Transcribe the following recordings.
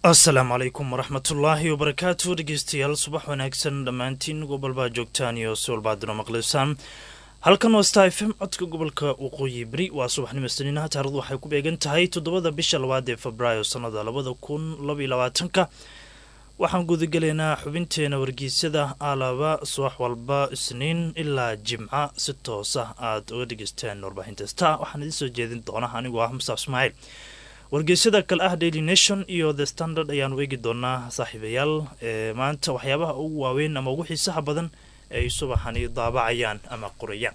asalaamu calaykum waraxmatullaahi wabarakaatu dhegeystayaal subax wanaagsan dhammaantiin gobolbaa joogtaan iyo si walbaadino maqlaysaan halkan waa star f m codka gobolka waqooyi beri waa subaxnimo saniinaha taarikhdu waxay ku beegan tahay toddobada bisha labaad ee febraayo sannada labada kun labaiyo labaatanka waxaan gudagelaynaa xubinteena wargeysyada alaaba subax walba isniin ilaa jimca si toosa aad uga dhegeystaan warbaahinta star waxaan idiin soo jeedin doona anigoo ah mustaaf ismaaciil wargeysyada kale ah daily nation iyo the standard ayaanu eegi doonaa saaxiibayaal ee maanta waxyaabaha ugu waaweyn ama ugu xiisaha badan ay subaxani daabacayaan ama qorayaan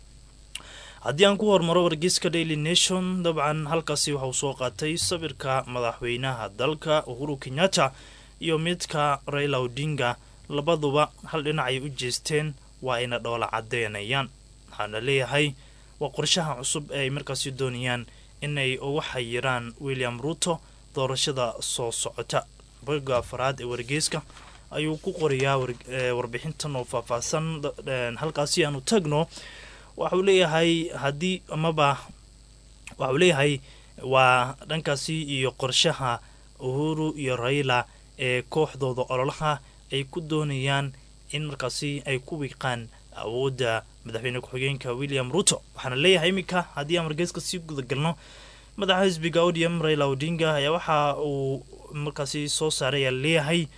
haddii aan ku hormaro wargeyska daily nation dabcan halkaasi waxauu soo qaatay sawirka madaxweynaha dalka uhuru kenyatta iyo midka raila odinga labaduba hal dhinac ay u jeesteen waa ayna dhoola cadeynayaan waxaana leeyahay waa qorshaha cusub ee ay markaasi doonayaan inay uga xayiraan william ruto doorashada soo socota boga afaraad ee wargeyska ayuu ku qorayaa warbixintan oo faahfaahsan halkaasi aanu tagno waxauu leeyahay haddii amaba waxauu leeyahay waa dhankaasi iyo qorshaha uhuru iyo raila ee kooxdooda ololaha ay ku doonayaan in markaasi ay ku wiiqaan awoodda madaxweyne ku-xigeenka william ruto waxaana leeyahay iminka haddii aan wargeyska sii gudagalno madaxa xisbiga odium raila odinga ayaa waxa uu markaasi soo saaray ayaa leeyahay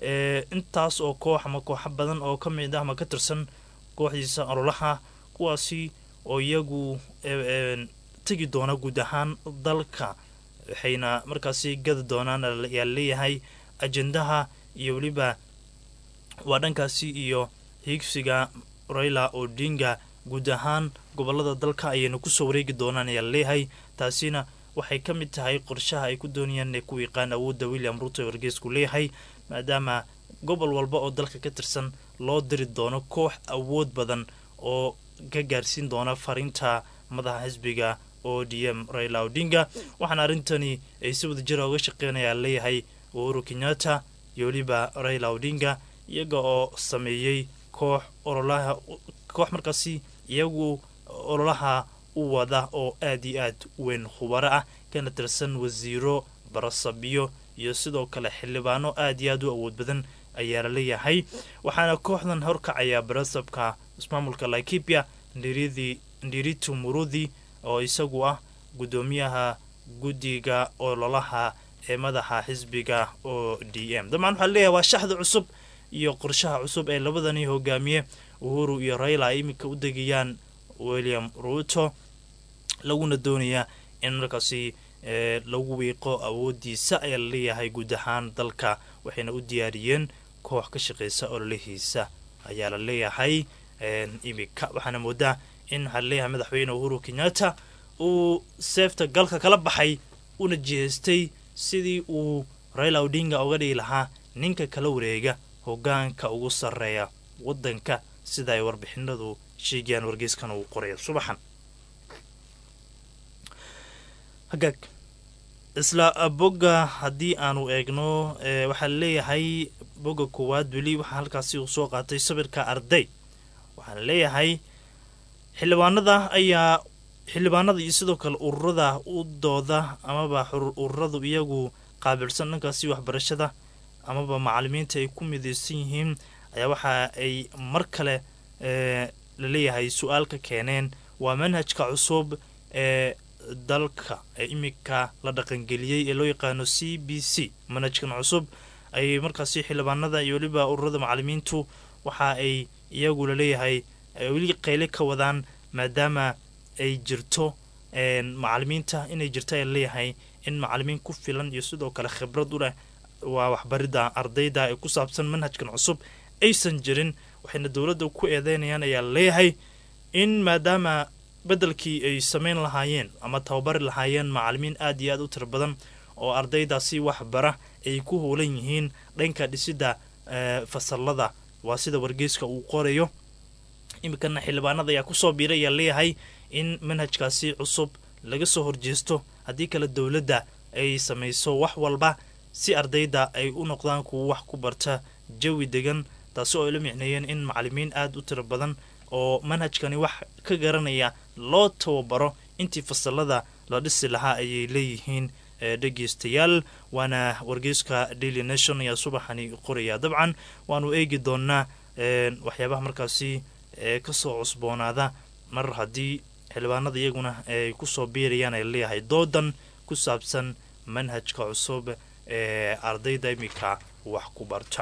intaas oo koox ama kooxo badan oo ka mid ah ama ka tirsan kooxdiisa ololaha kuwaasi oo iyagu tegi doona guud ahaan dalka waxayna markaasi gadi doonaan ayaa leeyahay ajendaha iyo weliba waa dhankaasi iyo hiigsiga raila odinga guud ahaan gobolada dalka ayayna kusoo wareegi doonaan ayaa leeyahay taasina waxay ka mid tahay qorshaha ay ku doonayaan inay ku wiiqaan awoodda william ruto ee wargeysku leeyahay maadaama gobol walba oo dalka ka tirsan loo diri doono koox awood badan oo ka gaarsiin doona fariinta madaxa xisbiga o d m raila odinga waxaana arrintani ay si wadajira uga shaqeynaya leeyahay uhuru kenyatta iyo weliba raila odinga iyaga oo sameeyey koox ololaha koox markaasi iyagu ololaha u wada oo aad iyo aad weyn khubaro ah kana tirsan wasiiro barasabiyo iyo sidoo kale xildhibaano aad iyo aad u awood badan ayaa la leeyahay waxaana kooxdan horkacaya barasabka ismaamulka laikipia ndiritu murudi oo isagu ah guddoomiyaha guddiga ololaha ee madaxa xisbiga o d m dabcan waxaa leeyahay waa shaxda cusub iyo qorshaha cusub ee labadani hogaamiye uhuru iyo raila ay iminka u degayaan william ruto laguna doonayaa in markaasi lagu wiiqo awoodiisa ayaa la leeyahay guud ahaan dalka waxayna u diyaariyeen koox ka shaqeysa ololihiisa ayaa la leeyahay iminka waxaana moodaa in waxaa laleeyahay madaxweyne uhuru kenyatta uu seefta galka kala baxay una jihaystay sidii uu raila odinga uga dhigi lahaa ninka kala wareega hogaanka ugu sarreeya waddanka sida ay warbixinadu sheegayaan wargeyskan uu qoraya subaxan hagaag isla bogga haddii aanu eegno waxaa leeyahay bogga koowaad weli waxaa halkaasi uu soo qaatay sawirka arday waxaana leeyahay xildhibaanada ayaa xildhibaanada iyo sidoo kale ururada u dooda amaba ururadu iyagu qaabilsan dhankaasi waxbarashada amaba macalimiinta ay ku midaysan yihiin ayaa waxa ay mar kale laleeyahay su-aal ka keeneen waa manhajka cusub ee dalka ee iminka la dhaqangeliyey ee loo yaqaano c b c manhajkan cusub ayay markaasi xildhibaanada iyo weliba ururada macalimiintu waxa ay iyagu laleeyahay weli qayle ka wadaan maadaama ay jirto macalimiinta inay jirto ayaa laleeyahay in macalimiin ku filan iyo sidoo kale khibrad u leh waa waxbaridda ardayda ee ku saabsan manhajkan cusub aysan jirin waxayna dowladda ku eedeynayaan ayaa leeyahay in maadaama beddelkii ay samayn lahaayeen ama tababari lahaayeen macalimiin aad iyo aad u tiro badan oo ardaydaasi waxbara ay ku howlan yihiin dhanka dhisidda fasalada waa sida wargeyska uu qorayo iminkana xildhibaanada ayaa kusoo biiray ayaa leeyahay in manhajkaasi cusub laga soo horjeesto haddii kale dowladda ay samayso wax walba si ardayda ay u noqdaan kuwa wax ku barta jawi degan taasi oo ay la micneeyeen in macalimiin aada u tiro badan oo manhajkani wax ka garanaya loo tababaro intii fasalada la dhisi lahaa ayay leeyihiin dhegeystayaal waana wargeyska daily nation ayaa subaxani qoraya dabcan waanu eegi doonaa waxyaabaha markaasi kasoo cusboonaada mar haddii xildhibaanada iyaguna ay kusoo biirayaan ay leeyahay doodan ku saabsan manhajka cusub ee ardayda iminka wax ku barta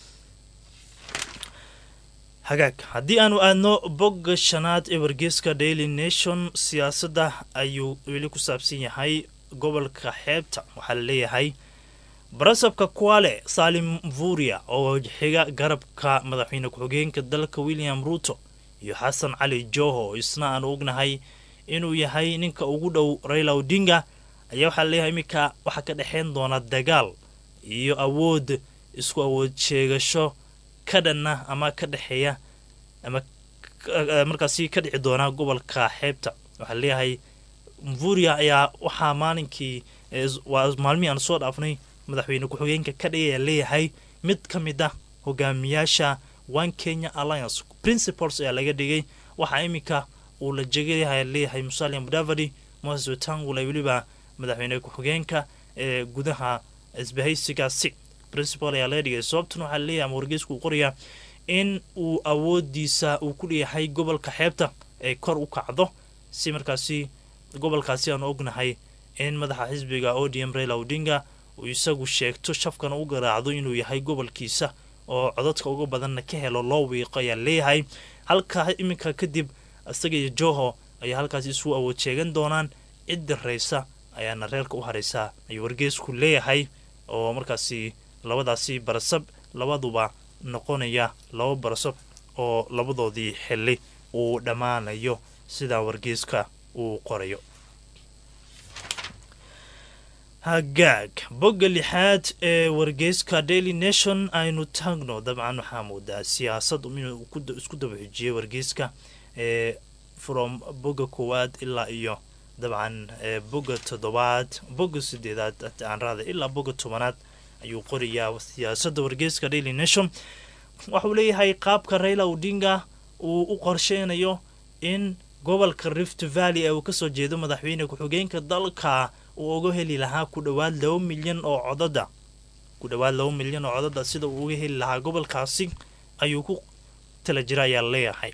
hagaag haddii aanu aadno bogga shanaad ee wargeyska daily nation siyaasadda ayuu weli ku saabsan yahay gobolka xeebta waxaa la leeyahay barasabka kuale salim vuria oo xiga garabka madaxweyne ku-xigeenka dalka william ruuto iyo xasan cali joho isna aanu ognahay inuu yahay ninka ugu dhow raila odinga ayaa waxaa laleeyahay iminka waxaa ka dhexeyn doona dagaal iyo awood isku awood sheegasho ka dhanna ama ka dhexeeya ama markaasi ka dhici doona gobolka xeebta waxaa laleeyahay mvuria ayaa waxaa maalinkii waa maalmihii aan soo dhaafnay madaxweyne ku-xigeenka ka dhigaya leeyahay mid ka mid ah hogaamiyaasha one kenya alliance principles ayaa laga dhigay waxaa iminka uu la jegaya leeyahay musalia mudavadi moses wetangula weliba madaxweyne ku-xigeenka ee gudaha isbahaysigaasi principal ayaa laga dhigay sababtan waxaa leeyahay ama wargeysku uu qoraya in uu awoodiisa uu ku leeyahay gobolka xeebta ay kor u kacdo si markaasi gobolkaasi aanu ognahay in madaxa xisbiga odm raila odinga uu isagu sheegto shafkana u garaacdo inuu yahay gobolkiisa oo codadka uga badanna ka helo loo wiiqo ayaa leeyahay halka iminka kadib isaga iyo joho ayaa halkaasi isu awood sheegan doonaan cid diraysa ayaana reerka u haraysaa ayuu wargeysku leeyahay oo markaasi labadaasi barasab labaduba noqonaya laba barasab oo labadoodii xili uu dhammaanayo sidaa wargeyska uu qorayo hagaag bogga lixaad ee wargeyska daily nation aynu taagno dabcan waxaa moodaa siyaasad inuu isku daba xujiyay wargeyska ee from bogga koowaad ilaa iyo dabcan bogga toddobaad bogga sideedaad aan raada ilaa bogga tobanaad ayuu qorayaa siyaasadda wargeyska daily nation waxauu leeyahay qaabka raila odinga uu u qorsheynayo in gobolka rift valley ee uu kasoo jeedo madaxweyne ku-xigeenka dalka uu uga heli lahaa ku dhowaad laba milyan oo codada ku dhowaad laba milyan oo codada sida uu uga heli lahaa gobolkaasi ayuu ku tala jira ayaa leeyahay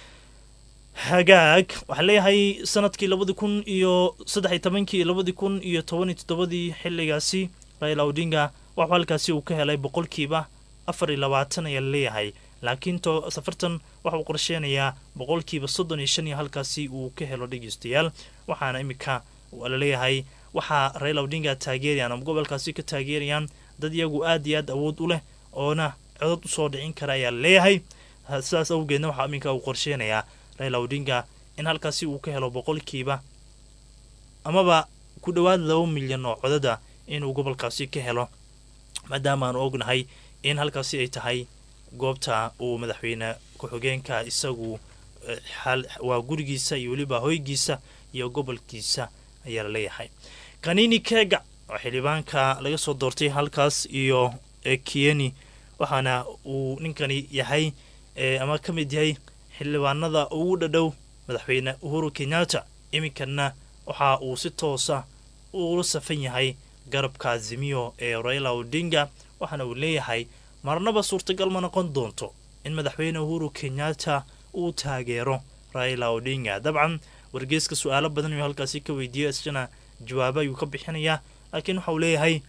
hagaag waxaa leeyahay sanadkii labadi kun iyo saddexiy tobankii labadi kun iyo toban iyo toddobadii xiligaasi raila odinga waxuu halkaasi uu ka helay boqolkiiba afar iyo labaatan ayaa leeyahay laakiin to safartan waxauu qorsheynayaa boqolkiiba soddon iyo shan iyo halkaasi uu ka helo dhegeystayaal waxaana iminka laleeyahay waxaa raila odinga taageerayaan ama gobolkaasi ka taageerayaan dad iyagu aad iyo aad awood u leh oona codod usoo dhicin kara ayaa leeyahay sidaas awgeedna waxaa iminka uu qorsheynayaa raila odinga in halkaasi uu ka helo boqolkiiba amaba ku dhowaad laba milyan oo codada inuu gobolkaasi ka helo maadaama aanu ognahay in halkaasi ay tahay goobta uu madaxweyne ku-xigeenka isagu waa gurigiisa iyo weliba hoygiisa iyo gobolkiisa ayaa la leeyahay kanini kega oo xildhibaanka laga soo doortay halkaas iyo kieni waxaana uu ninkani yahay ama ka mid yahay xildhibaanada ugu dhadhow madaxweyne uhuru kenyatta iminkana waxa uu si toosa ula safan yahay garabka azimiyo ee raila odinga waxaana uu leeyahay marnaba suurtagal ma noqon doonto in madaxweyne uhuru kenyatta uu taageero raila odinga dabcan wargeyska su-aalo badan ayuu halkaasi ka weydiiyey isjana jawaabo ayuu ka bixinayaa laakiin waxa uu leeyahay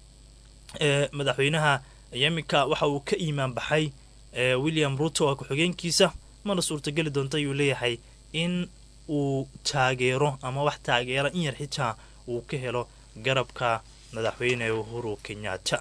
madaxweynaha iminka waxa uu ka iimaan baxay william ruto ku-xigeenkiisa mana suurtageli doonto ayuu leeyahay in uu taageero ama wax taageera in yar xitaa uu ka helo garabka madaxweyne uhuru kenyatta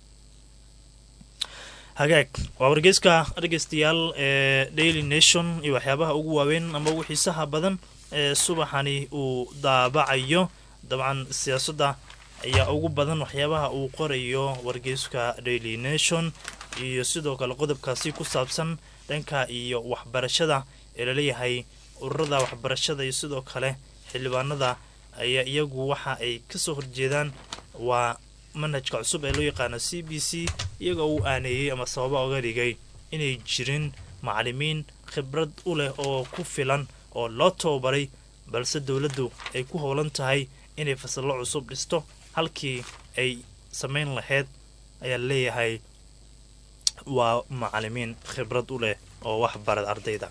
hagaag waa wargeyska dhegeystayaal ee daily nation iyo waxyaabaha ugu waaweyn ama ugu xiisaha badan ee subaxani uu daabacayo dabcan siyaasadda ayaa ugu badan waxyaabaha uu qorayo wargeyska daily nation iyo sidoo kale qodobkaasi ku saabsan dhanka iyo waxbarashada ee laleeyahay ururada waxbarashada iyo sidoo kale xildhibaanada ayaa iyagu waxa ay kasoo horjeedaan waa manhajka cusub ee loo yaqaano c b c iyagoo uu aaneeyey ama sababa oga dhigay inay jirin macalimiin khibrad u leh oo ku filan oo loo tababaray balse dowladdu ay ku howlan tahay inay fasallo cusub dhisto halkii ay samayn lahayd ayaa leeyahay waa macalimiin khibrad u leh oo wax barad ardayda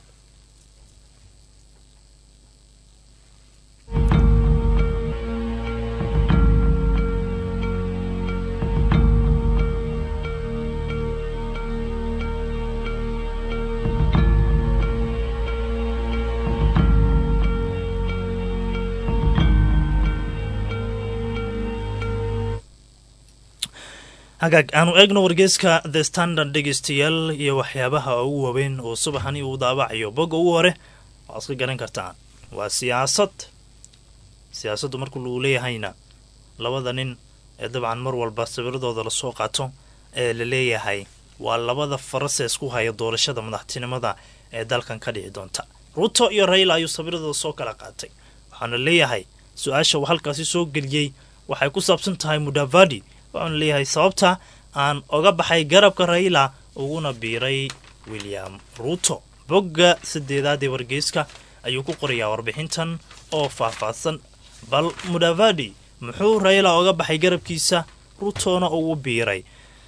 hagaag aanu eegno wargeyska the standard dhegeystayaal iyo waxyaabaha ugu waaweyn oo subaxani uu daabacayo bogga ugu hore waa iska garan kartaan waa siyaasad siyaasaddu markuu lagu leeyahayna labada nin ee dabcan mar walba sawiradooda lasoo qaato ee la leeyahay waa labada farase isku haya doorashada madaxtinimada ee dalkan ka dhici doonta ruto iyo rayla ayuu sawiradooda soo kala qaatay waxaana leeyahay su-aasha uu halkaasi soo geliyey waxay ku saabsan tahay mudavadi waxaanu leeyahay sababta aan oga baxay garabka rayla uguna biiray william ruto bogga sadeedaad ee wargeyska ayuu ku qorayaa warbixintan oo faahfaahsan bal mudavadi muxuu rayla oga baxay garabkiisa rutona ugu biiray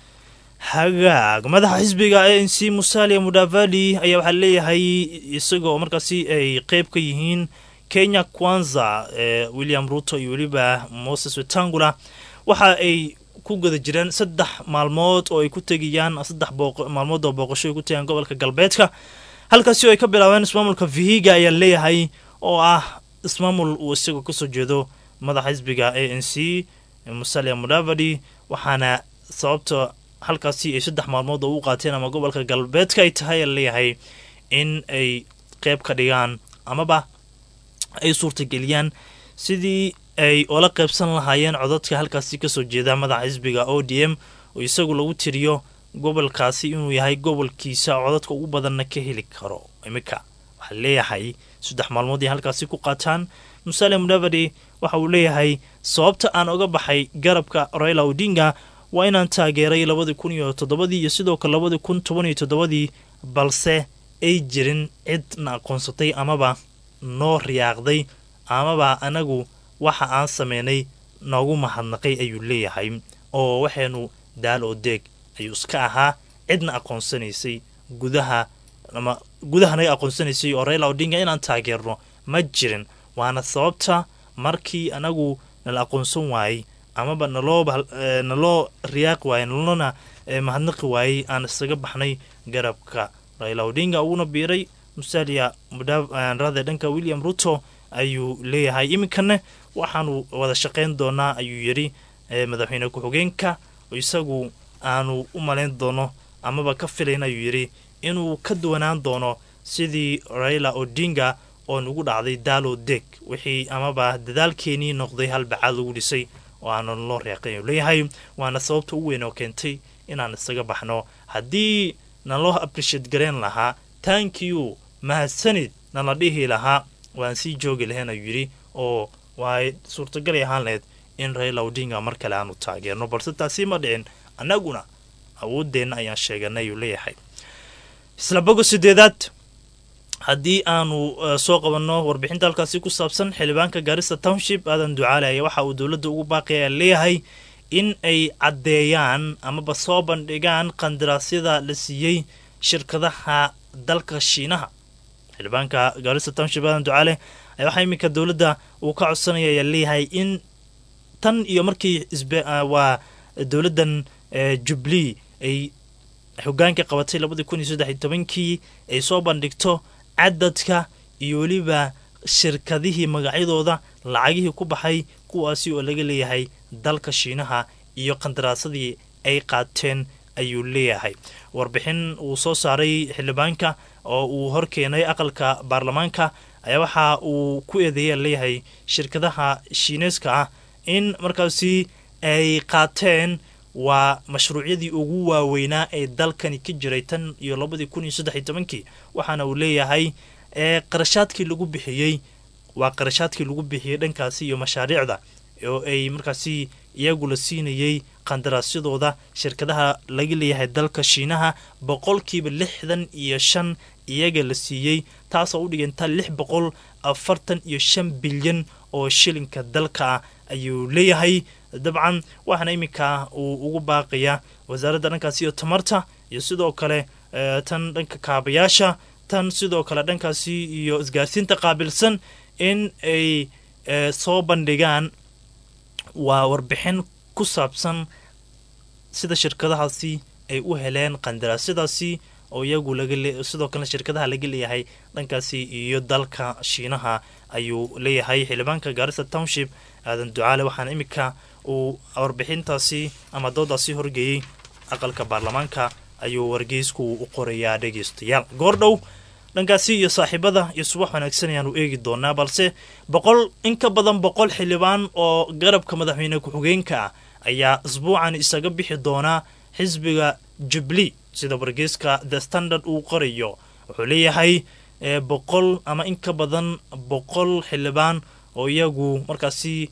hagaag madaxa xisbiga a n c musalia mudavadi ayaa waxaa leeyahay isagoo markaasi ay qeyb ka yihiin kenya kwanza ee william ruto iyo weliba moses wetangula waxa ay ku guda jireen saddex maalmood oo ay ku tegayaan saddex maalmood oo booqasho ay ku tegayaan gobolka galbeedka halkaasi oo ay ka bilaabeen ismaamulka vihiga ayaa leeyahay oo ah ismaamul uu isagoo kasoo jeedo madaxa xisbiga a n c musalia mudavadi waxaana sababta halkaasi ay saddex maalmood oo u qaateen ama gobolka galbeedka ay tahay ayaa leeyahay in ay qeyb ka dhigaan amaba ay suurtageliyaan sidii ay ola qaybsan lahaayeen codadka halkaasi kasoo jeeda madaxa xisbiga o d m oo isagu lagu tiriyo gobolkaasi inuu yahay gobolkiisa codadka ugu badanna ka heli karo iminka waxaa leeyahay saddex maalmood ay halkaasi ku qaataan musale mudavadi waxa uu leeyahay sababta aan oga baxay garabka raila odinga waa inaan taageeray labadii kun iyo toddobadii iyo sidoo kale labadii kun toban iyo toddobadii balse ay jirin cidna aqoonsatay amaba noo riyaaqday amaba anagu waxa aan sameynay noogu mahadnaqay ayuu leeyahay oo waxaynu daal oo deeg ayuu iska ahaa cidna aqoonsanaysay gudaha ama gudaha naga aqoonsanaysay oo rayla odinga inaan taageerno ma jirin waana sababta markii anagu nala aqoonsan waayey amaba naloo naloo riyaaqi waayey nalona mahadnaqi waayey aan isaga baxnay garabka rayla odinga uguna biiray musalia mudrade dhanka william ruto ayuu leeyahay iminkana waxaanu wada shaqayn doonaa ayuu yidhi madaxweyne ku-xigeenka isagu aanu u malayn doono amaba ka filayn ayuu yidhi inuu ka duwanaan doono sidii raila odinga oo nugu dhacday daalo deg wixii amaba dadaalkeenii noqday halbacaad lagu dhisay oo aanu loo reeqay ayuu leeyahay waana sababta ugu weyn oo keentay inaan isaga baxno haddii naloo aprishiate gareen lahaa tankiyu mahadsanid nala dhihi lahaa waan sii joogi lahayn ayuu yidhi oo waay suurtagalay ahaan lahayd in raila odinga mar kale aanu taageerno balse taasi ma dhicin annaguna awooddeenna ayaan sheeganay ayuu leeyahay isla bogo sideedaad haddii aanu soo qabanno warbixinta halkaasi ku saabsan xildhibaanka gaarista township aadan ducaale ayaa waxa uu dowladda ugu baaqaya leeyahay in ay caddeeyaan amaba soo bandhigaan qandaraasyada la siiyey shirkadaha dalka shiinaha xildhibaanka gaarista township aadan ducaale ayaa waxaa iminka dowladda uu ka codsanaya ayaa leeyahay in tan iyo markii waa dowladdan jubli ay hogaanka qabatay labadii kun iyo saddex iyo tobankii ay soo bandhigto cadadka iyo weliba shirkadihii magacyadooda lacagihii ku baxay kuwaasi oo laga leeyahay dalka shiinaha iyo qandaraasadii ay qaateen ayuu leeyahay warbixin uu soo saaray xildhibaanka oo uu horkeenay aqalka baarlamaanka ayaa waxa uu ku eedeeya leeyahay shirkadaha shiineeska ah in markaasi ay qaateen waa mashruucyadii ugu waaweynaa ee dalkani ka jiray tan iyo labadii kun iyo saddex iyo tobankii waxaana uu leeyahay ee qarashaadkii lagu bixiyey waa qarashaadkii lagu bixiyey dhankaasi iyo mashaariicda oo ay markaasi iyagu la siinayey qandaraasyadooda shirkadaha laga leeyahay dalka shiinaha boqolkiiba lixdan iyo shan iyaga la siiyey taasoo u dhiganta lix boqol afartan iyo shan bilyan oo shilinka dalka ah ayuu leeyahay dabcan waxaana iminka uu ugu baaqayaa wasaaradda dhankaasi iyo tamarta iyo sidoo kale tan dhanka kaabayaasha tan sidoo kale dhankaasi iyo isgaarsiinta qaabilsan in ay soo bandhigaan waa warbixin ku saabsan sida shirkadahaasi ay u heleen qandaraasyadaasi oo iyagu sidoo kalena shirkadaha laga leeyahay dhankaasi iyo dalka shiinaha ayuu leeyahay xildhibaanka gaarisa township aadan ducaale waxaana iminka uu warbixintaasi ama doodaasi horgeeyey aqalka baarlamaanka ayuu wargeysku u qorayaa dhegeystayaal goordhow dhankaasi iyo saaxiibada iyo subax wanaagsan ayaanu eegi doonaa balse boqol in ka badan boqol xildhibaan oo garabka madaxweyne ku-xigeenka ah ayaa isbuucan isaga bixi doonaa xisbiga jubli sida wargeyska the standard uu qorayo wuxuu leeyahay boqol ama in ka badan boqol xildhibaan oo iyagu markaasi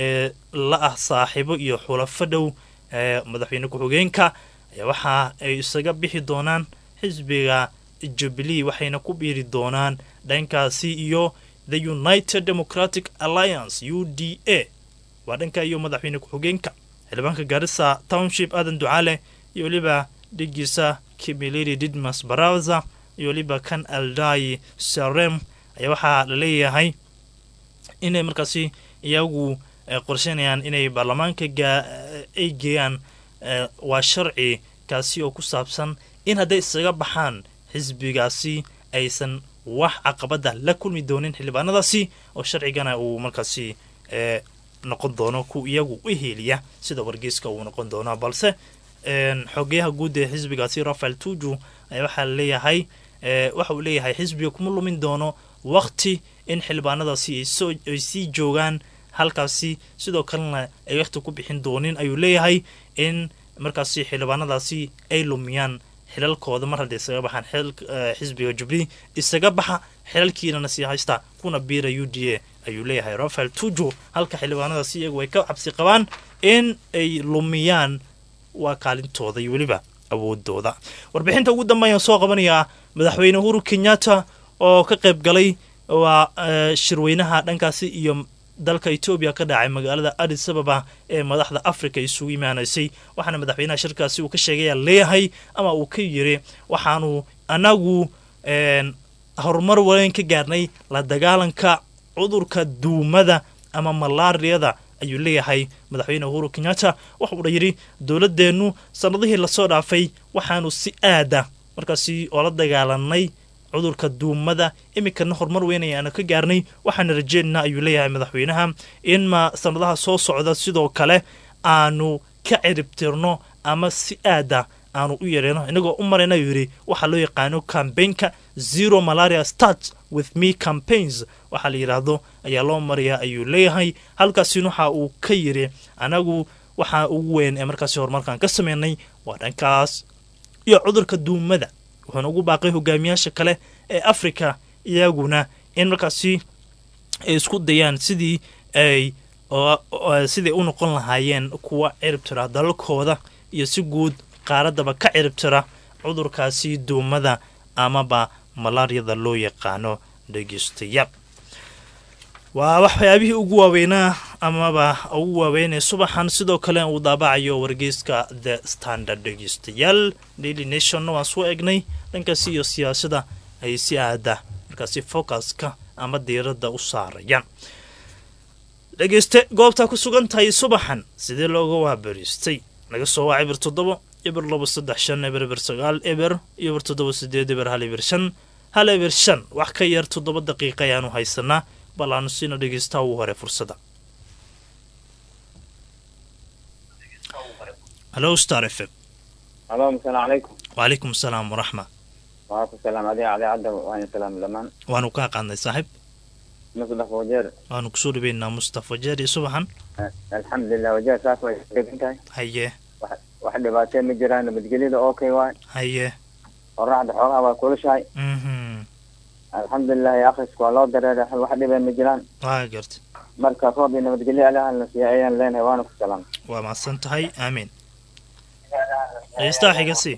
la ah saaxiibo iyo xulafo dhow madaxweyne ku-xigeenka waxa ay isaga bixi doonaan xisbiga jubilee waxayna ku biiri doonaan dhankaasi iyo the united democratic alliance u d a waa dhanka iyo madaxweyne ku-xigeenka xildhibaanka gaarisa township aadan ducaale iyo weliba dhigiisa kimilidi didmas baraza iyo weliba kan aldai sarem ayaa waxaa la leeyahay inay markaasi iyagu qorsheynayaan inay baarlamaanka ay geeyaan waa sharci kaasi oo ku saabsan in hadday isaga baxaan xisbigaasi aysan wax caqabada la kulmi doonin xildhibaanadaasi oo sharcigana uu markaasi noqon doono ku iyagu u heliya sida wargeyska uu noqon doono balse xogeyaha guud ee xisbigaasi rafael tuju ayaa waxaa leeyahay waxa uu leeyahay xisbiga kuma lumin doono waqti in xildhibaanadaasi ay sii joogaan halkaasi sidoo kalena ay waqti ku bixin doonin ayuu leeyahay in markaasi xildhibaanadaasi ay lumiyaan xilalkooda mar hadday isaga baxaan xisbiga jubli isaga baxa xilalkiinana sii haysta kuna biira u d a ayuu leeyahay rafael tuju halka xildhibaanadaasi iyagu ay ka cabsi qabaan in ay lumiyaan waa kaalintooda iyo weliba awoodooda warbixinta ugu dambeeyaan soo qabanayaa madaxweyne uhuru kenyatta oo ka qayb galay waa shirweynaha dhankaasi iyo dalka etoobiya ka dhacay magaalada adis ababa ee madaxda africa isugu imaanaysay waxaana madaxweynaha shirkaasi uu ka sheegaya leeyahay ama uu ka yiri waxaanu anagu horumar weyn ka gaarnay la dagaalanka cudurka duumada ama malaariyada ayuu leeyahay madaxweyne uhuru kenyatta waxuuna yidhi dowladeennu sanadihii lasoo dhaafay waxaanu si aada markaasi oola dagaalanay cudurka duumada iminkana horumar weyn ayaanu ka gaarnay waxaana rajeynaynaa ayuu leeyahay madaxweynaha in ma sanadaha soo socda sidoo kale aanu ka ciribtirno ama si aada aanu u yareyno inagoo u marayna ayuu yidhi waxaa loo yaqaano cambaynka zero malaria start with me campaigns waxaa la yidhaahdo ayaa loo marayaa ayuu leeyahay halkaasin waxa uu ka yidhi anagu waxaa ugu weyn ee markaasi horumarkan ka sameynay waa dhankaas iyo cudurka duumada wuxuuna ugu baaqay hogaamiyaasha kale ee africa iyaguna in markaasi ay isku dayaan sidii ay siday u noqon lahaayeen kuwa ciribtira dalalkooda iyo si guud qaaradaba ka ciribtira cudurkaasi duumada amaba malaariyada loo yaqaano dhegeystayaal waa waxyaabihii ugu waaweynaa amaba ugu waaweynee subaxan sidoo kale uu daabacayo wargeyska the standard dhegeystayaal daily nationna waan soo egnay dhankaasi iyo siyaasada ay si aada markaasi focuska ama diiradda u saarayaan dhegeyste goobtaa ku sugan tahay subaxan sidee looga waabariistay laga soo waa cibir toddobo eber labo saddex shan eber eber sagaal eber iyo eber toddoba sideed eber hal eber shan hal eber shan wax ka yar toddoba daqiiqa ayaanu haysanaa bal aanu siina dhegeystaha ugu hore fursada halo star f m alo asalaamu calaykum wacalaykum asalaam waraxma waa ku salaam adiga adeecadda waan salaam dhamaan waanu kaa qaadnay saaxiib musdaf wajeer waanu kusoo dhaweynaa mustafa jeer iyo subaxan alxamdulilah wajeer saas way degan tahay haye wax dhibaatee ma jiraan nabadgelyada okay waay haye qoraxda xoogaha waa kulushahay mhm alxamdulilah akrisku waa loo dareeray wax dhibee ma jiraan waa garta marka roob iyo nabadgelyo alahan la siiya ayaan leenahay waana ku salaam waa mahadsan tahay aamiin dhegeystaha xiga sii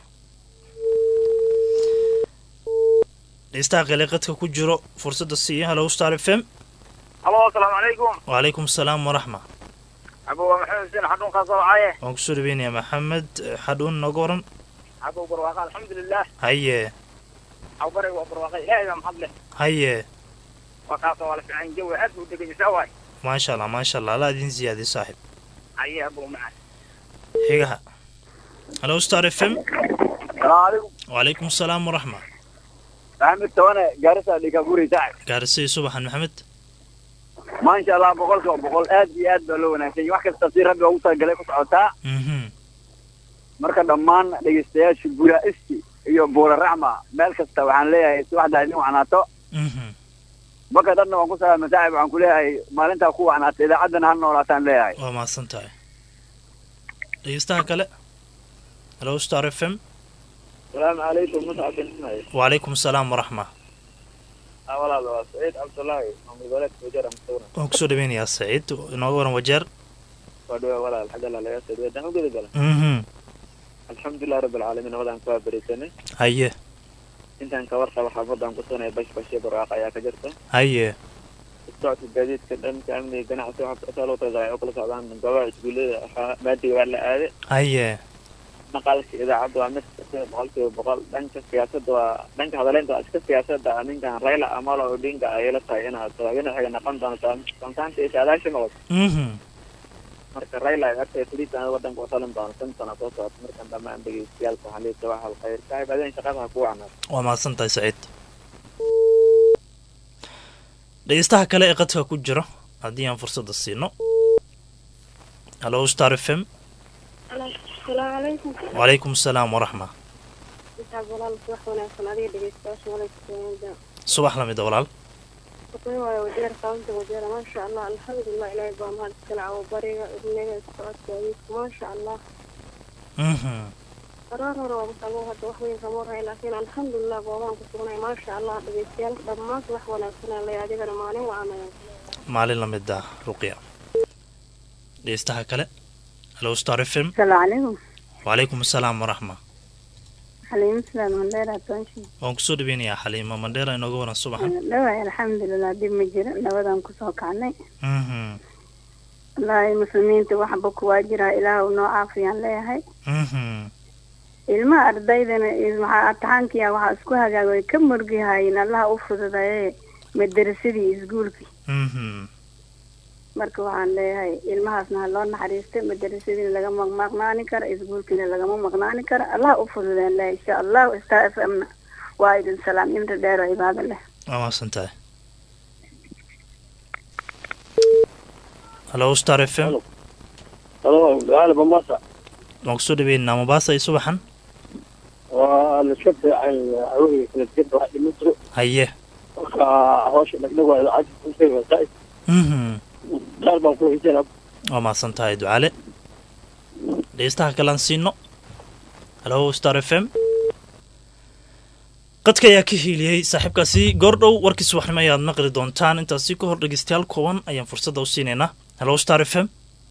dhegeystaha qaleeqadka ku jiro fursadda siiya halo star f m halo asalaamu calaykum wacalaykum asalaam waraxma abo waa maxamed xuseen xadhuun kaa soo wacaye waan kusoo dhaweynayaa maxamed xadhuun nooga waran abo barwaaqa alxamdulilah haye awbaray waa barwaaqa ilaahay baa maxad leh haye waa kaasoo waa la fiican jawi aad buu degan isaa waay maasha allah maasha allah alla idin siyaadiyo saaxib haye abo macaan xigaha halo star f m salaamu wacalaykum asalaam waraxma maxamed tawane gaarisa dhiga guri saaxib gaarisay subaxan maxamed maasha allah boqolkiiba boqol aad iyo aad baa loo wanaagsan yahay wax kasta si rabbi ugu talagalay ku socotaa mhm marka dhammaan dhegeystayaasha guraisti iyo buura raxma meel kasta waxaan leeyahay subaxdaa idin wacnaato mhm marka dhanna waan ku salaama saaxib waxaan ku leeyahay maalintaa ku wacnaata idaacaddana ha noolaataan leeyahay waa mahadsan tahay dhegeystaha kale halo star f m salaamu calaykum muscab bin ismail wacalaykum asalaam waraxma walaal waa saciid cabdullaahi maamul goboleedka wajara mustawna waan kusoo dhaweynayaa saciid inooga waran wajeer waa dhawa walaal xagga alla laga soo dhawa u gudagala mhm alxamdulilah rabbi alcaalamiin wadaan kaa berisanay haye intaan ka warqaba xaafadaan ku sunay bash bashe barwaaqo ayaa ka jirta haye socodka gaadiidka dhanka amniga ganacsi waxaa loo talagalay oo kala socdaan goobaha iskuullada waxaa maadiga waa la aaday haye maqalka idaacadda waa mid kasta boqolkiiba boqol dhanka siyaasadda waa dhanka hadaleynta waa iska siyaasadda ninkan Raila Amolo Odinga ayay la tahay inaad madaxweyne noqon doonto santaanta iyo saadaasha noqoto mhm marka Raila ay artay filitaan wadanka u talin doono shan sano soo socota markan dhammaan dhageystayaalka waxaa liita waxa alkhayr saaxiib adeen shaqada ha ku wacnaa waa mahadsan tahay saciid dhegeystaha kale ee qadka ku jira haddii aan fursadda siino halo star f m asalaamu calaykum wacalaykum asalaam waraxma intaad walaal subax wanaagsan adiga dhegeystayaasha walayskuda subax lamida walaal waqooyi waayo wajeer kaunta wajeera maasha allah alxamdulilah ilaahay baa mahad iskale cawo bariga ibniga socodka adeegka maasha allah mhm qaraar hore waa masalmo hadda wax weyn kama warhayn laakiin alxamdulilah goobaan ku sugnay maasha allah dhegeystayaal dhammaan subax wanaagsan lay adigana maalin wacanaya maalin lamid ah ruqya dhegeystaha kale halo star f m asalaamu calaykum wacalaykum asalaam waraxma xaliimo sidaad mandheera toonshi waan kusoo dhaweynayaa xaliimo mandheera inooga waran subaxan dhawaay alxamdulilah dib ma jiro nabadaan kusoo kacnay mhm wallaahi muslimiinta waxba kuwaa jiraa ilaah noo caafiyaan leeyahay mhm ilmaha ardaydana maxaa ataxaankiya waxaa isku hagaag way ka murgihaayeen allaha u fududaye madarasadii iskuulkii mhm marka waxaan leeyahay ilmahaasna ha loo naxariista madarasadiina lagama maqnaani karo iskuulkiina lagama maqnaani karo allaha u fududeen leeyahay insha allahu star f m na waa idin salaam imri dheer oo cibaado leh waa mahadsan tahay halo star f m halo gaali bamasa waan kusoo dhaweynaynaa mombasa iyo subaxan waa la iska fiican haweenka kala jirta wax dhima jiro haye marka hawsha dhagdhag waa idaacadda kusay wasaai mhm gaal baan ku hijana waa mahadsan tahay ducale dhegeystaha kalean siino halo star f m qadka ayaa ka hiiliyey saaxiibkaasi goordhow warkii subaxnimo ayaad maqli doontaan intaasi ka hor dhegeystayaal kooban ayaan fursadda u siinaynaa halo star f m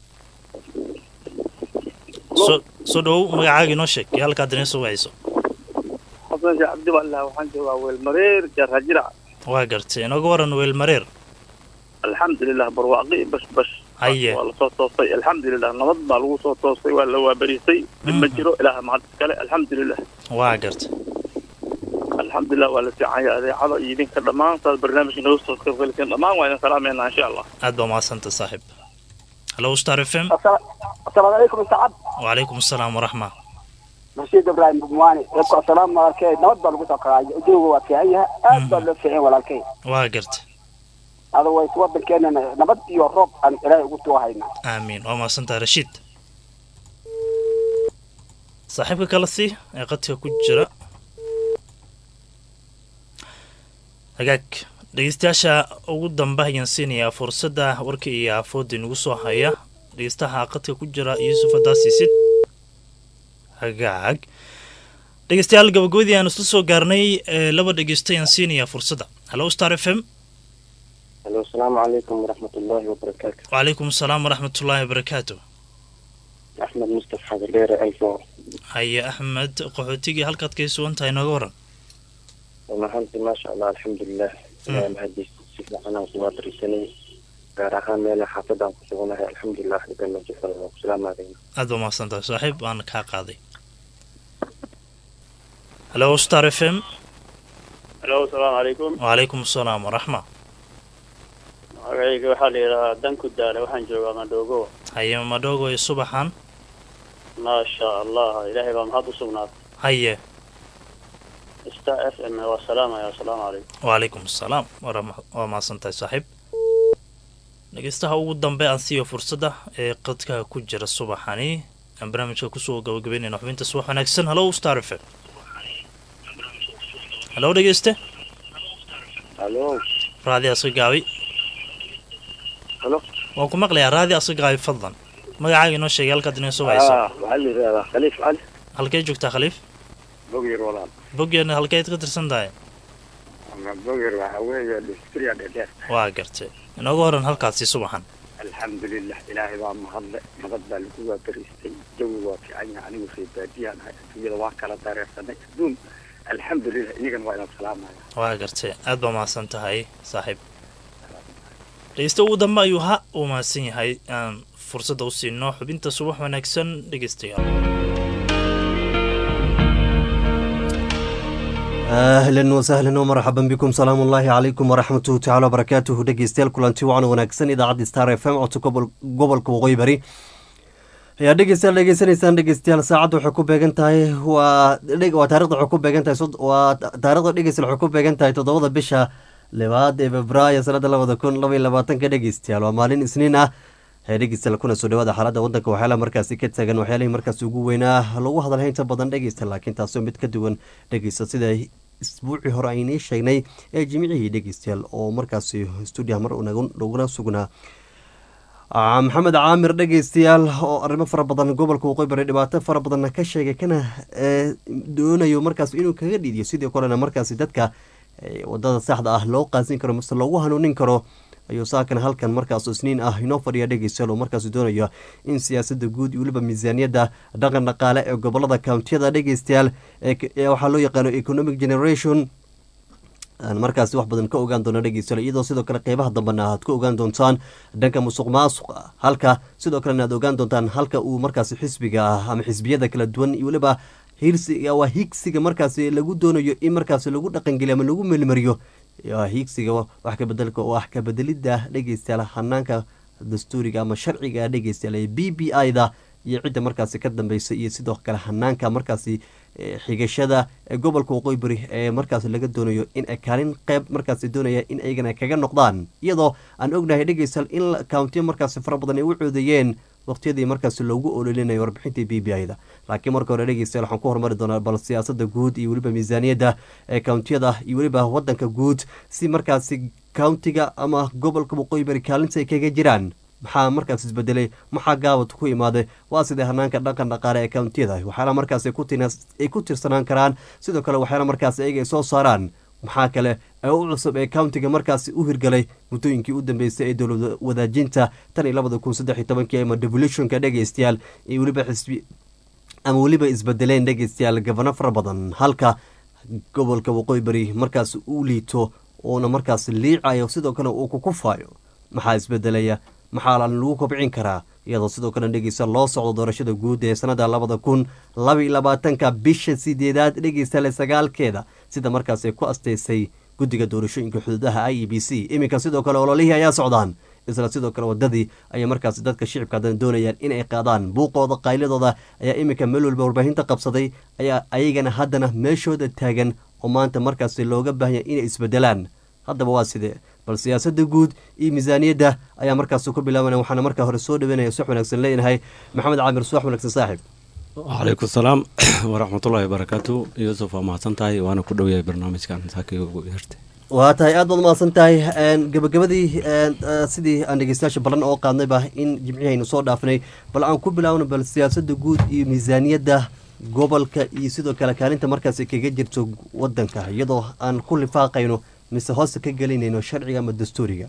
soo soo dhowow magacaaga inoo sheeg iyo halkaad inoo soo wacayso xasan sheekh cabdi wallah waxaan joogaa weelmareer jarhajira waa gartay inooga waran weel mareer alxamdulilah barwaaqi bash bash haye waa lasoo toostay alxamdulilah nabad baa lagu soo toostay waa la waabarisay dib ma Mhm. jiro ilaah mahad iskale alxamdulilah waa gartay alxamdulilah waa la fiicanya adeecada iyo idinka dhammaan saad barnaamijka naga soo qaybgaliseen dhammaan waa idin salaameynaa insha allah aad baa mahadsanta saaxiib halo star f m asalaamu calaykum sacad wacalaykum asalaam waraxma rashiid ibraahim bumwaani dadku asalaam walaalkey nabad baa lagu soo qaadayo uduuga waa fiican yahay aad baa loo fiican walaalkey waa gartay adaways wadankeenana nabad iyo roob aan ilaahay ugu tuwahayna aamiin waa mahadsantahay rashiid saaxiibka kale si ee qadka ku jira hagaag dhegeystayaasha ugu dambe ayaan siinayaa fursadda warka iyo aafooda inagu soo haya dhegeystaha qadka ku jira yuusuf adaasiisid hagaag dhegeystayaal gabagabadii aan isla soo gaarnay ee laba dhegeysta ayaan siinayaa fursadda halo star f m halo asalaamu calaykum waraxmatullaahi wabarakaatu wacalaykum asalaam waraxmatullaahi wabarakaatu axmed mustaf xadardheere alfo haye axmed qaxootigii halkaad kay sugan tahay nooga waran runahaantii maasha allah alxamdulilah ilaahay mahadiis si fiican aan kuwaa barisanay gaar ahaan meel xaafadaan ku suganahay alxamdulilah dhiban majifada waa ku salaamaadayna aad baa mahadsantahay saaxiib waana kaa qaaday halo star f m halo asalaamu calaykum wacalaykum asalaam waraxma magacayga waxaa la yidhahaa danku daale waxaan joogaa madhogo haye madhogo iyo subaxan maasha allah ilaahay baa mahad u sugnaatay haye star f m waa salaamaya asalaamu calaykum wacalaykum asalaam warama- waa mahadsantahay saaxiib dhegeystaha ugu dambe aan siiyo fursadda ee qadka ku jira subaxani aan barnaamijka kusoo gabagabeynayna xubinta subax wanaagsan halo star f m halo dhegeyste halo raadi asagaabi halo waan ku maqlayaa raadi asagaabi fadlan magacaaga inoo sheegay halkaad inoo soo hayso waxaa la yidhahdaa khaliif cali halkee joogtaa khaliif bogir walaal boggeena halkeed ka tirsan tahay ama bogir waxaa weeye dhistriya dhedheer waa gartay inoogu horan halkaasi subaxan alxamdulilah ilaahay baa mahadle nabad baa lagu waabariistay jawi waa fiican yahay anigu reer baadiyahan ahay adduunyada waa kala dareersanay adduun alxamdulilah inigan waa inaan salaamaya waa gartay aad baa mahadsan tahay saaxiib dhegeysta ugu dambe ayuu ha uu mahadsan yahay aan fursadda u siino xubinta subax wanaagsan dhegeystayaal ahlan wasahlan wmarxaban bikum salaamu ullaahi calaykum waraxmatuhu tacala wabarakaatuhu dhegeystayaal kulanti wacan wanaagsan idaacadda star f m codka gobol- gobolka waqooyi bari ayaa dhegeystayaal dhegeysanaysaan dhegeystayaal saacadda waxay ku beegan tahay waa dheg- waa taarikhda waxay ku beegan tahay sod- waa taarikhda dhegeystayaal waxay ku beegan tahay toddobada bisha libaad ee febraayo sanada labada kun laba iyo labaatanka dhegeystayaal waa maalin isniin ah ee dhegeystayaal kuna soo dhawaada xaaladda waddanka waxyaalaha markaasi ka taagan waxyaalihii markaasi ugu weynaa lagu hadalhay inta badan dhegeysta laakiin taasoo mid ka duwan dhegeysta sida isbuucii hore aynii sheegnay ee jimicihii dhegeystayaal oo markaasi stuudiyaha mar nagu- nagula sugnaa Ah, maxamed caamir dhegeystayaal oo arrimo fara badan gobolka waqooyi bari dhibaato fara badanna ka sheegay kana eh, doonayo markaas inuu kaga dhiidiyo sidii kalena markaasi dadka eh, wadada saxda ah loo qaasin karo mase loogu hanuunin karo ayuu saakan halkan markaas isniin ah inoo fadhiya dhegeystayaal oo markaas doonaya in siyaasada guud iyo weliba miisaaniyadda dhaqan dhaqaale ee gobolada kountiyada dhegeystayaal ee k- ee waxaa loo yaqaano economic generation aan markaasi wax badan ka ogaan doono dhegeystayaal iyadoo sidoo kale qeybaha dambena aad ka ogaan doontaan dhanka musuq maasuqa halka sidoo kalena aad ogaan doontaan halka uu markaasi xisbiga ah ama xisbiyada kala duwan iyo weliba hirsiga waa higsiga markaasi lagu doonayo in markaasi lagu dhaqangeliyo ama lagu meelmariyo waa higsiga wax ka bedelka wax ka bedelidda dhegeystayaal hanaanka dastuuriga ama sharciga dhegeystayaal ee b b i da iyo cidda markaasi ka dambeysa iyo sidoo kale hanaanka markaasi eh, xigashada ee gobolka waqooyi bari ee markaasi laga doonayo in ay kaalin qeyb markaasi doonaya in aygana kaga noqdaan iyadoo aan ognahay dhegeystayaal in la- countiyo markaasi fara badan ay u coodayeen waqtiyadii markaasi loogu ololinayo warbixintii b b i da laakiin marka hore dhegeystayaal waxaan ku horumari doonaa bal siyaasada guud iyo weliba miisaaniyadda ee countiyada iyo weliba wadanka guud si markaasi countiga ama gobolka waqooyi bari kaalinta ay kaga jiraan maxaa markaas isbedelay maxaa gaabad ku imaaday waa sidee hanaanka dhaqan dhaqaale ee countiyada waxyaala markaas ay ku tinas- ay ku tirsanaan karaan sidoo kale waxyaala markaas ayaga ay soo saaraan maxaa kale ee u cusub ee countiga markaasi u hirgalay muddooyinkii u dambeysay ee dowlad wadaajinta tan iyo labada kun saddex iyo tobankii ama devolutionka dhegeystayaal iyo weliba xisbi ama weliba isbedeleen dhegeystayaal gabano fara badan halka gobolka waqooyi bari markaas uu liito uuna markaas liicayo sidoo kale uu kukufayo maxaa isbedelaya maxaa lagu kobcin karaa iyadoo sidoo kale dhegeysta loo socdo doorashada guud ee sanada labada kun laba iyo labaatanka bisha sideedaad dhegeystaale sagaalkeeda sida markaas ay ku asteysay guddiga doorashooyinka xuduudaha i e b c iminka sidoo kale ololihii ayaa socdaan isla sidoo kale wadadii ayay markaas dadka shicibka haddana doonayaan inay qaadaan buuqooda qayladooda ayaa iminka meel walba warbaahinta qabsaday ayaa ayagana haddana meeshooda taagan oo maanta markaas looga baahanya inay isbedelaan haddaba waa sidee bal siyaasada guud iyo miisaaniyadda ayaa markaas ku bilaabanaya waxaana markaa hore soo dhaweynaya subax wanaagsan leenahay maxamed caamir subax wanaagsan saaxiib wcalaykum salaam waraxmatullaahi wabarakaatu yuusuf waa mahadsan tahay waana ku dhowyahay barnaamijkan saakii ugu yeertay waa tahay aad baad umahadsan tahay gabagabadii sidii aan dhegeystayaasha ballan oo qaadnayba in jimcihaynu soo dhaafnay bal aan ku bilaawno bal siyaasada guud iyo miisaaniyadda gobolka iyo sidoo kale kaalinta markaas kaga jirto wadanka iyadoo aan ku lifaaqayno mise hoosta ka gelinayno sharciga ama dastuuriga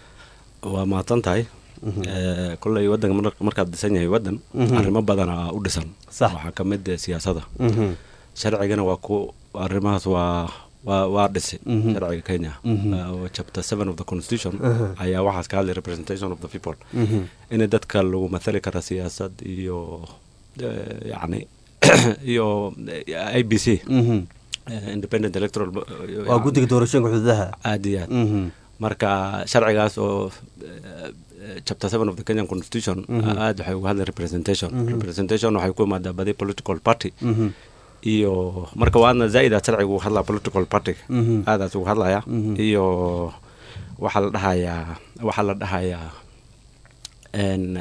waa mahadsan tahay kolley wadanka markaad dhisan yahay wadan arrimo badana u dhisan waxaa ka mid siyaasada sharcigana waa ku arrimahaas waa waa waa dhisay Mhm. sharciga kenya Mhm. Uh, chapter seven of the constitution Aha. ayaa waxaas ka hadlay representation of the people Mhm. in dadka lagu mathali kara siyaasad iyo eh, yacni iyo eh, i b c Mhm. eh, independent electoral bo- waa guddiga doorashooyinka xuduudaha aad iyo aad Mhm. marka sharcigaas oo eh, eh, chapter seven of the kenyan constitution Mhm. aad waxay uga hadlay representation Mhm. representation waxay ku imaadaa badi political party Mhm. iyo marka waadna zaaid aad sharciga uga hadlaa political party Mhm. aadaas uga hadlaya Mhm. iyo waxaa la dhahayaa waxaa la dhahayaa en,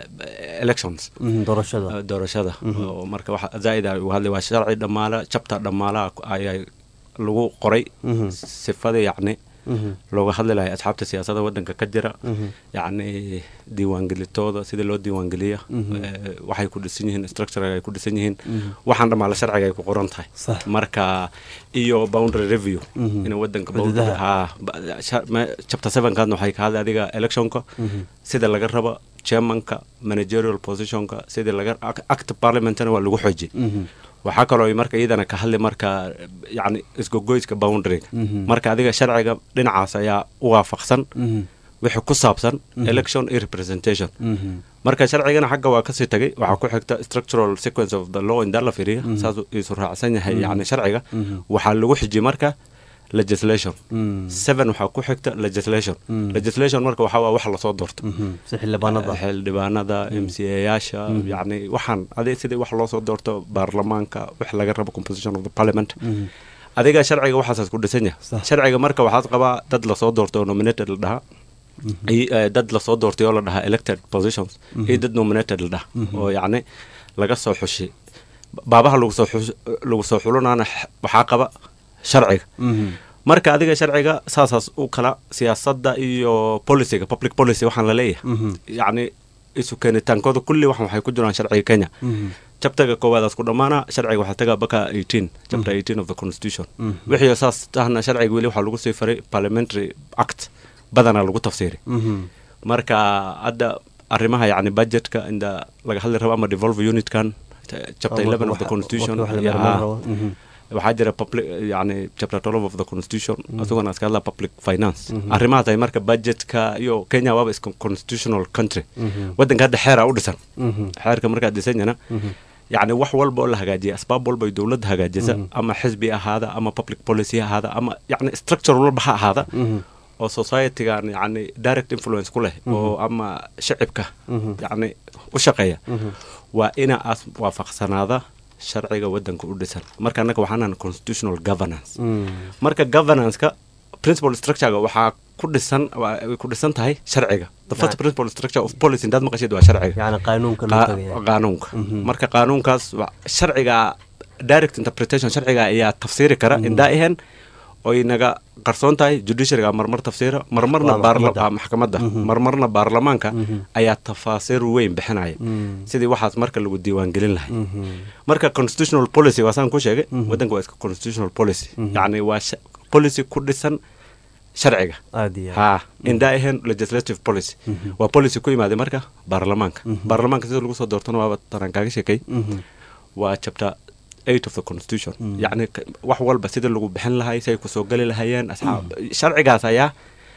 eh, elections Mhm, doorashada Eh, doorashada Mhm. oo marka waxa zaaid aa uga hadlay waa sharci dhammaala jabta dhammaalaha ayaa lagu qoray Mhm. sifada yacni Mhm. looga hadli lahay asxaabta siyaasadda waddanka ka jira Mhm. yacni diiwaangelitooda sida loo diiwaangeliya Mhm. eh, waxay ku dhisan yihiin structure ay ku dhisan yihiin Mhm. waxaan dhammaala sharciga ay ku qoran tahay Sax. marka iyo boundary review Mhm. in waddanka Xuduudaha. boundary- haa, ba- sha- me- chapter sevenkaadna waxay ka hadlay adiga electionka Mhm. sida laga rabo chairmanka managerial positionka sidii laga ac- act parliamentna waa lagu xoojiyey Mhm. waxaa kaloo ay marka iyadana ka hadli marka yacni isgogoyska boundaryga Mhm. marka adiga sharciga dhinacaas ayaa u waafaqsan Mhm. wixii ku saabsan Mhm. election iyo representation Mhm. marka sharcigana xagga waa kasii tagay waxaa ku xigta structural sequence of the law indaa la fiiriya Mhm. saasuu isu raacsan yahay Mhm. yacni sharciga Mhm. waxaa lagu xijiyey marka legislation Mhm. seven waxaa ku xigta legislation Mhm. legislation marka waxaa waa wax lasoo doorto Mhm. si xildhibaanada xildhibaanada m c yaasha Mhm. yacni waxaan adi sidii wax loo soo doorto baarlamaanka wax laga rabo composition of the parliament Mhm. adiga sharciga waxaasaas ku dhisan yahay Sax. sharciga marka waxaad qabaa dad lasoo doorto oo nominated la dhahaa Mhm. iyo, eh, dad lasoo doortay oo la dhahaa elected positions Mhm. iyo dad nominated la dhaha Mhm. oo yacni laga soo xushay baabaha lagu soo xus- lagu soo xulanaana x- waxaa qaba sharciga Mhm. marka adiga sharciga saasaas u kala siyaasadda iyo policyga public policy waxaan la leeyahay Mhm. yacni isu keenitaankooda kulli waxan waxay ku jiraan sharciga kenya Mhm. jabtaga koowaadaas ku dhammaana sharciga waxaa tagaa baka 18 chapter 18 of the constitution Mhm. wixii saas tahna sharciga weli waxaa lagu sii faray parliamentary act badanaa lagu tafsiiray Mhm. marka hadda arrimaha yacni budgetka inda laga hadli rabo ama devolve unitkan t- chapter Ama 11 of the waxa- constitution waxa la iyo- marmarin ah, rabo. Mhm. waxaa jira public yani chapter 12 of the constitution isagona iska hadla public finance Mhm. arrimahaas ay marka budgetka iyo kenya waaba iska constitutional country Mhm. waddanka hadda xeera u dhisan Mhm. xeerka markaa dhisanyana Mhm. yacni wax walba oo la hagaajiya asbaab walba ay dowladda hagaajisa Mhm. ama xisbi ahaada ama public policy ha ahaada ama yacni structure walba ha ahaada Mhm. oo societygan yacni direct influence ku leh Mhm. oo ama shacibka Mhm. yacni u shaqeeya Mhm. waa ina aas waafaqsanaada sharciga waddanka u dhisan marka annaga waxaan nahay constitutional governance Mhm. marka governance-ka principal structure-ga waxaa ku dhisan waa- way ku dhisan tahay sharciga the first Nah. principal structure of policy indaad maqashid waa sharciga yacni qaanuunka loo Qa- tagaya qaanuunka Mhm. marka qaanuunkaas wa- sharciga direct interpretation sharciga ayaa tafsiiri kara Mhm. indaa ahayn oy naga qarsoon tahay judiciaryga marmar tafsiira marmarna Waa baarla- maxkamadda. ah, maxkamadda Mhm. marmarna baarlamaanka Mhm. ayaa tafaasiir weyn bixinaya Mhm. sidii waxaas marka lagu diiwaangelin lahay Mhm. marka constitutional policy waa saan ku sheegay Mhm. waddanka waa iska constitutional policy Mhm. yacni waa sha- policy ku dhisan sharciga aad iyo aad. ha indaa ahayn legislative policy Mhm. waa policy ku imaaday marka baarlamaanka Mhm. baarlamaanka sida lagu soo doortona waaba tanaan kaaga sheekay Mhm. waa chapter eight of the constitution Mhm. yacni k- wax walba sida lagu bixin lahay si ay kusoo geli lahayeen asxaab sharcigaas ayaa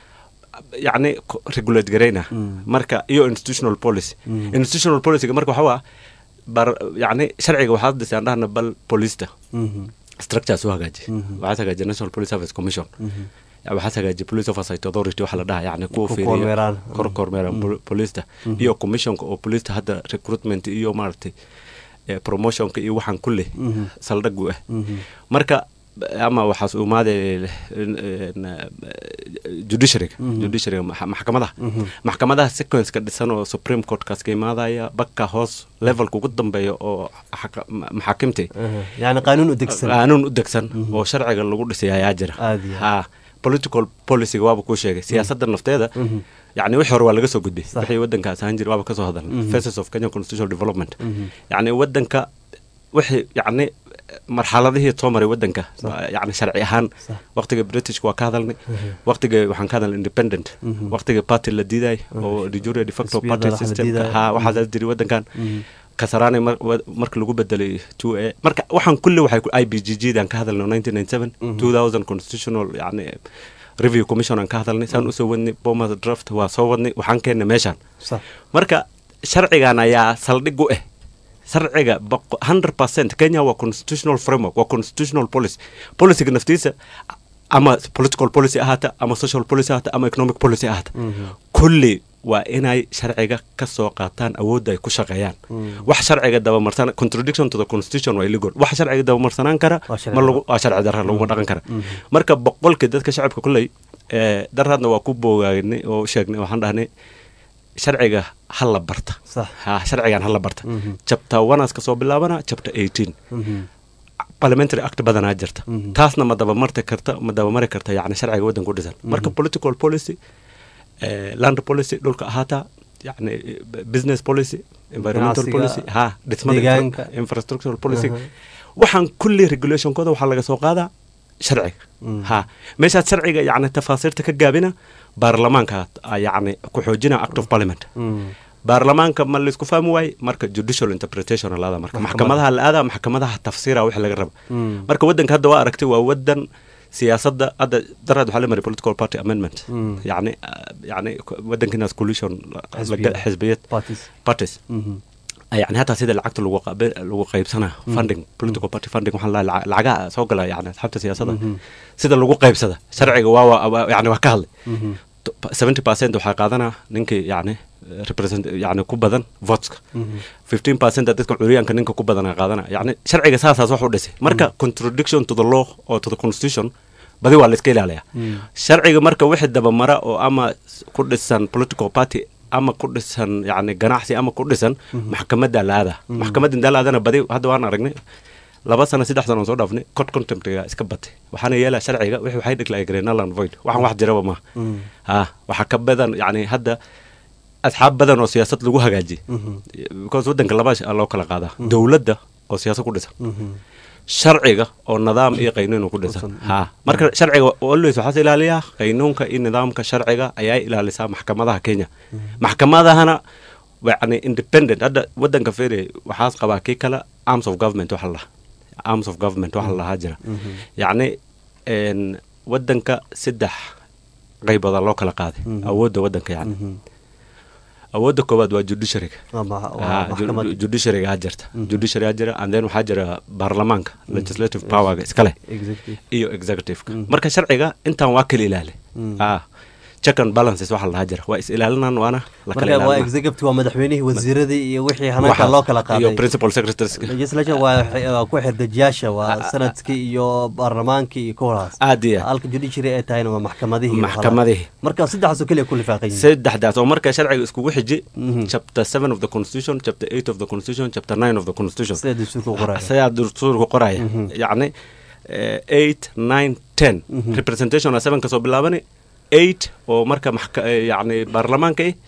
yacni ko- regulate garayna Mhm. marka iyo institutional policy Mhm. institutional policyga marka waxaa waa bar yacni sharciga waxaad dhisaan dhahna bal polista Mhm. structures u hagaaji Mhm. waxaad hagaaji national police service commission Mhm. waxaad hagaaji police oversight authority waxa la dhaha yacni kuwa Ku fiiriya kormeeraan. kor kormeeraan Mhm. pol- polista Mhm. iyo commissionka oo polista hadda recruitment iyo maaragtay eh, promotionka iyo waxaan kulle Mhm. saldhagu ah Mhm. marka ama waxaas umaaday judiciaryga Mhm. judiciaryga max- maxkamadaha Mhm. maxkamadaha sequenceka dhisan oo supreme courtkaas ka imaadaya bakka hoos levelka ugu dambeeya oo xaka- ma- maxaakimta Aha. yacni qaanuun u degsan qaanuun u degsan Mhm. oo sharciga lagu dhisay ayaa jira Aad iyo ha political policyga waaba kuu sheegay siyaasadda nafteeda Mhm. yacni wixii hore waa laga soo gudbay Sax. wixii waddankaas ahaan jira waaba kasoo hadalna Mhm. faces of kenya constitutional development Mhm. yacni waddanka wixii yacni marxaladihii soo maray waddanka yacni sharci ahaan Sax. waqtiga britishka waa ka hadalnay Mhm. waqtiga waxaan ka hadalnay independent Mhm. waqtiga party la diiday oo de jure de facto Xisbiyada party wax la systemka diidayo. ha waxaas jiri waddankan Mhm. kasarani mar- wa- marka lagu bedelay two a marka waxaan kulli waxay ku- i b g g dan ka hadalnay nineteen ninety seven two thousand constitutional yani review commission aan ka hadalnay saan usoo wadnay bomas draft waa soo wadnay waxaan keennay meeshaan sax marka sharcigan ayaa saldhig u ah sharciga boqo- 100% kenya waa constitutional framework waa constitutional policy policyga naftiisa ama political policy ahaata ama social policy ahaata ama economic policy ahaata kulli waa inay sharciga ka soo qaataan awoodda ay ku shaqeeyaan wax sharciga dabamarsan contradiction to the constitution waa illegal wax sharciga dabamarsanaan kara Waa sharci ma lagu waa sharci darra laguma dhaqan kara marka boqolkii dadka shacabka kulley ee daraadna waa ku boogaagnay oo sheegnay waxaan dhahnay sharciga ha la barta Sax. ha sharcigan ha la barta chapter oneas kasoo bilaabana chapter 18 parliamentary act badanaa jirta taasna ma dabamarti karta ma dabamari karta yani sharciga waddanka u dhisan marka political policy eh, land policy dhulka ahaata yani eh, business policy environmental Ganacsiga, policy ha dhismada deegaanka. infra- infrastructural policy waxaan kulli regulationkooda waxaa laga soo qaadaa sharciga ha meeshaad sharciga yani tafaasiirta ka gaabina baarlamaanka ah, yani ku xoojina act of parliament baarlamaanka ma laisku fahmi waaye marka judicial interpretation la aada marka maxkamadaha la aada maxkamadaha tafsiira wix laga raba marka waddanka hadda waa aragtay waa waddan siyaasadda hadda daraad waxaa la maray political party amendment yani ah, yani waddankinaas coalition la- la- Xisbiyada. xisbiyad parties parties yani hataa sida lacagta lagu qabe- lagu qaybsana funding political party funding waxaa la dhahaa lacagaha soo gala yani asxaabta siyaasadda sida lagu qaybsada sharciga waa waa- waa yani waa ka hadlay seventy percent waxaa qaadana ninkii yani represent yani ku badan voteska fifteen percent dadka curyaanka ninka ku badana qaadana yani sharciga saasaas wax u dhisay marka contradiction to the law or to the constitution badi waa la iska ilaaliyaa sharciga marka wixii dabamara oo ama s- ku dhisan political party ama ku dhisan yani ganacsi ama ku dhisan maxkamadda laada maxkamadda indaa laadana badi hadda waan aragnay laba sano saddex sano aan soo dhaafnay cod contemptiga iska batay waxaana yeelaa sharciga wixii waxay dhiglaay greenaland void waxaan wax jiraba maaha ha waxaa ka badan yani hadda asxaab badan oo siyaasad lagu hagaajiyay because waddanka laba sh- loo kala qaadaa dowladda oo siyaasad ku dhisan sharciga oo nidaam iyo qaynuun ku dhisan ha marka sharciga always waxaas ilaaliyaa qaynuunka iyo nidaamka sharciga ayaa ilaalisaa maxkamadaha kenya maxkamadahana yani independent hadda waddanka fere waxaas qabaa kii kale arms of government waxa la dhahaa arms of government waxa la dhahaa jira yacni en, waddanka saddex qaybooda loo kala qaaday awoodda waddanka yani awoodda koowaad waa judiciaryga Waa ma- waa Ah, ju- maxkamad. judiciaryga aa jirta judiciary aa jira and then waxaa jira baarlamaanka legislative powerga iskale Executive. iyo executiveka marka sharciga intaan waa kala ilaali ah check and balances waxa la dhahaa jira waa is ilaalinaan waana la kala marka waa ilaalina executive waa madaxweynihii wasiiradii iyo wixii hanaanka Waxaas- loo kala iyo qaaday principal secretaries legislature waa waa ku xirdejiyaasha waa sanadkii iyo baarlamaankii iyo kuwalaas aad iyo halka judiciary ay tahayna waa maxkamadihii iyo maxkamadihii marka saddexdaasoo keliya ku lifaaqan yihiin saddexdaas oo marka sharciga iskugu xiji chapter seven of the constitution chapter eight of the constitution chapter nine of the constitution sida dastuurka u qoraya sidaa dastuurka qoraya yacni eh, eight nine ten representation a seven kasoo bilaabani eight oo marka maxka- eh, yacni baarlamaanka eh,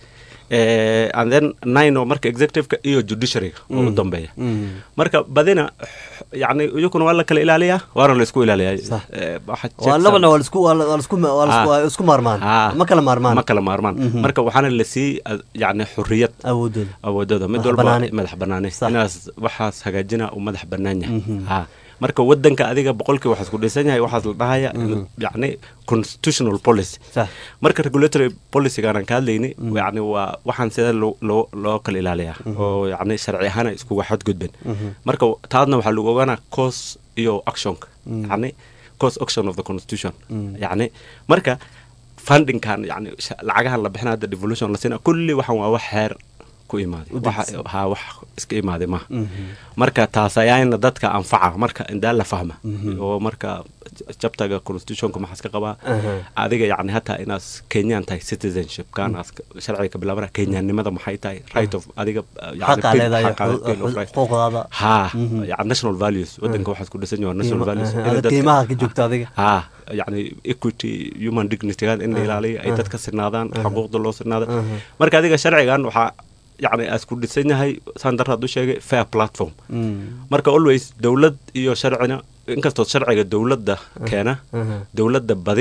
eh, and then nine oo marka executiveka iyo judiciaryga oo u dambeeya marka badina yacni iyakuna waa la kala ilaaliyaa waana la isku ilaaliyaa Sax. Eh, waxa waa checks labana and- waa lisku waa la- waa lisku waa lisku- Ah. waa isku maarmaan Ah. ma kala maarmaan ma kala maarmaan marka waxaana la sii yani xuriyad awoodooda awoodooda mid Madax walba bannaani. madax banaani Sax. inaas waxaas hagaajina uu madax bannaan yahay ha marka wadanka adiga boqolkii waxaas ku dhisan yahay waxaas la dhahaya yacni constitutional policy sax marka regulatory policygaan ka hadlayni yani waa waxaan sida loo loo loo kala ilaaliyaa oo yani sharci ahaan ay iskuga xadgudben marka taadna waxaa lagu ogaanaa cause iyo actionka yani cause action of the constitution yani marka fundingkan yani sha- lacagahan la bixina hadda devolution la siina kulli waxan waa wax xeer ku imaaday waxa ha wax iska imaaday maaha marka taas ayaana dadka anfaca marka indaa la fahma oo marka jabtaga constitutionka maxaas ka qabaa adiga yani hataa inaas kenyaan tahay citizenship kaanaas sharciga ka bilaabana kenyaannimada maxay tahay right of adiga uh, yani xaqaa bill- leedahay xaqaada, bill of rights. xuquuqdaada ha yani national values wadanka waxaas ku dhisan yahay national values inay ada dadka- qiimaha ka joogta adiga ha yani equity human dignity in la ilaaliyo ay dadka sinaadaan xuquuqda loo sinaada marka adiga sharcigan waxaa yani aas ku dhisan yahay saan daraad u sheegay fair platform marka always dowlad iyo sharcina inkastoo sharciga dowladda keena dowladda badi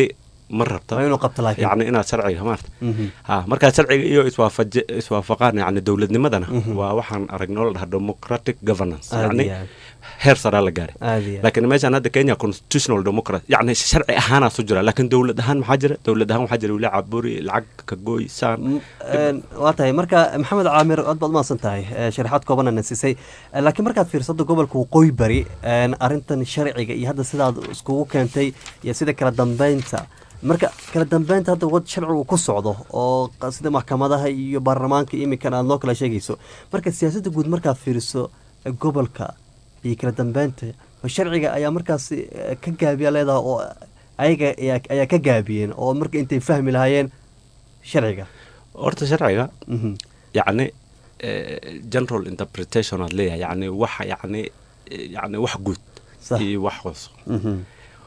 ma rabta waa inuu qabto laakiin yacni inaad sharciga maarta Mhm. ha markaa sharciga iyo iswaafaje iswaafaqaan yacni dowladnimadana waa waxaan aragnoo la dhaha democratic governance Aad yacni iyo aad. heer saraa la gaaray aad iyo aad. laakiin meeshaan hadda kenya constitutional democracy yacni sharci ahaanaa su jira laakiin dowlad ahaan maxaa jira dowlad ahaan waxaa jira wili caburi lacag kagooy saan M- een, waa tahay marka maxamed caamir aad baad umahadsan tahay ee, sharaxaad koobanana siisay Ee, laakiin markaad fiirsado gobolka waqooyi bari een, arrintan sharciga iyo hadda sidaad iskugu keentay iyo sida kala dambeynta marka kala dambeynta hadda wad sharcigu ku socdo oo qa- sida maxkamadaha iyo baarlamaanka iminkan aad noo kala sheegayso marka siyaasadda guud markaad fiiriso ee, gobolka iyo kala dambeynta ma sharciga ayaa markaas eh, ka gaabiya leedaha oo ayaga ayaa ayaa ka gaabiyeen oo marka intay fahmi lahaayeen sharciga horta sharciga Mhm. yacni eh, general interpretation aad leeyahay yacni wax yacni eh, yacni wax guud Sax. iyo wax hoos Mhm.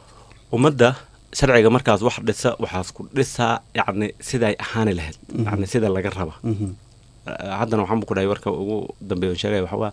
ummadda sharciga markaas wax dhisa waxaas ku dhisaa yacni siday ahaani lahayd yacni sida laga raba Mhm. Eh, haddana waxaan ku dhahay warka ugu dambeeya on sheegaya waxaa waa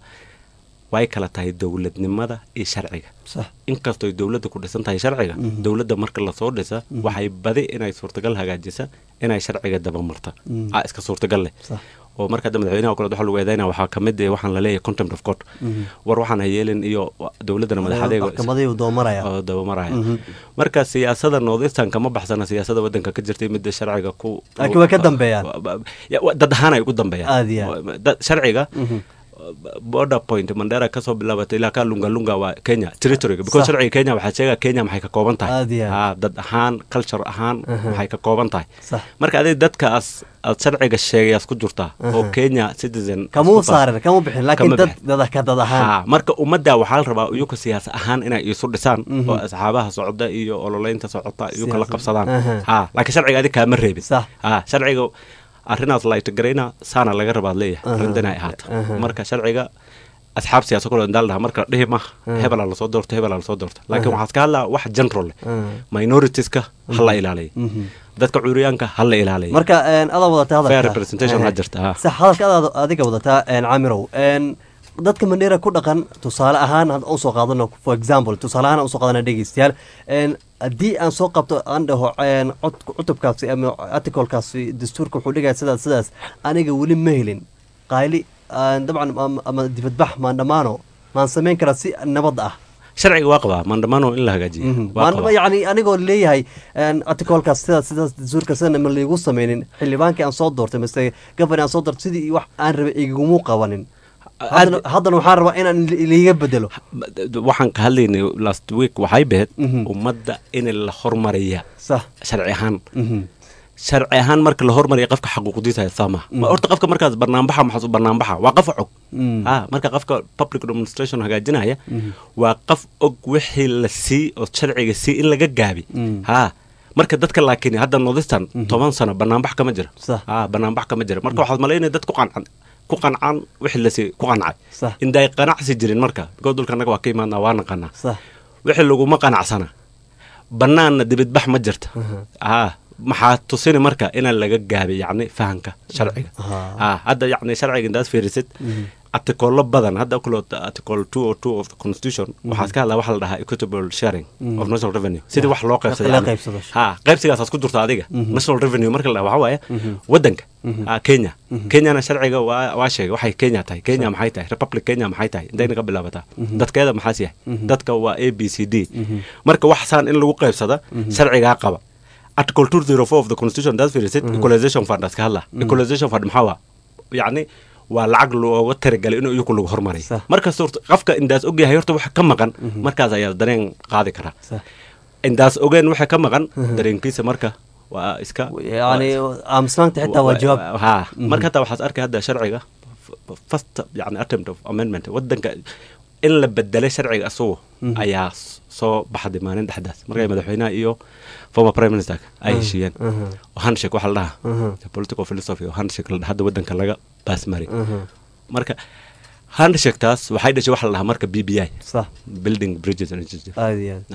way kala tahay dowladnimada iyo sharciga sax inkastoo ay dowladda ku dhisan tahay sharciga Mhm. dowladda marka lasoo dhisa Mhm. waxay badi inay suurtagal hagaajisa inay sharciga dabamarta Mhm. aa iska suurtagal leh sax oo marka hadda madaxweynaha oo kale waxa lagu eedaynaya waxaa ka mid eh waxaan la leeyahay contempt of court Mhm. war waxaan ha yeelin iyo dowladdana madaxadeega maxkamadii uu doomaraya oo dabamaraya Mhm. marka siyaasada northeastern kama baxsana siyaasada wadanka ka jirtay midda sharciga ku Laakiin way ka dambeeyaan. Ya, wa- dad ahaan ay ugu dambeeyaan Aad iyo aad. Dad- sharciga Mhm. border point mandera kasoo bilaabatay ilaa ka lunga lunga waa kenya territoryga because Sax. sharciga kenya waxaa sheega kenya maxay ka kooban tahay Aad iyo aad. Ha, dad ahaan culture ahaan Aha. maxay ka kooban tahay sax marka adig dadkaas aad sharciga sheegayaas ku jirtaa oo Aha. kenya citizen kamuu isku tahay. saarin kama bixin laakiin Kama dad bixin. dad ka dad ahaan Ha, marka ummadda waxaa la rabaa iyuka siyaas ahaan inay isu dhisaan Mhm. oo asxaabaha socda iyo ololeynta socota iyo kala Siyaasad. qabsadaan Aha. ha laakiin sharciga adig kaama reebin sax ha sharciga arrinaas laytagarayna saana laga rabaad leeyahay Aha. arrintan ay ahaato Aha. marka sharciga asxaab siyaasa kule indaa la dhaha marka dhihi ma Aha. hebelaa lasoo doorto hebelaa lasoo doorto laakiin Aha. waxaad ka hadlaa wax general leh Ah. minoritiska ha la ilaaliya Mhm. dadka curyaanka ha la ilaaliya marka een, adaa wadataa hadalka fair representation ha Eh, jirta ha sax hadalka adaad adiga wadataa een, caamirow een, dadka mandheera ku dhaqan tusaale ahaan hadda usoo qaadano for example tusaale ahaan aan usoo qaadana dhegeystayaal een, haddii aan soo qabto aan dhaho een, cod- cutubkaasi ama articlekaasi dastuurka wuxuu dhigaya sidaas sidaas aniga weli ma helin qayli aan dabcan ama- ama dibadbax maan dhammaano maan samayn karaa si nabad ah sharciga waa qabaa mandamano in la hagaajiyo waa maan qabaa yani anigoo leeyahay een, articlekaas sidaas sidaas dastuurka sidana ma liigu sameynin xildhibaankii aan soo doortay mise gabani aan soo doortay sidii wax aan rabay igumuu qabanin haddana haddana waxaan rabaa inaan li- liiga bedelo waxaan ka hadlaynay last week waxay behed Mhm. ummadda in la hormariya sax sharci ahaan Mhm. sharci ahaan marka la hormariya qofka xaquuqdiisa haysaa maha Ma horta qofka markaas barnaambaxa maxaas u barnaambaxa waa qof og Mm. ah marka qofka public demonstration hagaajinaya Mhm. waa qof og wixii la sii oo sharciga sii in laga gaabi Mm. ha marka dadka laakiin hadda northeastern toban sano barnaambax kama jira Sax. ah barnaambax kama jira marka waxaad malaynaya dad ku qancan ku qancaan wixii lasii ku qancay Sax. inday qanacsi jirin marka because dulka annaga waa ka imaadnaa waa naqanaa sax wixii laguma qanacsana bannaanna dibadbax ma jirta ah maxaa tusini marka inaan laga gaabay yacni fahanka sharciga Ah. ah hadda yacni sharciga intaad fiirisid artikolo badan hadda kulo article two o two of the constitution waxaas ka hadlaa waxa la dhahaa equitable sharing of national revenue sidii wax loo qaybsado la yacni. qaybsado. ha qaybsigaasaas ku jirta adiga national revenue marka la dhaha waxaa waaye wadanka ah, kenya kenyana sharciga waa waa sheegay waxay kenya tahay kenya maxay tahay republic kenya maxay tahay intayna ka bilaabataa dadkeeda maxaas yahay dadka waa a b c d marka wax saan in lagu qaybsada sharcigaa qaba article two zero four of the constitution daad fiirisid equalization fund aska hadla equalization fund maxaa waa yacni waa lacag looga talagalay inuu iyaku lagu hormariyo Sax. markas horta qofka indaas ogyahay horta waxa ka maqan markaas ayaa dareen qaadi karaa sax indaas ogeen waxa ka maqan dareenkiisa marka waa iska yani aamusnaanta xitaa waa jawaab ha marka hataa waxaad arkay hadda sharciga f- first yani attempt of amendment wadanka in la bedelay sharciga asugu ayaa s- soo baxday maalin dhexdaas markay madaxweynaha iyo former prime minister ay heshiiyeen oo handshake waxa la dhahaa the political philosophy oo handshake la dhaha hadda wadanka laga baasmari marka handshake taas waxay dhashay waxa la dhahaa marka b b i sax building bridges and institutions aad iyo aad Ah,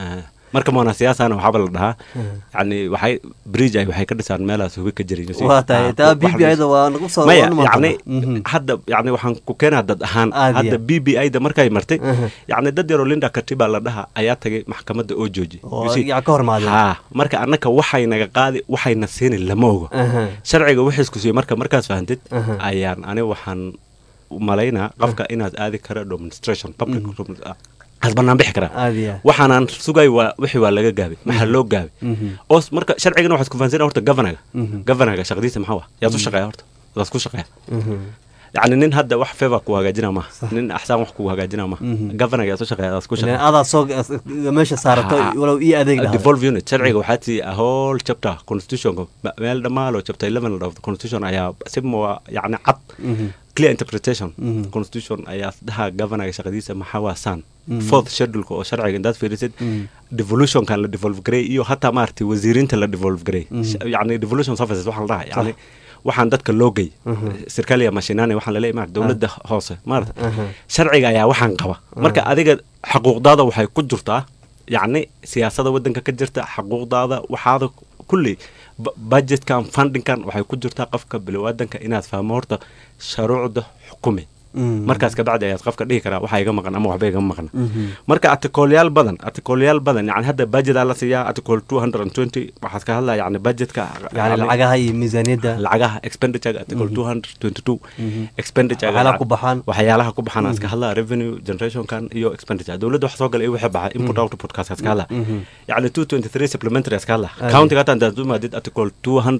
marka monasiyaasana waxaaba la dhahaa yani waxay bridge ay waxay ka dhisaan meelaas hubi ka jirin waa tahay taa b b ida waa nagu soo maya noqon yani doontaa. hadda yani waxaan ku keenaa dad ahaan Aad hadda iyo. b b ida markay martay Aha. yani dad yaroo linda katiba la dhaha ayaa tagay maxkamadda oo jooji oo You see? yaa ka hormaadeen ha marka annaka waxay naga qaadi waxayna siini lama ogo Aha. sharciga wixiisku siiyey marka markaas fahantid Aha. ayaan ani waxaan u malaynaa qofka inaad aadi kara demonstration public as banaan bixi karaa aad iyo waxaanaan sugay waa wixii waa laga gaabay maxaa loo gaabay Mhm. oo s- marka sharcigana waxaad ku fahansanaa horta governaga Mhm. governaga shaqadiisa maxaa wa yaad u shaqeeya horta daas ku shaqeeya Mhm. yacni nin hadda wax favor ku hagaajina maaha nin axsaan wax ku hagaajina maaha Mhm. governaga yaad u shaqeeya daas ku Ileen shaqeeya adaa soo meesha saarato Ha. walow ii adeeg lahaa devolve unit sharciga waxaa tii a whole chapter constitutionka ma- meel dhammaalo chapter 11 of the constitution ayaa si mua yacni cad Mhm. clear interpretation Mhm. constitution ayaa dhaha governaga shaqadiisa maxaa waa san Mhm. fourth scheduleka oo sharciga intaad fiirisid Mhm. devolutionkan la devolve garay iyo hataa maaragtay wasiiriinta la devolve garay Mhm. Sh- yacni devolution services waxaa la dhaha yacni waxaan dadka loo gey Mhm. sirkaliya mashinani waxaan laleeyahay maarata dowladda hoose maarata Aha. sharciga ayaa waxaan qaba marka adiga xaquuqdaada waxay ku jirtaa yacni siyaasada wadanka ka jirta xaquuqdaada waxaada kulli bu- budgetkan fundingkan waxay ku jirtaa qofka bilowaadanka inaad fahmo horta sharuucda xukumi Mhm. markaas kabacdi ayaad qofka dhihi karaa waxaa iga maqan ama waxba igama maqan Mhm. marka artikolyaal badan artikolyaal badan yani hadda budgetaa la siiyaa article 220 waxaad ka hadlaya yani budgetka yani lacagaha iyo miisaaniyadda lacagaha expenditure article 222 Mhm. expenditure Waxyaalaha ku baxaan. waxyaalaha ku baxaan aad ka hadlaa revenue generationkan iyo expenditure dowladda wax soo gala iyo wixii baxay input output kaas aad ka hadlaa Mhm. yani 223 supplementary aad ka hadlaa Aad county hata intaad u maadid article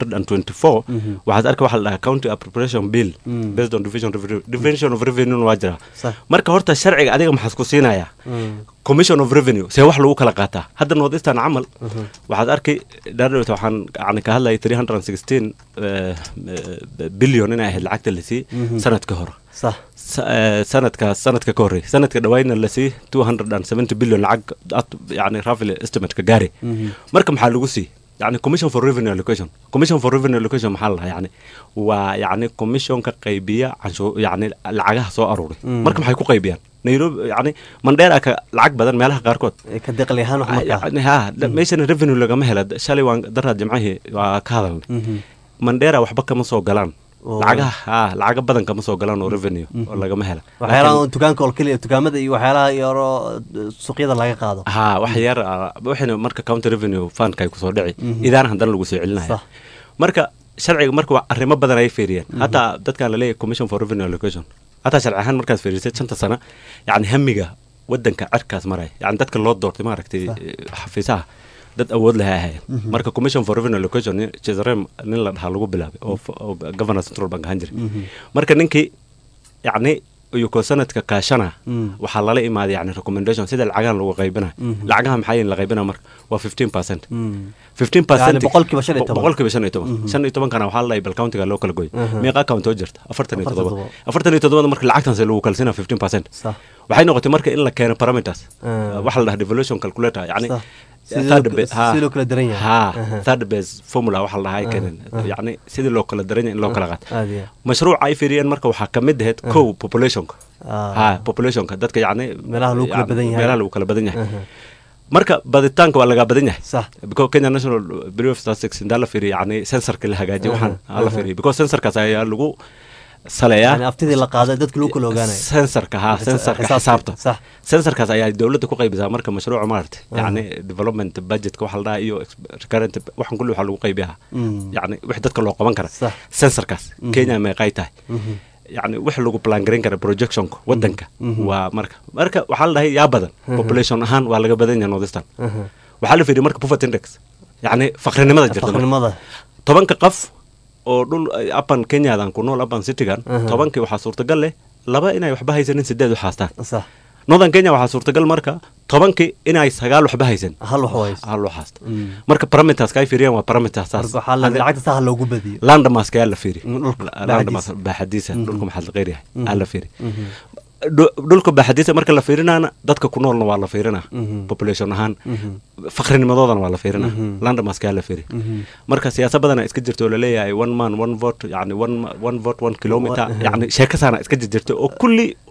224 Mhm. waxaad arka waxa la dhahaa county appropriation bill Mhm. based on division of revenue division of revenue waa jira Sax. marka horta sharciga adiga maxaad ku siinayaa Mhm. commission of revenue see wax lagu kala qaataa hadda northeastern camal waxaad arkay dhaadhowta waxaan yani ka hadlayay 316 eh, eh, billion inay ahayd lacagta la siiyey Mhm. sanadka hore sax Sa- eh, sanadka sanadka ka horreey sanadka dhawaydna la siiyey 270 billion lacag at- yani rafil estimate-ka gaari Mhm. marka maxaa lagu siiyey yani commission for revenue allocation commission for revenue allocation maxaa la dhahaa yani waa yani commissionka qaybiya canshuur yani lacagaha soo aruuray Mm. marka maxay ku qaybiyaan nairobi yani mandheera ka lacag badan meelaha qaarkood Ee, ka deqli ahaan wax markaa yani ha da- meeshana revenue lagama hela shalay waan daraad jimcahii waa ka hadalnay Mhm. mandheera waxba kama soo galaan Oo. lacagaha ha lacaga badan kama soo galaan oo revenue oo lagama hela waxyaalaha oo dukaanka oo keliya dukaamada iyo waxyaalaha yaro suuqyada laga qaado ha wax yar ah, waxayna marka county revenue fundka ay kusoo dhici Mhm. idaana haddana lagu soo celinaya Sax. marka sharciga marka waa arrimo badan ay fiiriyeen hataa dadkan laleeyahay commission for revenue allocation hataa sharci ahaan markaad fiirisid shanta sano yani hamiga wadanka cerkaas maraya yani dadka loo doortay maaragtay eh, xafiisaha dad awood laha ahaayeen marka commission for revenue allocation nin- cesarem nin la dhahaa lagu bilaabay oo f- oo governor central bank ahaan jiray marka ninkii yacni iyuko sanadka kaashana Mm. waxaa lala imaaday yani recommendation sida lacagahan lagu qaybina Mhm. lacagaha maxaa yihin la qaybina marka waa 15 percent Mm. 15 percent Yani boqolkiiba shan iyo toban. boqolkiiba shan iyo toban shan iyo tobankana waxaa la dhahay bal countiga loo kala goy Aha. meeqa account oo jirta afartan iyo Afartan todoba todoba. afartan iyo todobada marka lacagtanse lagu kalsina 15 percent sax waxay noqotay marka in la keeno parameters Ah. waxa la dhaha devolution calculator yani Sax. Sidii third loo- ba- ha. sidii loo kala daran yahay. ha Aha. third base formula waxa la dhaha ay keeneen ah. yani sidii loo kala daran yahay in loo kala qaato aad iyo mashruuca ay fiiriyeen marka waxaa ka mid ahayd kow populationka Ah. ha populationka dadka yani Meelaha lagu kala yani badan yahay. meelaha lagu kala badan yahay Aha. marka baditaanka waa lagaa badan yahay sax because kenya national bureau of statistics indaa la fiiriya yani sensorka la hagaajiyo waxaan Aha, aa la aha. fiiriya because sensorkaas ayaa lagu saleeyaa yani aftidii la qaaday dadka lagu kala ogaanayo sensorka ha Xisa- sensorka xisaabta. xisaabta sax sensorkaas ayaa dowladda ku qaybisaa marka mashruuca maaragtay Aha. yani development budgetka waxa la dhahaa iyo ex- recurrent waxan kulli waxaa lagu qaybiyaa Mm. yani wix dadka loo qaban kara Sax. sensorkaas Mhm. kenya meeqay tahay Mhm. yani wix lagu plan garan kara projectionka wadanka Mhm. waa marka marka waxaa la dhahay yaa badan population ahaan waa laga badan yahay northeastern Aha. waxaa la fiiriya marka poverty index yani faqrinimada jirta marka. faqrinimada tobanka qof oo dhul apan kenyadan ku nool apan citygan Aha. tobankii waxaa suurtagal leh laba inay waxba haysanin sideed wax haastaan sax northern kenya waxaa suurtagal marka tobankii inay sagaal waxba haysan hal wax ways hal wax haasta Mm. marka parameters ay fiiriyaan waa parameters saas marka waxaa la lacagta saha loogu badiyo landamask ayaa la fiiri Mm, dhulka landamask baaxadiisa. baaxadiisa Mhm. dhulka maxaa la qeyr yahay Mhm. aa la fiiri Mhm. Dhu- dhulka baaxadiisa marka la fiirinaana dadka ku noolna waa la fiirinaa Mhm. population ahaan Mhm. faqrinimadoodana waa la fiirinaa Mhm. landamask ayaa la fiiri Mhm. marka siyaasad badana iska jirta oo laleeyahay one man one vote yani one, ma- one vote one kilometer Wa- yani sheekasaana iska jirjirta oo kulli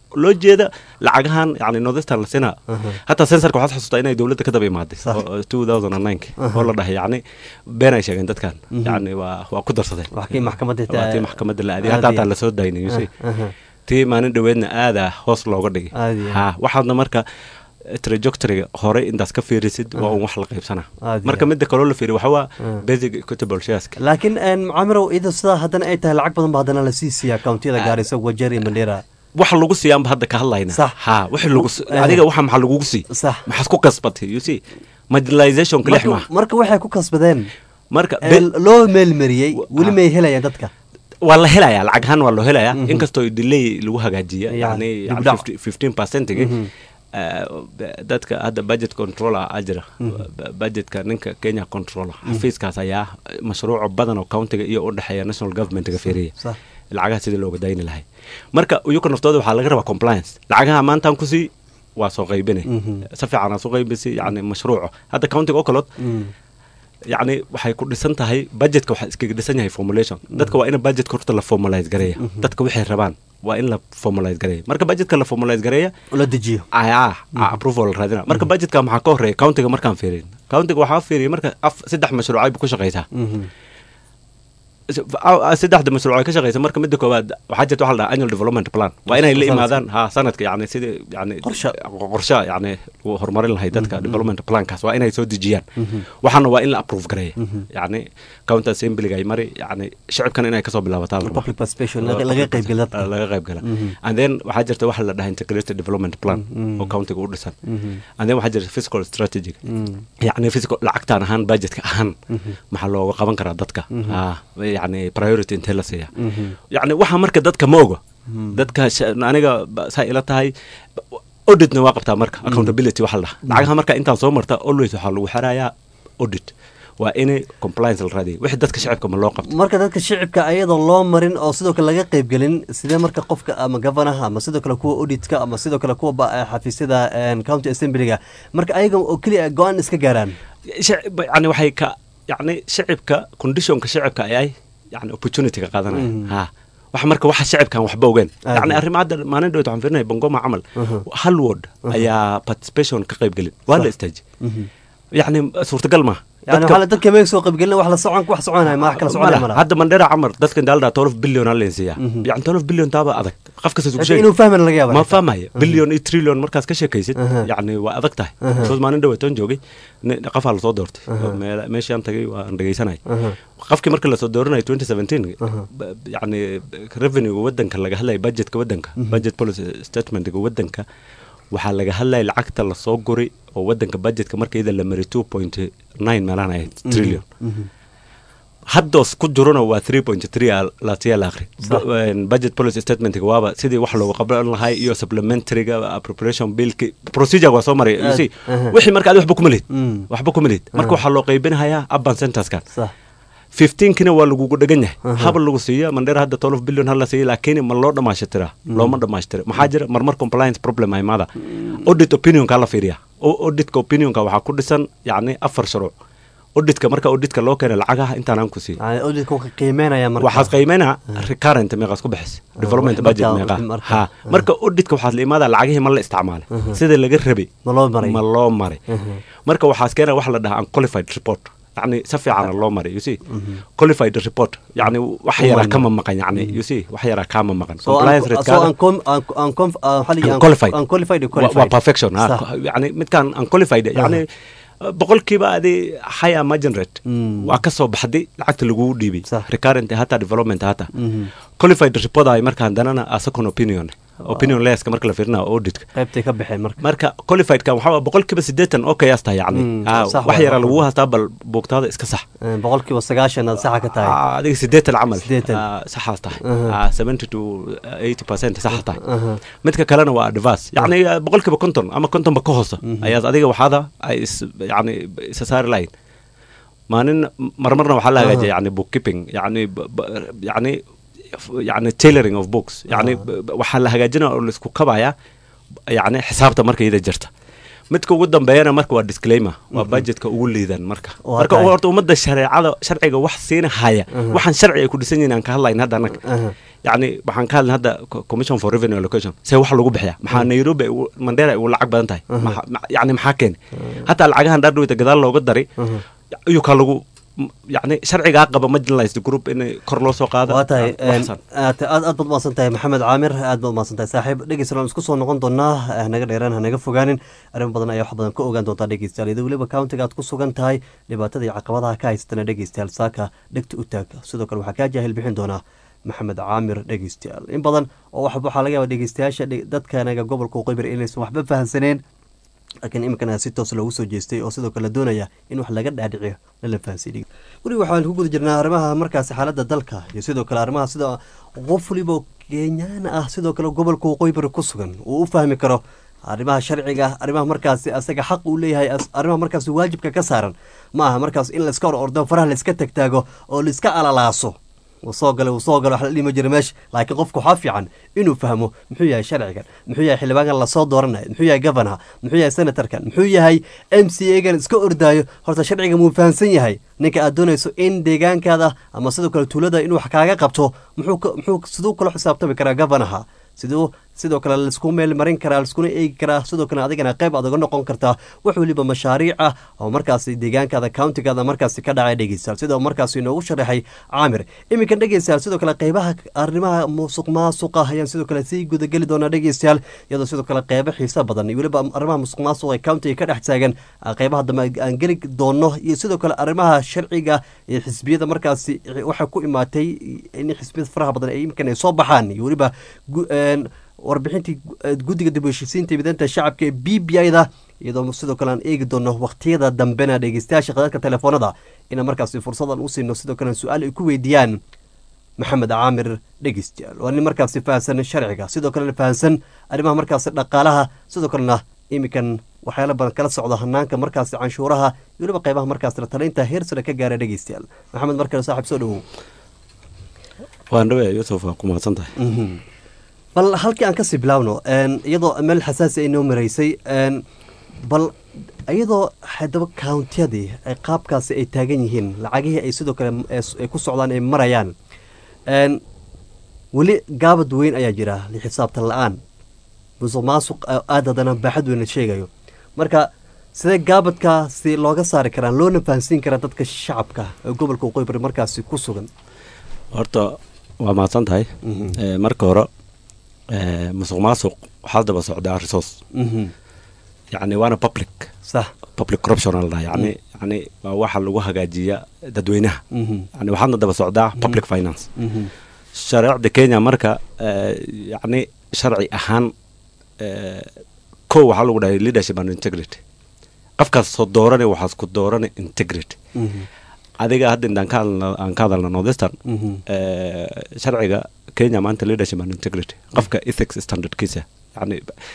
loo jeeda lacagahan yani northeastern la siinaa hataa sensorka waxaad xasuustaa inay dowladda ka daba imaaday Sax. oo- oo 2009 oo la dhahay yani been ay sheegeen dadkan yani waa waa ku darsadeen wax kii maxkamadda waa tii maxkamadda la aadiyay hataa aadiya. hataa lasoo daynay you see. Aha. tii maalin dhoweedna aadaa hoos looga dhigay Aadiya. ha waxaadna marka trajectoryga hore intaas ka fiirisid waa un wax la qaybsanaa Aadiya. marka midda kaloo la fiiriy waxaa waa Ah. basic equitable shareska laakiin een, mucaamirow iyadoo sidaa haddana ay tahay lacag badan ba haddana lasii siiya akauntiyada gaarisa wajeer iyo mandheera waxa lagu siiyaanba hadda ka hadlayna Sax. ha wixii lagu si- Eh. adiga waxa maxaa lagugu sii sax maxaad ku kasbatay you see marginalizationka lix marka, maaha marka waxay ku kasbadeen marka ee, bel- loo meelmariyey weli ah. may helayaan dadka waa la helayaa lacag ahaan waa loo helayaa Mhm. inkastoo delay lagu hagaajiya Yani, yani dib u dhac. fifteen percentigi Mhm. dadka hadda budget controller a jira Ba- budgetka ninka kenya controller xafiiskaas ayaa mashruuco badan oo countiga iyo u dhexeeya national governmentga fiiriya sax lacagaha sidii looga dayni lahay marka iyuka naftooda waxaa laga rabaa compliance lacagaha maantaan kusii waa soo qaybinay Mhm. si fiican aa soo qaybisay yani mashruuco hadda countiga oo kalood Mm. yacni waxay ku dhisan tahay budgetka waxaa iskaga dhisan yahay formulation dadka waa in budgetka horta la formalize gareeya dadka waxay rabaan waa in la formalize gareeya marka budgetka la formalize gareeya la dejiyo ayaa approval la raadina marka budgetka maxaa ka horeeya countiga markaan fiirin countiga waxaa fiiriya marka af saddex mashruucay ku shaqaysaa Mhm. S- a- saddexda mashruuc ay ka shaqaysa marka midda koowaad waxaa jirta waxa la dhaha annual development plan waa inay la Sanadka. imaadaan ha sanadka yani sidii yani Qorshe. qorshe yani lagu horumarin lahay dadka development plankaas waa inay soo dejiyaan waxaana waa in la approve gareeya yani county assemblyga ay mari yani shicibkan inay kasoo bilaabataa la rabaa. public participation laga laga qaybgala dadka laga qayb gala Mhm. and then waxaa jirta waxa la dhaha integrated development plan Mhm. oo countiga u dhisan Mhm. and then waxaa jirta fiscal strategy Mm. yani fiscal lacagtaan ahaan budgetka ahaan maxaa looga qaban karaa dadka Ah, yani priority intee la siiya Mhm. yani waxa marka dadka ma oga dadka sha- aniga ba- saa ila tahay auditna waa qabtaa marka accountability waxa la dhaha lacagaha marka intaan soo marta always waxaa lagu xirayaa audit waa inay compliance la raadiya wixii dadka shacibka ma loo qabto marka dadka shicibka ayadoo loo marin oo sidoo kale laga qaybgelin sidee marka qofka ama governaha ama sidoo kale kuwa auditka ama sidoo kale kuwa ba- xafiisyada een, county assemblyga marka ayaga oo keliya go-aan iska gaaraan shacib- yani waxay ka yani shacibka conditionka shacibka ayay yani opportunity ka qaadanaya Mhm. ha wax marka waxa shacibkan waxba ogeen Aad yani iyo. arrimo hadda maalin dhawet waxaan fiirinaya bongoma camal Mhm. hal ward ayaa participation ka qayb gelin waa la istaaji yani suurtagal maaha yani Dadka- waxaa la- dadka meeg soo qaybgelin wax la socon wax soconaya ma wax kala soconaya Mala, mala hadda mandhera camar dadkan daaldaa tolof billion aa leensiiyaa Mhm. yani tolof billion taaba adag qof kasta Laakiin inuu fahmana laga yaaba ma fahmaya billion iyo trillion markaas ka sheekaysid Aha. yani waa adag tahay Aha. soos maalin dhaweetoon joogay ni- qofaa lasoo doortay Aha. oo meel- meeshaan tagay waan dhegaysanay Aha. qofkii marka lasoo dooranaya 2017 Aha. ba- yani revenue wadanka laga hadlaya budgetka wadanka budget policy statementga wadanka waxaa laga hadlaya lacagta lasoo guri oo wadanka budgetka markayda la mari 2.9 meelaan ahayd trillion Mhm. haddoos ku jirona waa 3.3 latiya la akhri Sax. Bu- budget policy statementga waaba sidii wax looga qaban lahay iyo supplementaryga appropriation billki procedure waa soo maray you see Aha. wixii marka adi waxba kuma lihid Mm. waxba kuma lihid marka Aha. waxaa loo qaybinahayaa urban centerskan sax 15kina waa lagugu dhegan yahay Aha. haba lagu siiya mandheer hadda 12 billion hala siiya laakiin ma loo dhamaashtiraa looma dhamaashtira maxaa jira marmar compliance problem ay imaada audit opinionka la fiiriya O- auditka opinionka waxaa ku dhisan yacni afar shuruuc auditka marka auditka loo keena lacagaha intaanaan ku siiya yani auditka wuxuu qiimeynaya marka waxaad qiimeynaa recurrent meeqaas ku bixis development wixii budget markaa- meeqa wixii markaa- ha aha. marka auditka waxaad la imaadaa lacagihii ma la isticmaalay Aha. sida laga rabay ma loo maray ma loo maray Aha. marka waxaas keena waxa la dhahaa unqualified report yani si fiicana loo maray you see qualified report yani wax U yaraa marna. kama maqan yani you see wax yaraa kama maqan so compliance un- rate so uncom- un- uncom- uh, waxaa la yidhi unqualified unqualified iyo Wa- waa qualified perfection ha. Sax. yani midkaan unqualified yani boqolkiiba adi higher margin rate Mm. waa ka soo baxday lacagta lagugu dhiibay Sax. recurrent hata development hata Mhm. qualified report ay markaan danana a second opinion opinion leska marka la fiirina auditka qaybtay ka baxeen marka marka qualifiedkan waxaa waa boqolkiiba siddeetan oo kayaas tahay yani Mm, Ah, sax wax waay. yaraa lagu hastaa bal buugtaada iska sax Eh, boqolkiiba sagaashan aad saxa ka tahay Ah, adiga siddeetan camal Siddeetan. Ah, saxaas tahay Aha. Ah, 70 to 80 percent saxa tahay Aha. midka kalena waa advance yacni ah, boqolkiiba konton ama kontonba ka hoosa ayaad adiga waxaada ay is yani isa saari lahayn maalin marmarna waxaa la hagaajiya yani bookkeeping yani b- b- yani yani tailoring of books yani b- b- waxaa la hagaajinaya oo laisku kabaya yani xisaabta marka iyada jirta midka ugu dambeeyana marka waa disclaimer waa budgetka ugu liidan marka Waa marka tahay. horta ummadda shareecada sharciga wax siina haya waxaan sharci ay ku dhisan yihiin aan ka hadlayn hadda annaga Aha. yacni waxaan ka hadlay hadda co- commission for revenue allocation see wax lagu bixiya maxaa nairobi ay ugu- mandera ay ugu lacag badan tahay Maxa- ma- yacni maxaa keeni hataa lacagahan dhaardhaweyta gadaal looga daray ayuu kaa lagu m- yacni sharcigaa qaba marginalized group in kor loo soo qaado waa tahay aan waxsan. aad aad aad baad umahadsan tahay maxamed caamir aad baad umahadsan tahay saaxiib dhegeystayaal waan isku soo noqon doonaa hanaga dheeraan hanaga fogaanin arrin badan ayaa wax badan ka ogaan doontaa dhegeystayaal iyadoo weliba countiga aad ku sugan tahay dhibaatada iyo caqabadaha ka haysatana dhegeystayaal saaka dhegta u taag sidoo kale waxaa kaa jaahil bixin doonaa maxamed caamir dhegeystayaal in badan oo wax waxaa laga yaaba dhegeystayaasha dhe- dadkanaga gobolka uqaybir inaysan waxba fahansaneen laakiin iminkana si toos loogu soo jeestay oo sidoo kale doonaya in wax laga dhaadhiciyo lala fahansiiyo weli waxaan ku guda jirnaa arrimaha markaasi xaaladda dalka iyo sidoo kale arrimaha sida qof waliba kenyaana ah sidoo kale gobolka waqooyi ku sugan uu u fahmi karo arrimaha sharciga arrimaha markaasi asaga xaq uu leeyahay as- arrimaha markaasi waajibka ka saaran ma aha markaas in laiska hor ordo faraha laiska tagtaago oo laiska alalaaso wuu soo galay wuu soo galay wax la dhima jira meesha laakiin qofku waxaa fiican inuu fahmo muxuu yahay sharcigan muxuu yahay xildhibaankan lasoo dooranayo muxuu yahay governor muxuu yahay senatorkan muxuu yahay m c a gan iska ordaayo horta sharciga muu fahamsan yahay ninka aad doonayso in deegaankaada ama sidoo kale tuulada inuu wax kaaga qabto muxuu ka- muxuu siduu kula xisaabtami karaa governorha siduu sidoo kale laisku meel marin karaa laiskuna eegi karaa sidoo kale adigana qayb aad uga noqon kartaa wax weliba mashaariic ah oo markaasi deegaankaada countigaada markaasi ka dhacay dhegeystayaal sidoo markaasi inoogu sharaxay caamir iminkan dhegeystayaal sidoo kale qeybaha arrimaha musuq maasuqa ayaan sidoo kale sii gudageli doonaa dhegeystayaal iyadoo sidoo kale qeybo xiiso badan iyo weliba arrimaha musuq maasuqa ee countiga ka dhex taagan ah, qeybaha dambe aan geli doono iyo sidoo kale arrimaha sharciga ee xisbiyada markaasi waxay ku imaatay in xisbiyada faraha badan ay iminkan ay soo baxaan iyo weliba gu- een, warbixintii gu- eh, guddiga dib u heshiisiinta mideynta shacabka ee b b i da iyadoo sidoo kale aan eegi doono waqtiyada dambena dhegeystayaasha khadadka telefoonada inaan markaasi fursadan u siino sidoo kale su-aal ay ku weydiiyaan maxamed caamir dhegeystayaal waa nin markaasi fahansan sharciga sidoo kalena fahansan arrimaha markaasi dhaqaalaha sidoo kalena iminkan waxyaala badan kala socda hanaanka markaasi canshuuraha iyo weliba qeybaha markaasi la talaynta heer sare ka gaara dhegeystayaal maxamed markale saaxiib soo dhowow waan dhawe yusuf waa ku mahadsan tahay Mhm. bal halkii aan kasii bilaawno een, iyadoo meel xasaasi ay noo maraysay een, bal iyadoo haddaba countiyadii ay qaabkaasi ay taagan yihiin lacagihii ay sidoo kale ee s- ay ku socdaan ay marayaan een, weli gaabad weyn ayaa jira xisaabtan la-aan musuq maasuq a- aad haddana baaxad weyn la sheegayo marka sidee gaabadkaasi looga saari karaan loona fahansiin karaa dadka shacabka ee gobolka waqooyi bari markaasi ku sugan horta waa mahadsan tahay Mhm. Eh, marka hore eh, musuq maasuq waxaa daba socdaa resource Mhm. yacni waana public sax public corruption la dhaha yacni yacni waa waxa lagu hagaajiya dadweynaha Mhm. yani waxaadna daba socdaa public finance Mhm. shareecda kenya marka eh, yacni sharci ahaan eh, kow waxaa lagu dhahay leadership and integrity qofkaas soo doorane waxaas ku doorane integrity Mhm. adiga hadda intaan ka hadalna aan ka hadalna northeastern Mhm. eh, sharciga kenya maanta leadership and integrity qofka ethics standardkiisa yani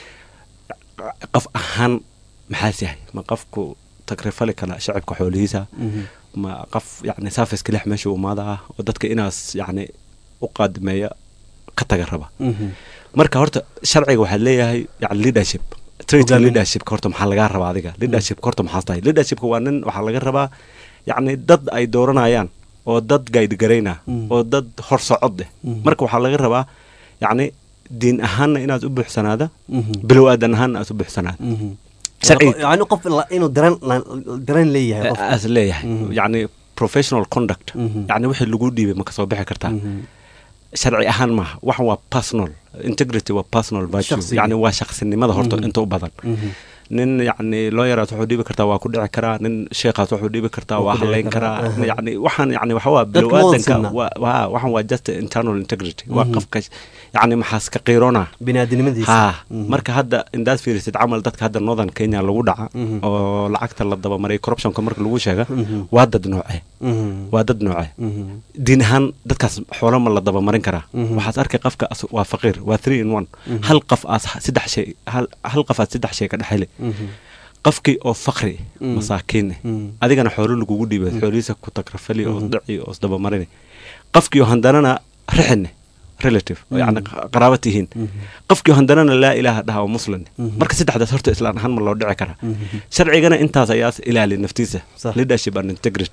qof ahaan maxaas yahay ma qofku takrifali kala shacibka xoolihiisa Mhm. ma qof yani saafiska lix meesha umaada ah oo dadka inaas yani u qaadimeeya ka taga raba Mhm. marka horta sharciga waxaad leeyahay yani leadership traitk Hogaamin. leadershipka horta maxaa lagaa rabaa adiga leadershipka horta maxaas tahay leadershipka waa nin waxaa laga rabaa yacni dad ay dooranayaan oo dad guide garayna Mm. oo dad hor socod eh Mhm. marka waxaa laga rabaa yacni diin ahaanna inaad u buuxsanaada Mhm. bilow aadan ahaanna aad u buuxsanaada Mhm. Sharci- yani qof la- inuu dareen la- dareen leeyahay qof aas leeyahay Mhm. yacni professional conduct Mhm. yacni wixii lagu dhiibay ma kasoo bixi kartaa Mhm. sharci ahaan maaha waxan waa personal integrity waa personal virtue Shakhsiga. yani waa shaqsinimada horta Mhm. inta u badan Mhm. nin yacni looyaraas wuxuu dhiibi kartaa waa ku dhici karaa nin sheekhaas wuxuu dhiibi kartaa Waa waa ku dhici halayn karaa, karaa aha. yacni waxaan yacni waxa waa Dadka ma wada bilowaadanka sinna. waa- waa- waxan waa just internal integrity waa Mhm. qofka yacni maxaas ka qiiroona biniaadinimadiisa ha Mhm. marka hadda indaad fiirisid camal dadka hadda northern kenya lagu dhaca Mhm. oo lacagta la dabamaray corruptionka marka lagu sheega Mhm. waa dad nooce Mhm. waa dad nooce Mhm. diin ahaan dadkaas xoolo ma la dabamarin karaa Mhm. waxaad arkay qofka as- waa faqiir waa three in one Mhm. hal qof aas saddex shay hal hal qof aad saddex shay ka dhexele Mhm. qofkii oo fakri Mm. masaakiin eh Mm. adigana xoolo lagugu dhiibay xoolihiisa ku takrafali oo Mhm. dhici oo isdabamarini qofkii oo handanana rixine relative oo yacni Mhm. qaraaba tihiin Mhm. qofkii oo handanana laa ilaaha dhaha oo muslim Mhm. marka saddexdaas horta islaan ahaan ma loo dhici karaa Mhm. sharcigana intaas ayaa ilaali naftiisa Sax. leadership and integrity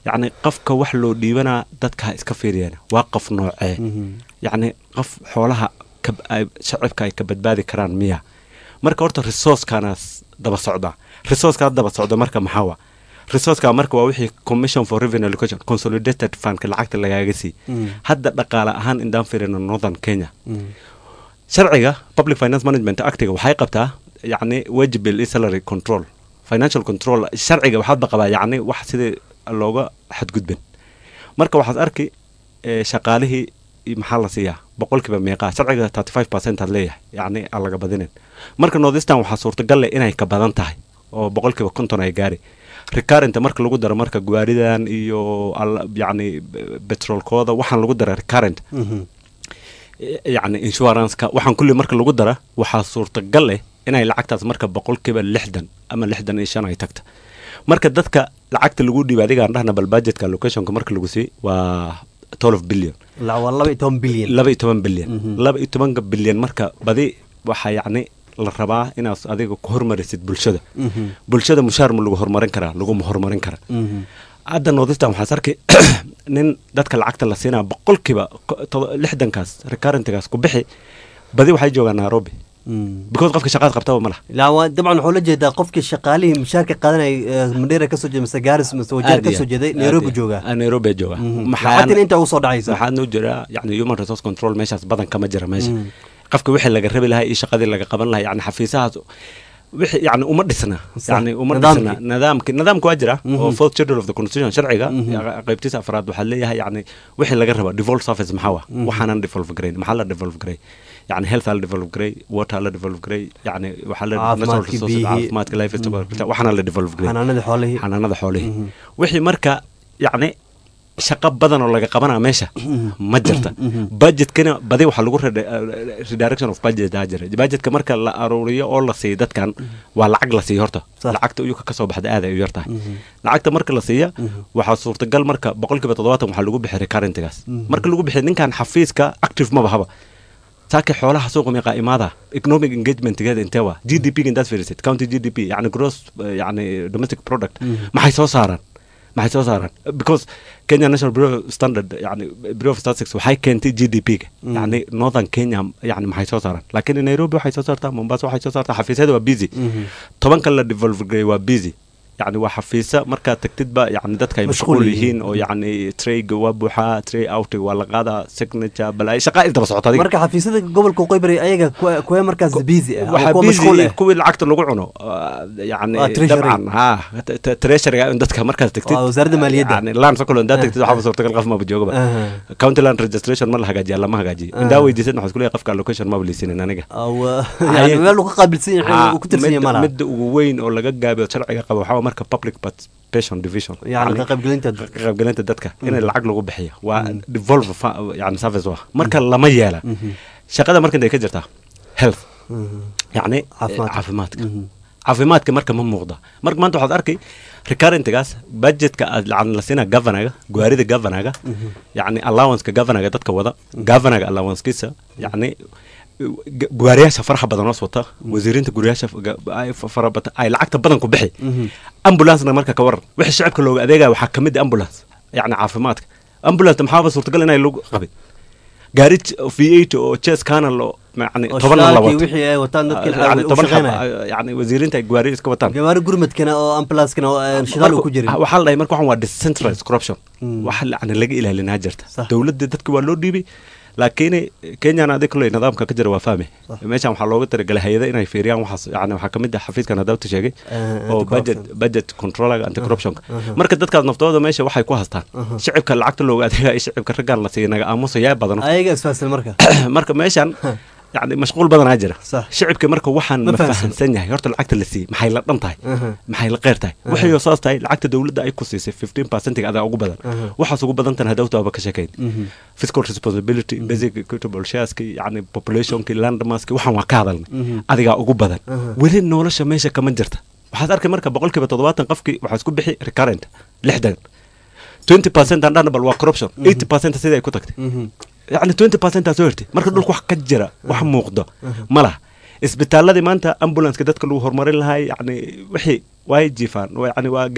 yacni qofka wax loo dhiibanaa dadka ha iska fiiriyaan waa qof noocee yacni qof xoolaha ka- ay- shacibka ay ka badbaadi karaan miya marka horta resourcekana daba socda resourceka daba socda marka maxaa wa resourceka marka waa wixii commission for revenue allocation consolidated fundka lacagta lagaaga sii hadda dhaqaale ahaan indaan fiirino northern kenya sharciga public finance management actiga waxay qabtaa yacni wajibil iyo salary control financial control sharciga waxaadba qabaa yacni wax sidii looga xadgudbin marka waxaad arki eh, shaqaalihii i- maxaa la siiyaa boqolkiiba meeqaa sharciga 35 percent aad leeyahay yacni aan laga badinin marka northeastern waxaa suurtagal leh inay ka badan tahay oo boqolkiiba konton ay gaari recurrent marka lagu daro marka gawaaridan iyo al- yacni petrolkooda waxaan lagu dara recurrent yacni insuranceka waxaan kulli marka lagu dara waxaa suurtagal leh inay lacagtaas marka boqolkiiba lixdan ama lixdan iyo shan ay tagta marka dadka lacagta lagu dhiibay adigaan dhahna bal budgetka allocationka marka lagu sii waa 12 billion la waa laba iyo toban bilyan laba iyo toban bilyan laba iyo tobanka bilyan marka badi waxaa yacni la rabaa inaad adiga ku hormarisid bulshada bulshada mushaar ma lagu horumarin karaa laguma horumarin kara hadda northeastern waxaas arkay nin dadka lacagta la siinaa boqolkiiba ko- todo- lixdankaas recurrentgaas ku bixi badi waxay joogaan nairobi because qofka shaqaad qabtaba ma laha la waa dabcan waxuu la jeedaa qofkii shaqaalihii mushaarka qaadanay mandheera kasoo jeeda mise gaaris mise wajeer Aad iyo kasoo aad, jeeday aad nairobi iyo- joogaa ah, nairobi jooga lacagtina intaa ugu soo dhacaysa maxaad noo jiraa yani human resource control meeshaas badan kama jira meesha qofka wixii laga rabi lahaa iyo shaqadii laga qaban lahaa yani xafiisahaas wixii yani uma dhisna Sax. yani uma Nidaamkii. dhisna nidaamki nidaamka waa jira oo fourth schedule of the constitution sharciga qaybtiisa afraad waxaa leeyahay yani wixii laga raba devolve service maxaa wa waxaanan devolve garayn maxaa la devolve garay yani health aa la devolve garay water aa la devolve garay yani waxaa la natural Caafimaadkii, resources biyihii. caafimaadka life waxaana la devolve garay xanaanadii xoolihii xanaanada xoolihii wixii marka yacni shaqo badan oo laga qabanaa meesha ma jirta budgetkana badi waxaa lagu rede- eh, redirection of budget aa jira budgetka marka la aruuriyo oo la siiyo dadkan waa lacag la siiyo horta Sax. lacagta uyuka kasoo baxda aad ay u yartahay lacagta marka la siiya waxaa suurtagal marka boqolkiiba toddobaatan waxaa lagu bixiy recurrentgaas marka lagu bixiy ninkan xafiiska active maba haba saaka xoolaha suuqa meeqaa imaada economic engagementgeeda intee waa g d p intaad fiirisid county g d p yani gross eh, yani domestic product maxay soo saaraan maxay soo saaraan because kenya national bureau of standard yani bureau of statistics waxay keentay g d p ga yani northern kenya yani maxay soo saaraan laakiin nairobi waxay soo saartaa mombasa waxay soo saartaa xafiisyada waa busy tobanka la devolve garay waa busy yani waa xafiisa markaad tagtidba yani dadka ay Mashquul mashquul yihiin. yihiin oo yani trayga waa buuxaa tray outig waa la qaadaa signature bal shaqaa isdaba socota adiga marka xafiisyada gobolka qoybari ayaga kuwa- kuwa markaas busy ah ama waxaa kuwa mashquul busy ah kuwii lacagta lagu cuno ah, yani Waa treasury. dabcan ha t- t- treasuryga in dadka markaas tagtid Waa wasaaradda maaliyadda. yani land sokolo indaad tagtid waxaaba suurtagal qof maba joogaba Aha. county land registration ma la hagaajiya lama hagaajiyo indaa weydiisad waxaa isku leeyahay qofka allocation maba liisinin aniga Awa- yani meel uu ka qaabilsan yahay Ah, uu ku tirsan yahay midda- malaha midda ugu weyn oo laga gaabiyo sharciga qaba waxaa waa marka public participation division yani ka qaybgelinta ka qaybgelinta dadka in lacag lagu bixiyo waa devolve fa- yani service waa marka lama yeela shaqada marka intay ka jirtaa health yacni Caafimaadka. caafimaadka caafimaadka marka ma muuqda marka maanta waxaad arkay recurrentgaas budgetka aad lacag la siinaa governaga gawaarida governaga yacni allowanceka governaga dadka wada governaga allowancekiisa yacni g- gawaariyaasha faraxa badan hoos wata wasiirinta guryaasha f- ga- ay fa- fara bata ay lacagta badan ku bixi ambulancena marka ka waran wixii shacabka looga adeegaya waxaa ka mid ah ambulance yacni caafimaadka ambulance maxaaba suurtagal inay lagu qabin gaari v eight oo ches canal oo yani oo toban la shidaalkii wato wixii ay wataan dadka yani u toban shaqeynaya xab- yani wasiirinta ay gawaari iska wataan gawaari gurmadkana oo ambulanskana oo aan shidaal uu ku jirin Marka- waxaa la dhahay marka waxan waa decentralized corruption waxa yani laga ilaalinaa jirta Sax. dowladda dadka waa loo dhiibay laakiin kenyana adig kule nidaamka ka jira waa fahmi meeshan waxaa looga talagalay hay-ada inay fiiriyaan waxaas yani waxaa kamid ah xafiiskan hadaabta sheegay Eh, oo budget budget controlaga anti corruptionka marka dadkaas naftooda meesha waxay ku hastaan shicibka lacagta looga adeegaya shicibka raggaan la siiya naga aamusayaa badano ayaga isfaasal marka marka meeshan yani mashquul badanaa jira Sax. shicibka marka waxaan Ma ma fahansan. fahansan yahay horta lacagta la siiyey maxay la dhan tahay Aha. maxay la qeyr tahay waxay oo saas tahay lacagta dowladda ay ku siisay 15 percentiga adaa ugu badan Aha. waxaas ugu badan tan hadawta aba ka sheekayn fiscal responsibility basic equitable shareski yani populationki landmaski waxaan waa ka hadalnay adigaa ugu badan Aha. weli nolosha meesha kama jirta waxaad arkay marka boqolkiiba toddobaatan qofkii waxaa isku bixi recurrent lixdan 20 percent aan dhahna bal waa corruption 80 percent sidai ay ku tagtay yani 20 percent aa soo hirtay marka dhulka wax ka jira wax muuqdo ma laha isbitaaladii maanta ambulanceka dadka lagu horumarin lahaa yani wixii way jiifaan waa- yani waa gaari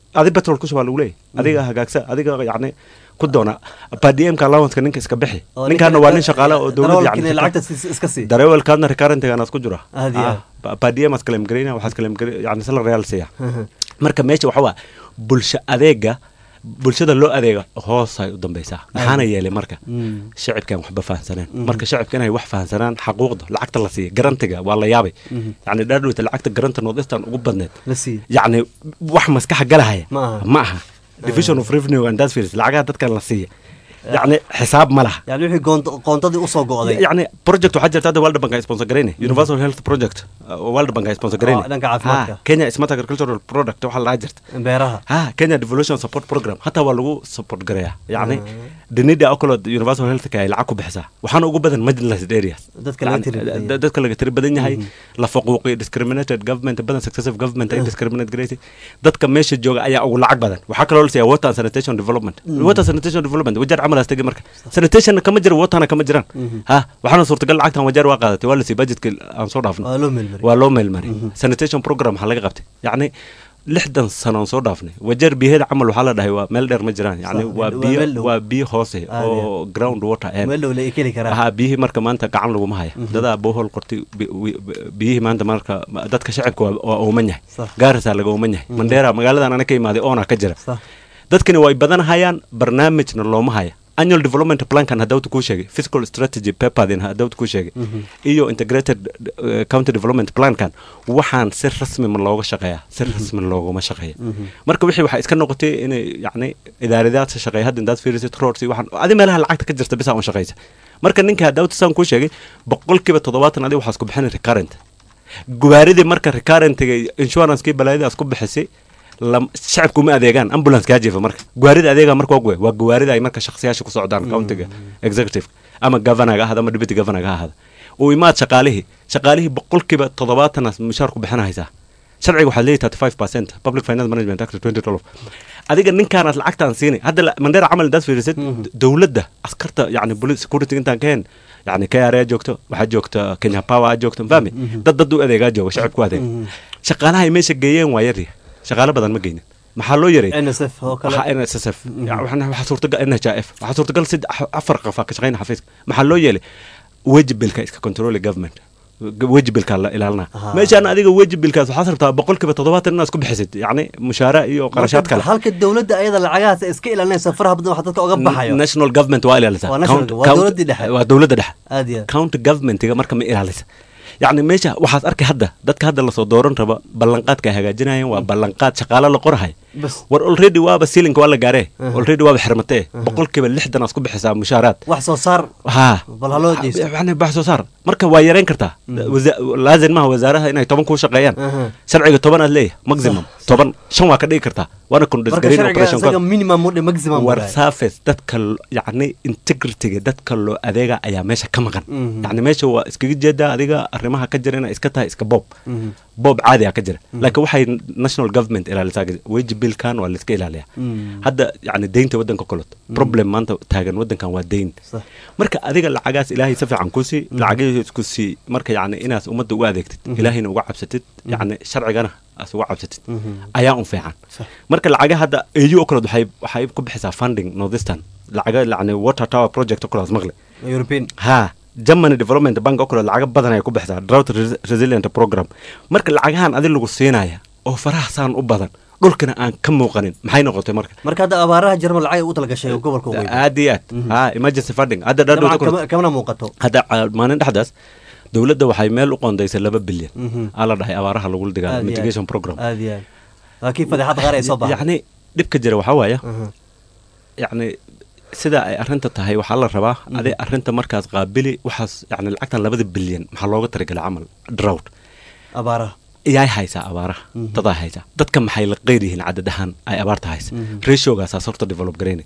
adi petrol ku shubaa lagu leeyahy adiga hagaagsa adiga yacni ku doona padmka allowanceka ninka iska bixi Oo ninkaana ninka- waa nin shaqaale oo dowlad darawalkiina lacagta si- iska sii darawalkaadna recurrentigaanaas ku jira Aad iyo aad. padm kalem gareyna waxaas kalem yani sala real siiya marka meesha waxa waa bulsho adeega bulshada loo adeega hoosay u dambeysaa maxaana yeelay marka Mm. shacibkan waxba fahansaneen marka shacibka inay wax fahansanaan xaquuqda lacagta la siiya garantiga waa la yaabay yani dhaadhowta lacagta garanta northeastern ugu badneed la siiye yacni wax maskaxa galahaya Ma aha. ma aha division of revenue and industries lacagaha dadkan la siiya yacni xisaab ma laha yani wixii goont- qoontadii usoo go'day يعني بروجكت waxaa jirta hadda world bank ay sponsor gareynay universal health project uh, world bank ay sponsor gareynay dhanka caafimaadka. Ha, kenya smart agricultural product waxaa lahaa jirta beeraha ha kenya devolution support program hataa waa lagu support gareeyaa yacni dhanida oo kaloo universal health ay lacag ku bixisaa waxaana ugu badan marginalized areas Dadka laga Yani, tiri badan yahay. da- dadka laga tiri badan yahay la faquuqi discriminated government badan successive government ay discriminate gareysay dadka meesha jooga ayaa ugu lacag badan waxaa kaloo la siiyaa water and sanitation development water sanitation development wajar camal astagi marka sanitationna kama jira waterna kama jiraan ha waxaana suurtagal lacagtan wajar waa qaadatay waa la sii budgetka aan soo dhaafnay waa loo meelmari waa loo meelmaray sanitation program waxaa laga qabtay yacni lixdan sano aan soo dhaafnay wajeer biyaheeda camal waxaa la dhahay waa meel dheer ma jiraan yani Sax, waa waa biyo meel dhow. waa biyo hoose Aad iyo oo ground water een meel dhow la keli karaa ha biyihii marka maanta gacan laguma haya dadaa bohol qortay bi- wi- biyihii maanta marka dadka shacibka waa- waa ooman yahay Sax. gaarisaa laga ooman yahay mandheera magaaladan ana ka imaaday oona ka jira sax dadkani way badanhayaan barnaamijna looma haya annual development plankan hadawta kuu sheegay fiscal strategy paperin hadawta kuu sheegay iyo integrated uh, county development plankan waxaan si rasmi ma looga shaqeeya si rasmi looguma shaqeeya marka wixii waxaa iska noqotay inay yacni idaaradaadsa shaqeeya hadda indaad fiirisid roads iyo waxaan adi meelaha lacagta ka jirta bisa un shaqeysa marka ninka hadawta saan kuu sheegay boqolkiiba toddobaatan adi waxaas ku bixinay recurrent gubaaridii marka recurrentiga insurancekii balaayadaas ku bixisay lam- shacabku ma adeegaan ambulance kaa jiifa marka gawaarida adeega marka waa guwe waa gawaarida ay marka shakhsiyaasha ku socdaan countiga executive ama governaga ahada ama deputy governaga ha ahada uu imaad shaqaalihii shaqaalihii boqolkiiba toddobaatanaas mushaar ku bixinahaysaa sharciga waxaad leeyahy thirty five percent public finance management act twenty twelve adiga ninkaanaad lacagtaan siinay hadda la- mandheera camal intaad fiirisid dowladda askarta yani police security intaan ka hen yani kra joogto waxaa joogta kenya power aad joogto fahmi dad dad u adeegaa jooga shacabku adeeg shaqaalaha ay meesha geeyeen waa yarya shaqaale badan ma geynin maxaa loo yaray nsf oo kale waxaa NSSF waxaa suurtagal NHIF waxaa suurtagal sid afar qof aa ka shaqeyna xafiiska maxaa loo yeelay wejibilka iska control government wejibilka la ilaalina Aha. meeshaan adiga wejibilkaas waxaad rabtaa boqolkiiba toddobaatan inaad isku bixisid yacni mushaara iyo qarashaad Marka kale halka dowladda ayada lacagahaas ay iska ilaalinaysa faraha badan wax dadka oga baxayo national government waa ilaalisaa Waa national- Count- waa count- dowladdii dhexe. waa dowladda dhexe aad iyo aad county governmentiga marka ma ilaalisa yacni meesha waxaad arkay hadda dadka hadda lasoo dooran raba ballanqaadka ay hagaajinayaan waa ballanqaad shaqaale la qorahay bas war already waaba siilinka waa la gaaree already waaba xirmatee boqolkiiba lixdan aad ku bixisaa mushaaraad wax soo saar ha bal haloo deysto yani wax soo saar marka waa yareyn kartaa Wasa- laazim maaha wasaaraha inay toban kuu shaqeeyaan Aha. sharciga toban aad leeyahay maximum toban shan waa ka dhigi kartaa waana marka kundisgarin sharciga operation isaga code minimum udhe maximum war waay. surface dadka l- yacni integrityga dadka loo adeega ayaa meesha ka maqan Mhm. yacni meesha waa iskaga jeedaa adiga arrimaha ka jira inay iska tahay iska boob Mhm. boob caadi a ka jira laakiin waxay national government ilaalisaa weji bilkan waa laiska ilaaliyaa Mm. hadda yacni deynta waddanka kolot problem maanta taagan waddankan waa deyn Sax. marka adiga lacagaas ilaahay si fiican ku sii lacagahiis ku sii marka yacni inaas ummadda uga adeegtid ilaahayna uga cabsatid yacni sharcigana as uga cabsatid ayaa un fiican Sax. marka lacaga hadda au oo kaleod waxay waxay ku bixisaa funding northeastern lacaga yacni water tower project oo kaleos maqli european ha germany development bank oo kale lacaga badan ay ku bixisaa drought Res- resilient program marka lacagahan adi lagu siinaya oo faraha saan u badan dhulkana aan ka muuqanin maxay noqotay marka marka hadda abaaraha jarmal lacag ay u talagashay oo gobolka waqooyi aad iyo aad ha emergency funding hadda dabcan dhadhowta kama- kamana muuqato hadda ah, maalin dhexdaas dowladda waxay meel u qoondaysay laba bilyan Mhm. aa la dhahay abaaraha lagula digaalo Aad iyo aad. mitigation program aad iyo aad laakiin fadeexad qaar ay soo baxday yacni dhibka jira waxaa waaya Aha. yacni sida ay arrinta tahay waxaa la rabaa adi arrinta markaas qaabili waxaas yacni lacagtan labada bilyan maxaa looga talagalay camal drought abaaraha iyaay haysaa abaaraha dadaa haysaa dadka maxay la qeyr yihiin cadad ahaan ay abaarta haysa ratiogaasa horta develop garaynay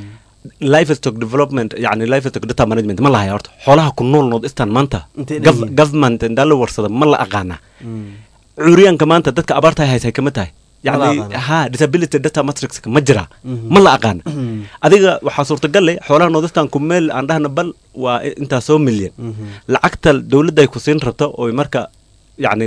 livestock development yani livestock data management ma lahaya horta xoolaha ku nool nood istaan maanta Intay gov- dhan yihiin. government indaa la warsada ma la aqaanaa curyaanka maanta dadka abaarta ay haysa kama tahay Ma la yani aqaana. ha disability data matrix ma jira ma la aqaana adiga waxaa suurtagal leh xoolaha noodistan ku meel aan dhahna bal waa intaa soo milyan lacagta dowladda ay ku siin rabto oo marka yani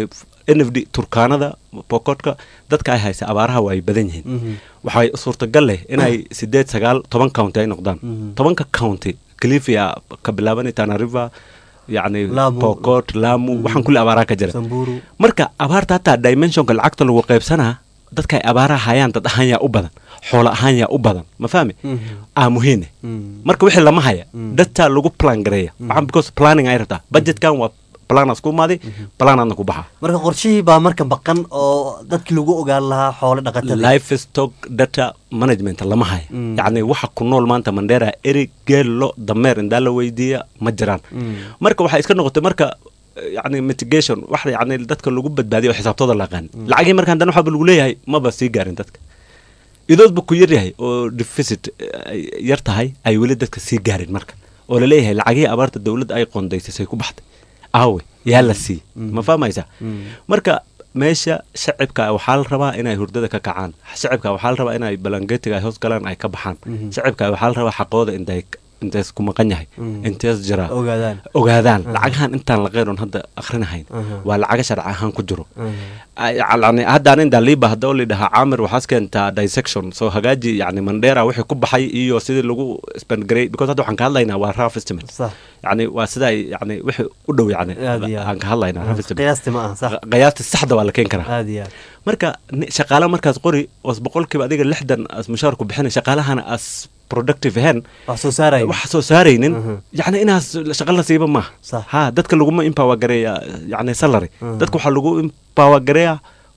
n f d turkaanada bokotka dadka ay haysa abaaraha waa ay badan yihiin waxay suurtagal leh inay sideed sagaal toban county ay noqdaan tobanka county califia ka bilaaban tana river yacni Lamu. pokot lamu waxaan kulli abaaraha ka jira samburu marka abaarta hataa dimensionka lacagta lagu qaybsanaa dadka ay abaaraha hayaan dad ahaan yaa u badan xoolo ahaan yaa u badan ma fahmi aa muhiine marka wixii lama haya dadtaa lagu plan gareeya waxaan because planning ay rabtaa budgetkan waa planaas ku imaaday planaadna ku baxa marka qorshihii baa marka baqan oo dadkii lagu ogaan lahaa xoolo dhaqatada livestock data management lama haya Mm. yacni waxa ku nool maanta mandera eri geelo dameer indaa la weydiiya ma jiraan marka waxay iska noqotay marka eh, yacni mitigation wax yacni dadka lagu badbaadiyo oo xisaabtooda la aqaan lacagii marka haddana waxaaba lagu leeyahay maba sii gaarin dadka idoodba ku yar yahay oo deficit eh, ay yar tahay ay weli dadka sii gaarin marka oo laleeyahay lacagihii abaarta dowladda ay qoondaysay ku baxday aawe yaa la sii ma fahmaysa marka meesha shacibka waxaa la rabaa inay hurdada ka kacaan shacibka waxaa la rabaa inay balangetiga ay hoos galaan ay ka baxaan Mhm. shacibka waxaa la rabaa xaqooda intay intees ku maqan yahay Mhm. intees jira ogaadaan ogaadaan Mhm. lacagahan intaan la qeyron hadda akhrinahayn Mhm. waa lacaga sharci ahaan ku jiro Mhm. Ay- yani haddaan indaa liiba hadda oo lidhahaa caamir waxaas keentaa dissection soo hagaaji yani mandera wixii ku baxay iyo sidii lagu spendgarey because hadda waxaan ka hadlaynaa waa rough estimate sax yani waa sida ay yani wixii u dhow yani Aad iyo aad. aan ka hadlaynaa rough estimate qiyaasti ma aha sax qiyaasta saxda waa la keeni karaa aad iyo aad marka ni- shaqaale markaas qori oos boqolkiiba adiga lixdan as mushaarku bixinay shaqaalahana as productive ahayn wax soo saaraya wax soo saaraynin Mhm. yani inaas shaqa la siiba maaha Sax. ha dadka laguma empower gareeya yani salary Mhm. dadka waxaa lagu empower gareeya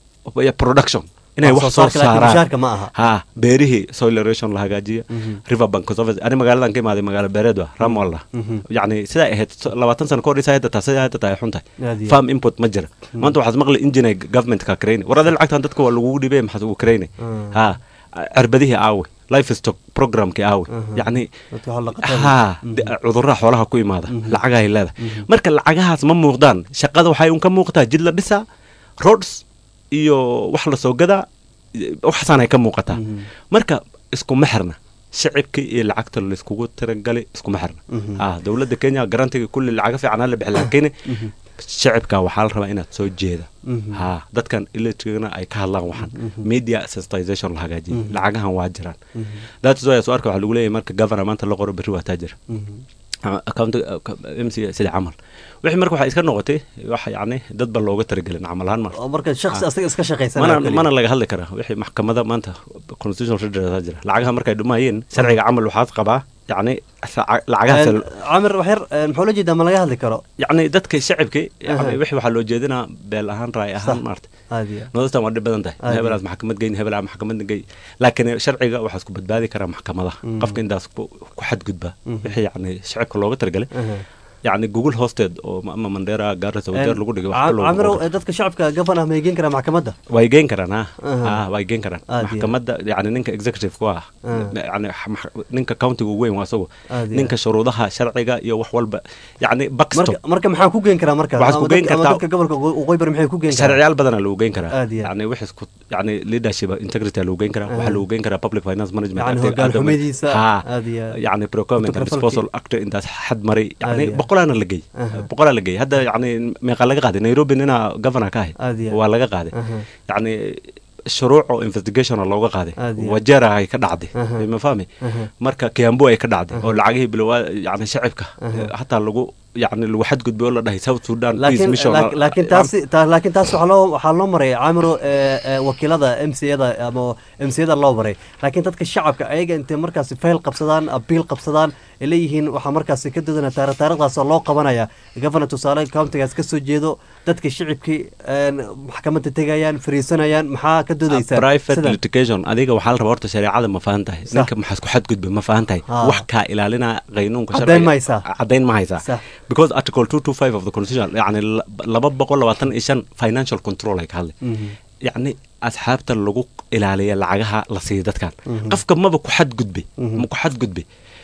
ya production inay Wax wax soo soo saarka laakiin saaraan mushaarka ma aha. ha beerihii soil erosion la hagaajiya Mhm. river bank conservancy ani magaaladan ka imaaday magaalo beereed wa ramwalla Mhm. yani sidaa ahayd so- labaatan sano kahor isa hadda taa sidaa hadda taa ay xun tahay Aad iyo farm input ma jira maanta waxaad maqli engine governmentka karayni war adee lacagtan dadka waa lagugu dhibay maxaad ugu karayni Mm. ha cirbadihii aawe livestock programkii aawe Mhm. yacni dadka xoolo dhaqatada ha Mhm. de- cudurraha xoolaha ku imaada Mhm. lacagahay leedahay Mhm. marka lacagahaas ma muuqdaan shaqada waxay un ka muuqataa jid la dhisaa roads iyo wax la soo gadaa waxaasaanay ka muuqataa Mhm. marka iskuma xirna shacibkii iyo lacagta layskugu tiragalay iskuma xirna Mhm. ah dowladda kenya garantiga kulli lacaga fiican hala bixi laakiin Mhm. shacibka waxaa la rabaa inaad soo jeeda Mhm. ha dadkan electricna ay ka hadlaan waxaan Mhm. media sensitization la hagaajiya Mhm. lacagahan waa jiraan Mhm. that's why soo arka waxaa lagu leeyahay marka governor maanta la qoro berri waa taajir Mhm. account mc sida camal wixii marka waxay iska noqotay wax yacni dad ba looga talagelin camal ahaan mar oo marka shakhsi Ah. asaga iska shaqaysan mana mana laga hadli karaa wixii maxkamada maanta constitutional redress jira lacagaha markay dhumayeen sharciga camal waxaad qabaa yacni sa- lacagahaas camir wax yar een, muxuu la jeedaa ma laga hadli karo yacni dadka shacibki Aha. yani wixii waxaa loo jeedinaa beel ahaan raay ahaan Sax. maarta aad iyo aad. nolostan waa dhib badan tahay Aad hebelaas maxkamad geyn hebelaa maxkamad gey laakiin sharciga waxaa isku badbaadi karaa maxkamadaha Mm. qofka intaas ku ku xadgudba Mhm. wixii yacni shacibka looga talagalay Aha. yacni google hoosteed oo ma- ama mandera gaarisa wajeer lagu dhigay wax Ca- kaloo camirow ee, dadka shacabka gafan ah may geen karaa maxkamadda way geen karaan ha Aha. ha way geen karaan Aad iyo maxkamadda yani ninka executive ku ah Ah. yani max- ninka countiga ugu weyn waa isagu Aad iyo ninka shuruudaha sharciga iyo wax walba yani backstop marka marka maxaa ku geen karaa marka Waxaad ku Ama geen dadka- ama kartaa- dadka gobolka waqooyi bari maxay ku geen karaa sharciyaal badanaa lagu geen karaa Aad iyo aad. yani wixii isku yani leadership integrity lagu geen karaa Ah. waxaa lagu geen karaa public finance management Yani Act- hoggaan Act- xumadiisa, ha aad iyo aad. yani procurement and Ku-tagrifalkii. disposal act intaas xad maray Aad yani iyo aad. boqolaana la geey Aha. boqolaa la geey hadda yani meeqa laga qaaday nairobi ninaa governor ka ahayd Aad iyo aad. waa laga qaaday Aha. yani shuruuc oo investigation oo looga qaaday Aad iyo aad. wajeera ay ka dhacday Aha. ma fahmi Aha. marka kiambu ay ka dhacday Aha. oo lacagihii bilowaa yani shacibka Aha. eh, hataa lagu yani lagu xadgudbay oo la dhahay south sudan peace laakiin mission laak- laakiin taasi ta- laakiin taas waxaa loo waxaa loo maray camiro ee, ee, wakiilada m c yada ama m c yada loo maray laakiin dadka shacabka ayaga intay markaasi fayl qabsadaan abiil qabsadaan ay leeyihiin waxaa markaasi ka dodana taari taarikhdaasoo loo qabanaya governor tusaale countigaas ka soo jeedo dadka shicibkii een, maxkamadda tegayaan fariisanayaan maxaa ka dodaysaan private Sidan. litigation adiga waxaa la rabaa horta shareecada ma fahan tahay Sax. ninka maxaa isku xadgudba ma fahan tahay Ah. wax kaa ilaalina qaynuunka Caddayn sharciga- ma haysaa. caddayn ma haysaa Sax. because article 225 of the constitution yani la- laba boqol labaatan iyo shan financial control ay ka hadlay Mhm. yacni asxaabta lagu ilaaliya lacagaha la siiya dadkan Mhm. qofka maba ku xadgudbe Mhm. ma ku xadgudbe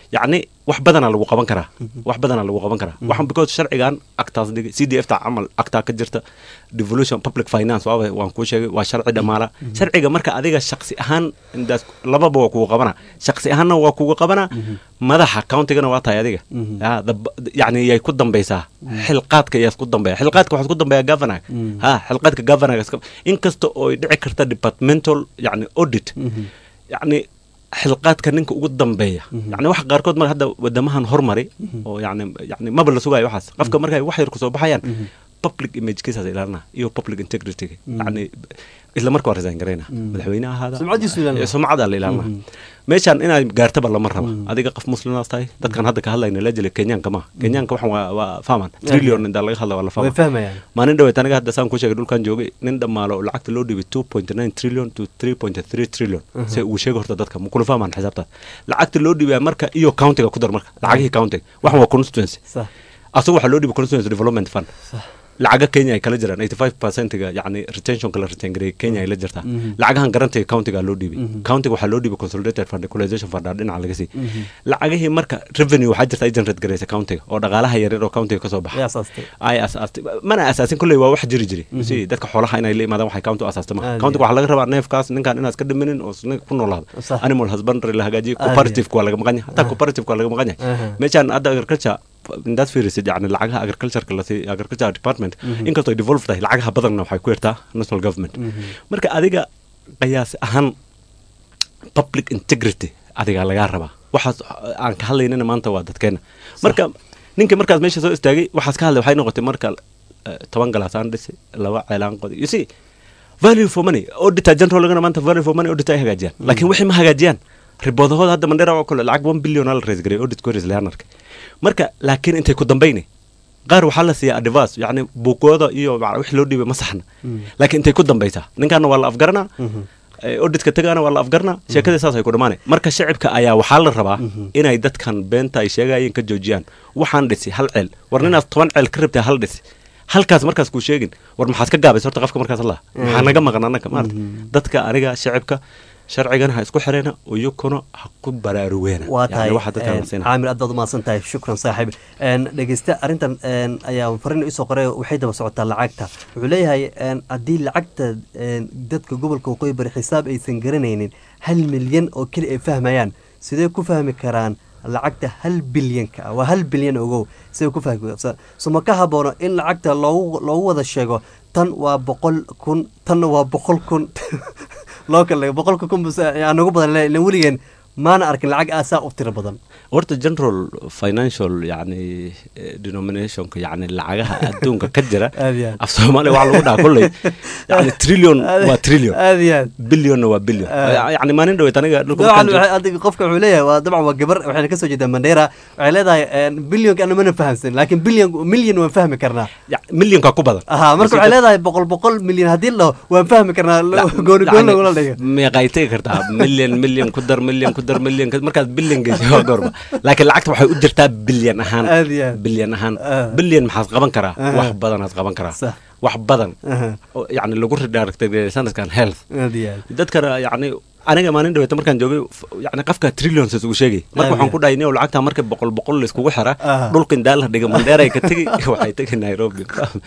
yacni wax badanaa lagu qaban karaa wax badanaa lagu qaban karaa waxan because sharcigan actaas dhigay c d f ta camal actaa ka jirta devolution public finance waaba waan kuu sheegay waa sharci dhamaala sharciga marka adiga shaqsi ahaan indaas lababa waa kugu qabana shaqsi ahaanna waa kugu qabana madaxa countigana waa tahay adiga Ah, dab- yacni yay ku dambaysaa xilqaadka yaas ku dambeeya xilqaadka waxaad ku dambeeya governor ha xilqaadka governor inkasta oo ay dhici karta departmental yacni audit yacni xilqaadka ninka ugu dambeeya yani waxa qaarkood mar hadda wadamahan hormari oo yani yani maba la sugayo waxaas qofka markay wax yar kusoo baxayaan public image kiisaas ilaalina iyo public integrity yani isla marka waa resign garayna madaxweyne ahaada Sumcadiisu ilaalina. sumcada la ilaalina meeshaan inaad gaartaba lama raba adiga qof muslimaas tahay dadkan hadda ka hadlayna la jela kenyaanka maaha kenyaanka waxan waa waa fahman trillion intaa laga hadla waa la way fahma fahmayaan maalin dhaweet aniga hadda saan ku sheegay dhulkan joogay nin dhammaalo oo lacagta loo dhibay two point nine trillion to three point three trillion se uu sheegay horta dadka makula fahmaan xisaabtaas lacagta loo dhibaya marka iyo countiga ku dar marka lacagihii countiga waxan waa constituency sax asagu waxaa loo dhibay constituency development fund sax lacaga kenya ay kala jiraan 85 percentga yani retentionka la retain gareeyay kenya ay la jirtaa lacagahan garantiga countiga loo dhiibay countiga waxaa loo dhibay consolidated fund equalization fund aa dhinaca laga sii lacagihii marka revenue waxaa jirta ay generate gareysa countiga oo dhaqaalaha yaryar oo countiga kasoo baxa way asaastay ay asaastay mana asaasin kolley waa wax jiri jiri si dadka xoolaha inay la imaadaan waxay county u asaastay ma Aad countiga iyo waxaa laga rabaa neefkaas ninkaan inaad iska dhiminin oo isna ku noolaado Sax. animal husbandry la hagaajiyo Aad iyo. cooperative waa laga maqan yahay hataa cooperative waa laga maqan Aha. yahay meeshaan hadda agriculture indaad fiirisid yani lacagaha agricultureka lasi agriculture department inkastoo ay devolve tahay lacagaha badanna waxay ku yartaa national government marka adiga qiyaas ahaan public integrity adigaa lagaa rabaa waxaas aan ka hadlaynana maanta waa dadkeena marka ninka markaas meesha soo istaagay waxaas ka hadlay waxay noqotay marka eh, toban galaasaan dhisi laba ceelaan qodi you see value for money auditor general lagana maanta value for money auditor ay hagaajiyaan laakiin wixii ma hagaajiyaan riboodahooda hadda mandhera oo kale lacag one billion aa la raise gareey audit koris leanarka marka laakiin intay ku dambayni qaar waxaa la siiyaa advice yacni buugooda iyo maca- wixii loo dhiibay ma saxna laakiin intay ku dambaysaa ninkaana waa la afgaranaa eh, auditka tagaana waa la afgaranaa sheekadii saas ay ku dhamaanay marka shacibka ayaa waxaa la rabaa inay dadkan beenta ay sheegayeen ka joojiyaan waxaan dhisi hal ceel war ninaas toban ceel ka rabtay hal dhisi halkaas markaas kuu sheegin war maxaad ka gaabaysa horta qofka markaas allah maxaa naga maqan annaga maarata dadka aniga shacibka sharcigan ha isku xireena iyukuna ha ku baraarugeena waa Yani tahay waxa dadka een, la siinaya. caamir aad baad umahadsan tahay shukran saaxiib Een, dhegeyste arrintan een, ayaa farin isoo qoray waxay daba socotaa lacagta wuxuu leeyahay een, haddii lacagta een, dadka gobolka waqooyi bari xisaab aysan garanaynin hal milyan oo keli ay fahmayaan sidee ku fahmi karaan lacagta hal bilyanka ah waa hal bilyan ogow sidee ku fahmi karaan so ma ka haboono in lacagta loogu loogu wada sheego tan waa boqol kun tanna waa boqol kun loo kale boqolka kun bus aan ugu badan le- ilan weligeen maana arkin lacag aasaa u tiro badan horta general financial yani eh, denominationka yani lacagaha adduunka ka jira Aad iyo aad. af soomaaliya waxaa lagu dhaha kolley yani trillion waa trillion aad iyo aad billionna waa billion Ah. yani maalin dhaweet aniga dhulka dabcan markaan joog- waxay- adiga qofka wuxuu leeyahay waa dabcan waa gabar waxayna kasoo jeedaa mandheera waxay leedahay bilyonka ana mana fahamsan laakiin bilyan milyan waan fahmi karnaa Ya, millionka ku badan aha marka waxay leedahay boqol boqol milyan haddii la dhaho waan fahmi karnaa gooni gooni lagula dhigo meeqay tegi kartaa million million ku dar million ku dar million ka- markaad billion geysa waa goorma laakiin lacagta waxay u jirtaa bilyan ahaan Aad iyo aad. bilyan ahaan Ah. bilyan maxaad qaban karaa Aha. wax badanaad qaban karaa Sax. wax badan Aha. oo yani lagu redirect sanadkan health aad iyo aad dadkana yani aniga maalin dhaweeta markaan joogay f- yani qafka trillions isugu sheegay marka Aad waxaan iyo. ku dhahay nio lacagta marka boqol boqol laiskugu xira Aha. dhulka indaa la dhiga mandheeray ka tegi waxay tegi nairobi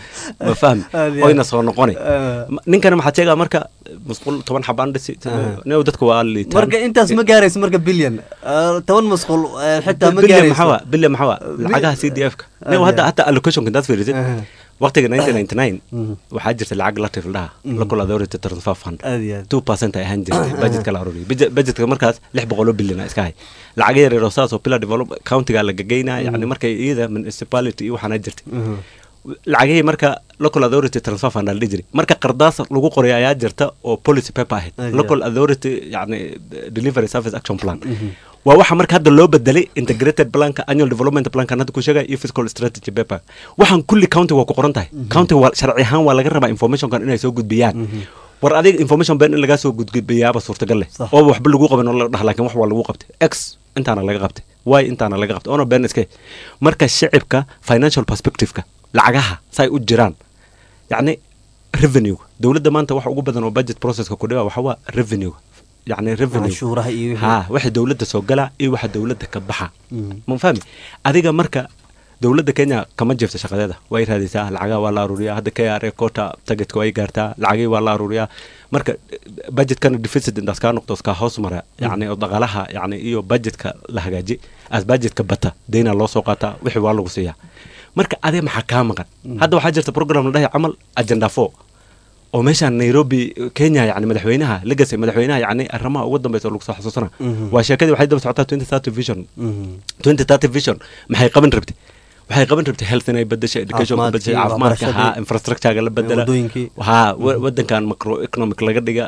ma fahmi Aad iyo oyna aad. soo noqonay Ah. Ma- ninkana maxaa sheegaa marka musqul toban xabaan dhisi nio dadka waa liitaan marka intaas ma gaarayso marka bilyan Ah, toban masquul eh, xitaa ma bilyan gaarayso maxaa waa bilyan maxaa waa lacagaha c d f ka Aad nio iyo hadda aad. hataa allocationka intaad fiirisid Aha. waqtiga 1999 Mhm. waxaa jirta lacag latif ladhaha local authority transfer fund aad iyo aad two percent ay ahaan jirtay budgetka la aruuriyay Budget- budgetka markaas lix boqoloo bilyan a iska hay lacaga yar yar oo saas oo pillar develop countiga la gageynaya yani markay iyada municipality iyo waxaana jirtay Mhm. lacagihii marka local authority transfer fund aa la dhihi jiray marka qardaas lagu qoray ayaa jirta oo policy paper ahayd Ayaa. local authority yani delivery service action plan waa waxa marka hadda loo bedelay integrated planka annual development plankan hadda ku sheegaya iyo fiscal strategy paper waxaan kulli county waa ku qoran tahay county waa sharci ahaan waa laga rabaa informationkan inay soo gudbiyaan war adiga information ben in lagaa soo gudbiyaaba suurtagal leh Sax. oo waxba lagu qaban oo la dhaha laakiin wax waa lagu qabtay x intaana laga qabtay y intaana laga qabtay ono ben iske marka shicibka financial perspectiveka lacagaha say u jiraan yacni revenue dowladda maanta waxa ugu badan oo budget processka ku dhiba waxa waa revenue yani revenue canshuuraha iyo wixii. ha waxa dowladda soo gala iyo waxa dowladda ka baxa Mhm. ma fahmi adiga marka dowladda kenya kama jirto shaqadeeda way raadisaa lacagaha waa la aruuriyaa hadda k r kota targetka way gaartaa lacagihii waa la aruuriyaa marka budgetkana deficit intaas kaa noqdo iskaa hoos mara yani oo dhaqaalaha yani iyo budgetka la hagaaji as budgetka bata deyna loo soo qaataa wixii waa lagu siiyaa marka adee maxaa kaa maqan hadda waxaa jirta program la dhahay camal agenda four oo meeshaan nairobi kenya yani madaxweynaha legacy madaxweynaha yani arrimaha ugu dambeysa oo lagu soo xasuusana Mhm. waa sheekadii waxay daba socotaa twenty thirty vision Mhm. twenty thirty vision maxay qaban rabtay waxay qaban rabtay health inay bedesho education ka bedesho Caafimaadkii, caafimaadka ha waxbarashadii. infrastructurega la bedela Waddooyinkii. ha wa- wadankan macro economic laga dhiga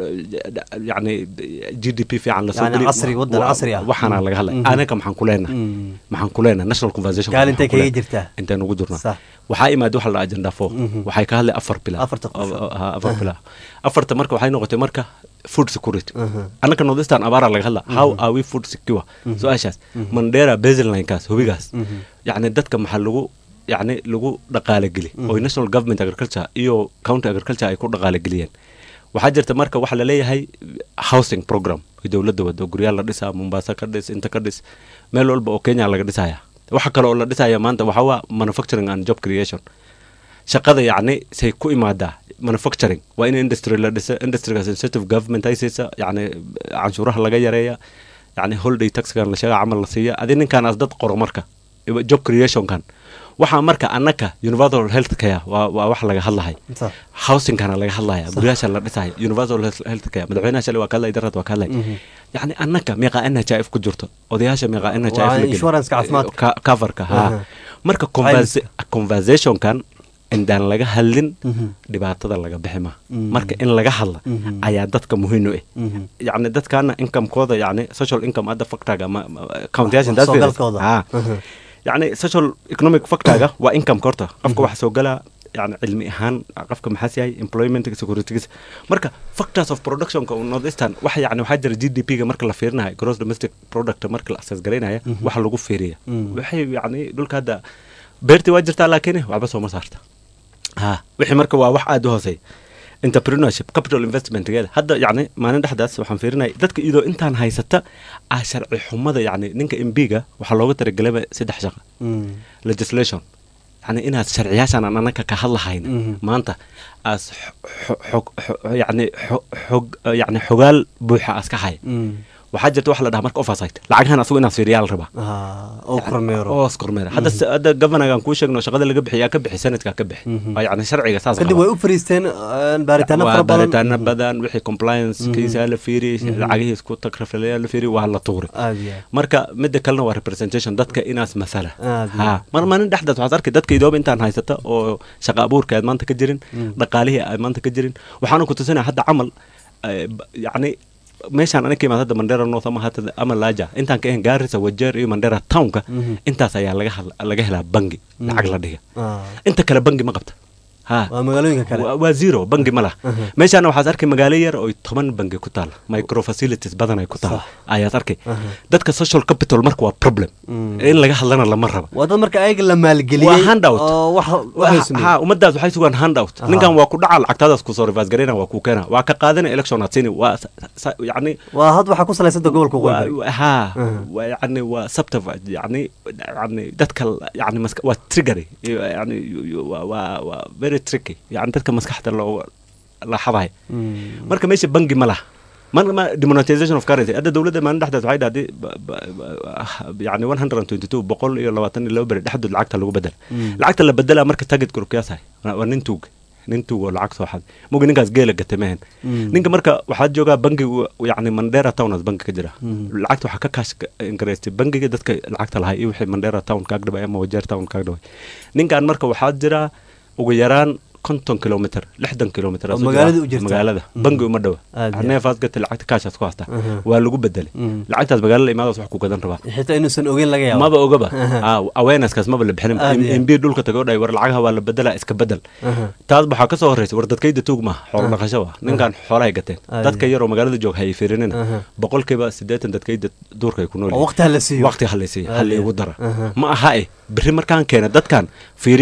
yani g d p fiican lasoo Yani geliyo. casri, wadan Wa- casri ah. waxaana laga hadlay Mhm. anaga maxaan ku leenahay Mhm. maxaan ku leenahay national conversation Kaalintay maxaan ku kaga leenahay? jirtaa. intaan ugu jirnaa Sax. waxaa imaada waxa la dhaha agenda four Mhm. waxay ka hadlay afar bila Afarta qof. afar bila afarta marka waxay noqotay marka food security Mhm. annaka northeastern abaara laga hadla how are we food secure su-aashaas mandera baselinekaas hubigaas Mhm. yacni dadka maxaa lagu yacni lagu dhaqaale geli oo national government agriculture iyo county agriculture ay ku dhaqaale geliyeen waxaa jirta marka waxaa laleeyahay housing program ay dowladda wado guryaal la dhisaa mombasa ka dhis inta ka dhis meel walba oo kenya laga dhisaya waxa kale oo la dhisaya maanta waxaa waa manufacturing and job creation shaqada yacni say ku imaadaa manufacturing waa in industry la dhisa industrygaas incentive government ay siisa yacni canshuuraha laga yareeya yacni holiday taxkan la sheega camal la siiya adi ninkaanaas dad qoro marka job creationkan waxaa marka annaka universal health care waa, waa wax laga hadlahay Sax. housingkana laga hadlaya guryaasha la dhisaya universal health health care madaxweynaha shalay waa ka hadlay darad waa ka hadlay yacni annaka meeqaa n h f ku jirto odayaasha meeqaa n h f Waa la geli. insurance-ka caafimaadka. Ka- coverka ha Aha. marka conversa- conversationkan indaan laga hadlin dhibaatada laga bixi ma Mhm. marka in laga hadla Mhm. ayaa dadka muhiim u ah Mhm. yacni dadkaana incomekooda yacni social income hadda factorga ma countyashan Wax soo galkooda. Mhm. yacni social economic factorga waa income horta qofka wax soo galaa yani cilmi ahaan qofka maxaas yahay employment securitygiisa marka factors of productionka oo northeastern waxa yani waxaa jira g d p ga marka la fiirinayo gross domestic product marka la assess garaynaya waxa lagu fiiriya Mhm. waxay yani dhulka hadda beertii waa jirtaa laakiin waxba sooma saarta ha wixii marka waa wax aada u hooseeya entrepreneurship capital investmentgeeda hadda yacni maalin dhexdaas waxaan fiirinaya dadka iyadoo intaan haysata ah sharci xumada yacni ninka m b ga waxaa looga talagelaba saddex shaqa Mhm. legislation yani inaad sharciyaashan aan anaka ka hadlahayn Mhm. maanta as xo- xo- xo- yani xo- xog yani xogaal buuxa as ka haya Mhm. waxaa jirta waxa la dhaha marka oversight lacagahan asagu inaad fiiriyaa la rabaa Ah, oo kormeero oo iskormeera hadda s- hadda governorgan kuu sheegno shaqada laga bixiyaa ka bixi sanadkaa ka bixi Mhm. waa yani sharciga saas kadib qaba. way u fariisteen eh, baaritaano waa fara badan baaritaano badan wixii compliance kiisa la fiiri lacagihiis ku tagrafalaya la fiiri waa la tuuri aad iyo aad. marka midda kalena waa representation dadka inaas masala Aad iyo ha mar maalin dhexdaas waxaad arkay dadka idooba intaan haysata oo shaqa abuurka aad maanta ka jirin dhaqaalihii aad maanta ka jirin waxaana ku tusinaya hadda camal eh, b- yacni meeshaan aniga ka imaad hadda mandera north ama hata ama laja intaan ka ahayn gaarisa wajeer iyo mandera townka Mhm. intaas ayaa laga hadla- laga helaa bangi lacag la dhiga Ah, inta kale bangi ma qabta ha waa magaalooyinka kale waa waa zero bangi ma laha Mhm. meeshaana waxaad arkay magaalo yar oo toban bangi ku taala micro facilities badan ay ku taala ayaad arkay Mhm. dadka social capital marka waa problem Mm. in laga hadlana lama raba waa dad marka ayaga la maalgeliyey Waa handout. oo wax waxay sameeyeen. ha ummadaas waxay sugaan handout Aha. ninkan waa ku dhaca lacagtaadaas kusoo reverse garayna waa kuu keena waa ka qaadana election aad siini waa sa- sa- yacni waa had waxaa ku salaysanta gobolka waa- waqooyi waa- ha Mhm. waa yacni waa subterfuge yacni yacni dadka l- yacni maska waa triggery iyo yacni yu- yu- waa waa waa very tricky yacni dadka maskaxda loo la xabaya Mm. marka meesha bangi ma laha mar ma demonetization of currency hadda dowladda maalin dhexdaas waxay dhahday ba- ba- ba- yani 122 boqol iyo labaatan iyo laba beri dhexdood lacagta lagu bedela Mm. lacagta la bedelaa marka target gurukyaashay waa nin tuug nin tuug oo lacag soo xaday mugi ninkaas geela gatay mehen Mm. ninka marka waxaad joogaa bangigu yani mandera townas bangi ka jira Mm. lacagta waxaa ka kaash inkareystay bangiga dadka lacagta lahay iyo wixii mandera town kaag dhaway ama wajeer town kaag dhaway ninkan marka waxaa jira ugu yaraan konton kilomitr lixdan kilomitr Oo magaalada u jirta. magaalada Mhm. bangi uma dhowa Aad iyo aad. neefaas gata lacagta kaashaas ku haystaa Aha. waa lagu bedelay Mm. lacagtaas magaalada imaadaas wax ku gadan rabaa xitaa inuusan ogeyn laga yaabo maba ogaba Aha. Ah, awareness-kaas maba la bixinin Aad iyo aad. mb dhulka tago dhay war lacagaha waa la bedelaa iska bedel Aha. taas waxaa ka soo horreysa war dadkayda tuug maaha xoolo dhaqasho wa ninkan xoolahay gateen Aad dadka iyo. yaroo magaalada joog hayay fiirinina Aha. boqolkiiba siddeetan dadkayda duurka ay ku nool oo waqti ha la siiyo waqti halaysiiya Aad hal iyo. igu dara Aha. ma aha eh berri markaan keena dadkan fiiriya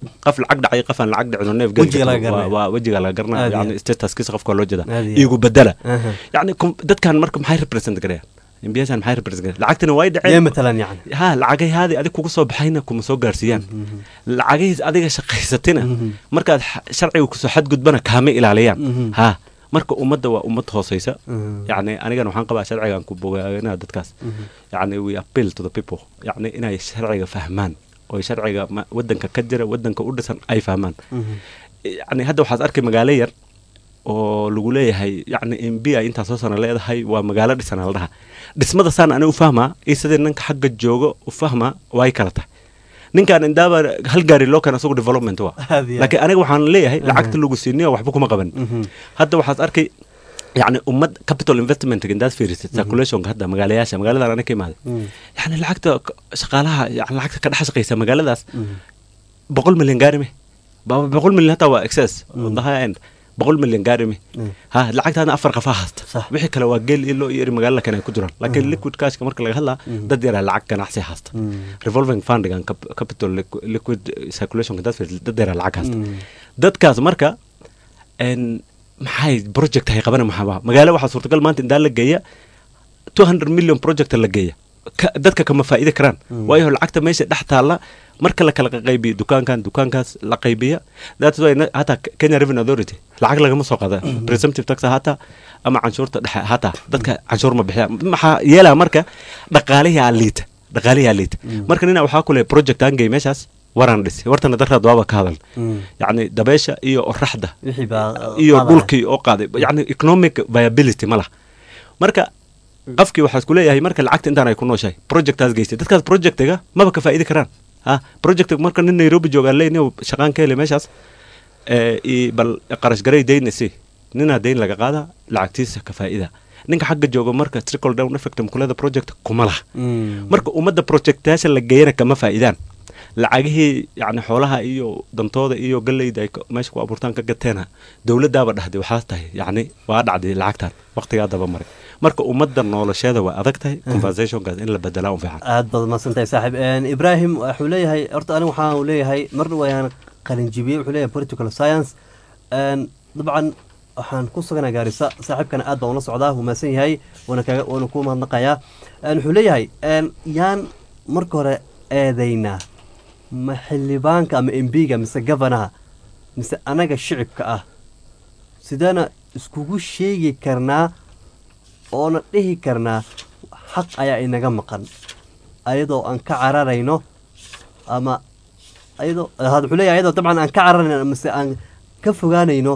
qof lacag dhacay qof aan lacag dhicin oo neef Wejiga laga geli garanaya. waa wejiga laga garanaya Aad iyo yani statuskiisa qofka loo jeeda Aad iyo igu bedela Aha. yani kum- dadkan marka maxay represent garayaan mbiyashan maxay represent garayaan lacagtina way yee dhaceen matalan yani ha lacagay haadi adig kuga soo baxayna kuma soo gaarsiiyaan lacagahiis adiga shaqaysatina markaad xa- sharciga kusoo xadgudbana kaama ilaaliyaan Mhm. ha marka ummadda waa ummad hooseysa Mhm. yani anigana waxaan qabaa sharcigan ku bogaanaa dadkaas yani we appeal to the people yani inay sharciga fahmaan oo sharciga ma- wadanka ka jira wadanka u dhisan ay fahmaan yani hadda waxaad arkay magaalo yar oo lagu leeyahay yani mb ay intaa soo sana leedahay waa magaalo dhisan la dhaha dhismada saan ani u fahmaa iyo sidii ninka xagga joogo u fahmaa way kala tahay ninkaan indaaba hal gaari loo keena isagu development waa Aad iyo aad. laakiin aniga waxaan leeyahay Aha. lacagta lagu siiniyo waxba kuma qaban Mhm. hadda waxaad arkay yani ummad capital investment indaad fiirisid circulationka hadda magaalayaasha magaaladan aniga ka imaaday Mhm. yani lacagta k- shaqaalaha yani lacagta ka dhex shaqeysa magaaladaas boqol milyan gaari me Ba- boqol milyan hataa waa excess on the high end boqol milyan gaari me ha lacagtaana afar qafaa haysta Sax. wixii kale waa geel ilo iyo eri magaalada kale ay ku jiraan laakiin liquid cashka marka laga hadlaa dad yaraa lacag ganacsi haysta revolving fundigan cap- capital liqu- liquid circulation dad fiirisid, dad yaraa lacag haysta dadkaas marka en maxay project hay qabana maxaa magaalo waxaa suurtagal maanta indaa la geeya 200 million project la geeya Ka- dadka kama faa'iidi karaan waayo lacagta meesha dhex taalla marka la kala qaybiyo dukaankan dukaankaas la qaybiya that's why na- hataa Kenya Revenue Authority lacag lagama soo qaada presumptive tax hataa ama canshuurta dhexe hataa dadka canshuur ma bixiyaan maxaa yeelaa marka dhaqaalihi liita dhaqaalihi liita marka nina waxaa kule project aan geey meeshaas waraan dhisi wartana daraad waaba ka hadal yacni dabeesha iyo oraxda wixii baa iyo qaadaya. dhulkii oo qaaday yani economic viability ma laha marka qofkii waxaa isku leeyahay marka lacagta intaan ay ku nooshahay projectaas geystay dadkaas projectiga maba ka faa'idi karaan ha projectiga marka nin nairobi joogaan leey nin shaqaan ka hele meeshaas ee, i- bal qarash garay dayn isi ninaa dayn laga qaada lacagtiisa ka faa'ida ninka xagga jooga marka trickle down effect mukulada project kuma laha Mm. marka ummadda projectayaasha la geeyana kama faa'idaan lacagihii yani xoolaha iyo dantooda iyo galleyda ay ka- meesha ku abuurtaan ka gateena dowladdaaba dhahday waxaas tahay yani waa dhacday lacagtan waqtigaa daba maray marka ummadda nolosheeda waa adag tahay conversationkaas in la bedelaa un fiican aad baad mahadsantahay saaxiib Een, ibrahim wuxuu leeyahay horta aniga waxaan uu leeyahay marna wayaan qalinjibiyey wuxuu leeyahay political science Een, dabcan waxaan ku suganaa gaarisa saaxiibkana aad baan ula socdaa wuu mahadsan yahay waana kaga waana ku mahadnaqayaa Een, wuxuu leeyahay een, yaan marka hore eedaynaa ma xildhibaanka ama embiga mise gavanaha mise anaga shicibka ah sideena iskugu sheegi karnaa oona dhihi karnaa xaq ayaa inaga maqan ayadoo aan ka cararayno ama ayadoo had wuxuu leeyahay ayadoo dabcan aan ka cararayno mise aan ka fogaanayno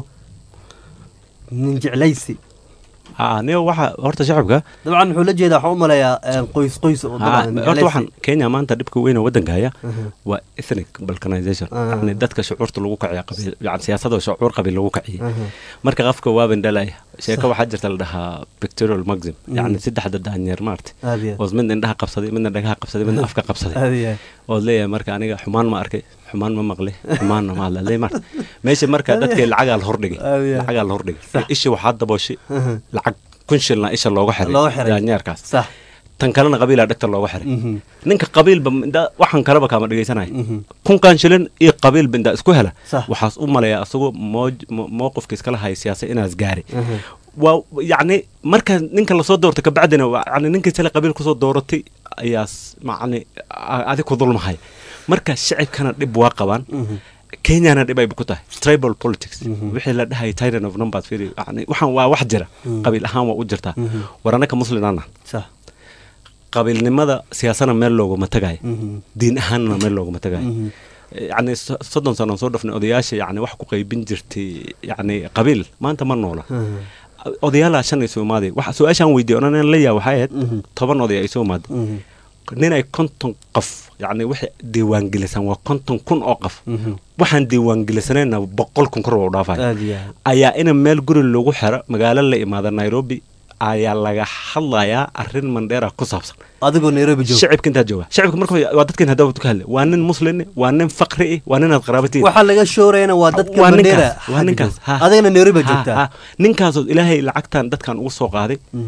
nin jeclaysi ha niyo waxa horta shacabka dabcan wuxuu la jeedaa waxaan u maleeyaa een, qoys qoys oo ha, dabcan horta jeclaysi. waxaan kenya maanta dhibka weyn oo waddanka haya Mhm. waa ethnic balkanization Ah. yani dadka shucuurta lagu kaciya qabiil yani siyaasada shucuur qabiil lagu kaciyay Aha. marka qofka waa bindhalaya sheeko Sax. waxaa jirta la dhahaa pictorial maxim yani saddexda daanyeer maarta aad iyo aad. oo mid indhaha qabsaday midna dhagaha qabsaday midna afka qabsaday aad iyo aad. ood leeyahay marka aniga xumaan ma arkay xumaan ma maqlay xumaanna ma hadla le marta meesha marka dadkii lacagaa la hordhigay Aad iyo aad. lacagaa la hordhigay Sax. ishi waxaa dabooshay Aha. lacag kun shilna isha looga Looga xiray xiray. daanyeerkaas sax tan kalena qabiilaa dhegta looga xiray Mhm. ninka qabiilba inda- waxaan kaleba kaama dhegaysanaya Mhm. kunkan shilin iyo qabiilba indaa isku hela Sax. waxaas u maleeya asagoo mooj- mo- mowqifka iskala haya siyaasa inaas gaari Aha. waa yacni marka ninka lasoo doortay kabacdina waa yani ninkii sale qabiil kusoo dooratay ayaas macni a- adig ku dulmahay marka shicibkana dhib waa qabaan Mhm. kenyana dhib ay ku tahay tribal politics Mhm. wixii la dhahay tyrant of numbers fiiri yani waxaan waa wax jira Mhm. qabiil ahaan waa u jirtaa Mhm. war annaka muslimaana sax qabiilnimada siyaasana meel looguma tagayo Mhm. diin ahaanna meel looguma tagayo Mhm. yani so- soddon sano aan soo dhafnay odayaasha yani wax ku qaybin jirtay yani qabiil maanta ma noola Aha. odayaalaa shan ay soo imaaday waxa su-aashaan weydiiyey onan la yaa waxay ahayd Mhm. toban oday ay soo imaaday Mhm. nin ay konton qof yani waxay diiwaangelisan waa konton kun oo qof Mhm. waxaan diiwaangelisanaynaa boqol kun kor waa u dhaafaya aad iyo aad. ayaa ina meel guri lagu xiro magaalo la imaada nairobi ayaa laga hadlayaa arrin mandheera ku saabsan adigoo nairobi jooga shicibka intaa jooga shicibka marka waa dadkan hadda ka hadlay waa nin muslim waa nin faqri ah waa ninaad qaraabatiin waxaa laga shoorayana waa dadka waa bandera ninkaas waa ninkaas ha. adigana nairobi Ha, joogtaa ha. ninkaasoo ilaahay lacagtan dadkan ugu soo qaaday Mhm.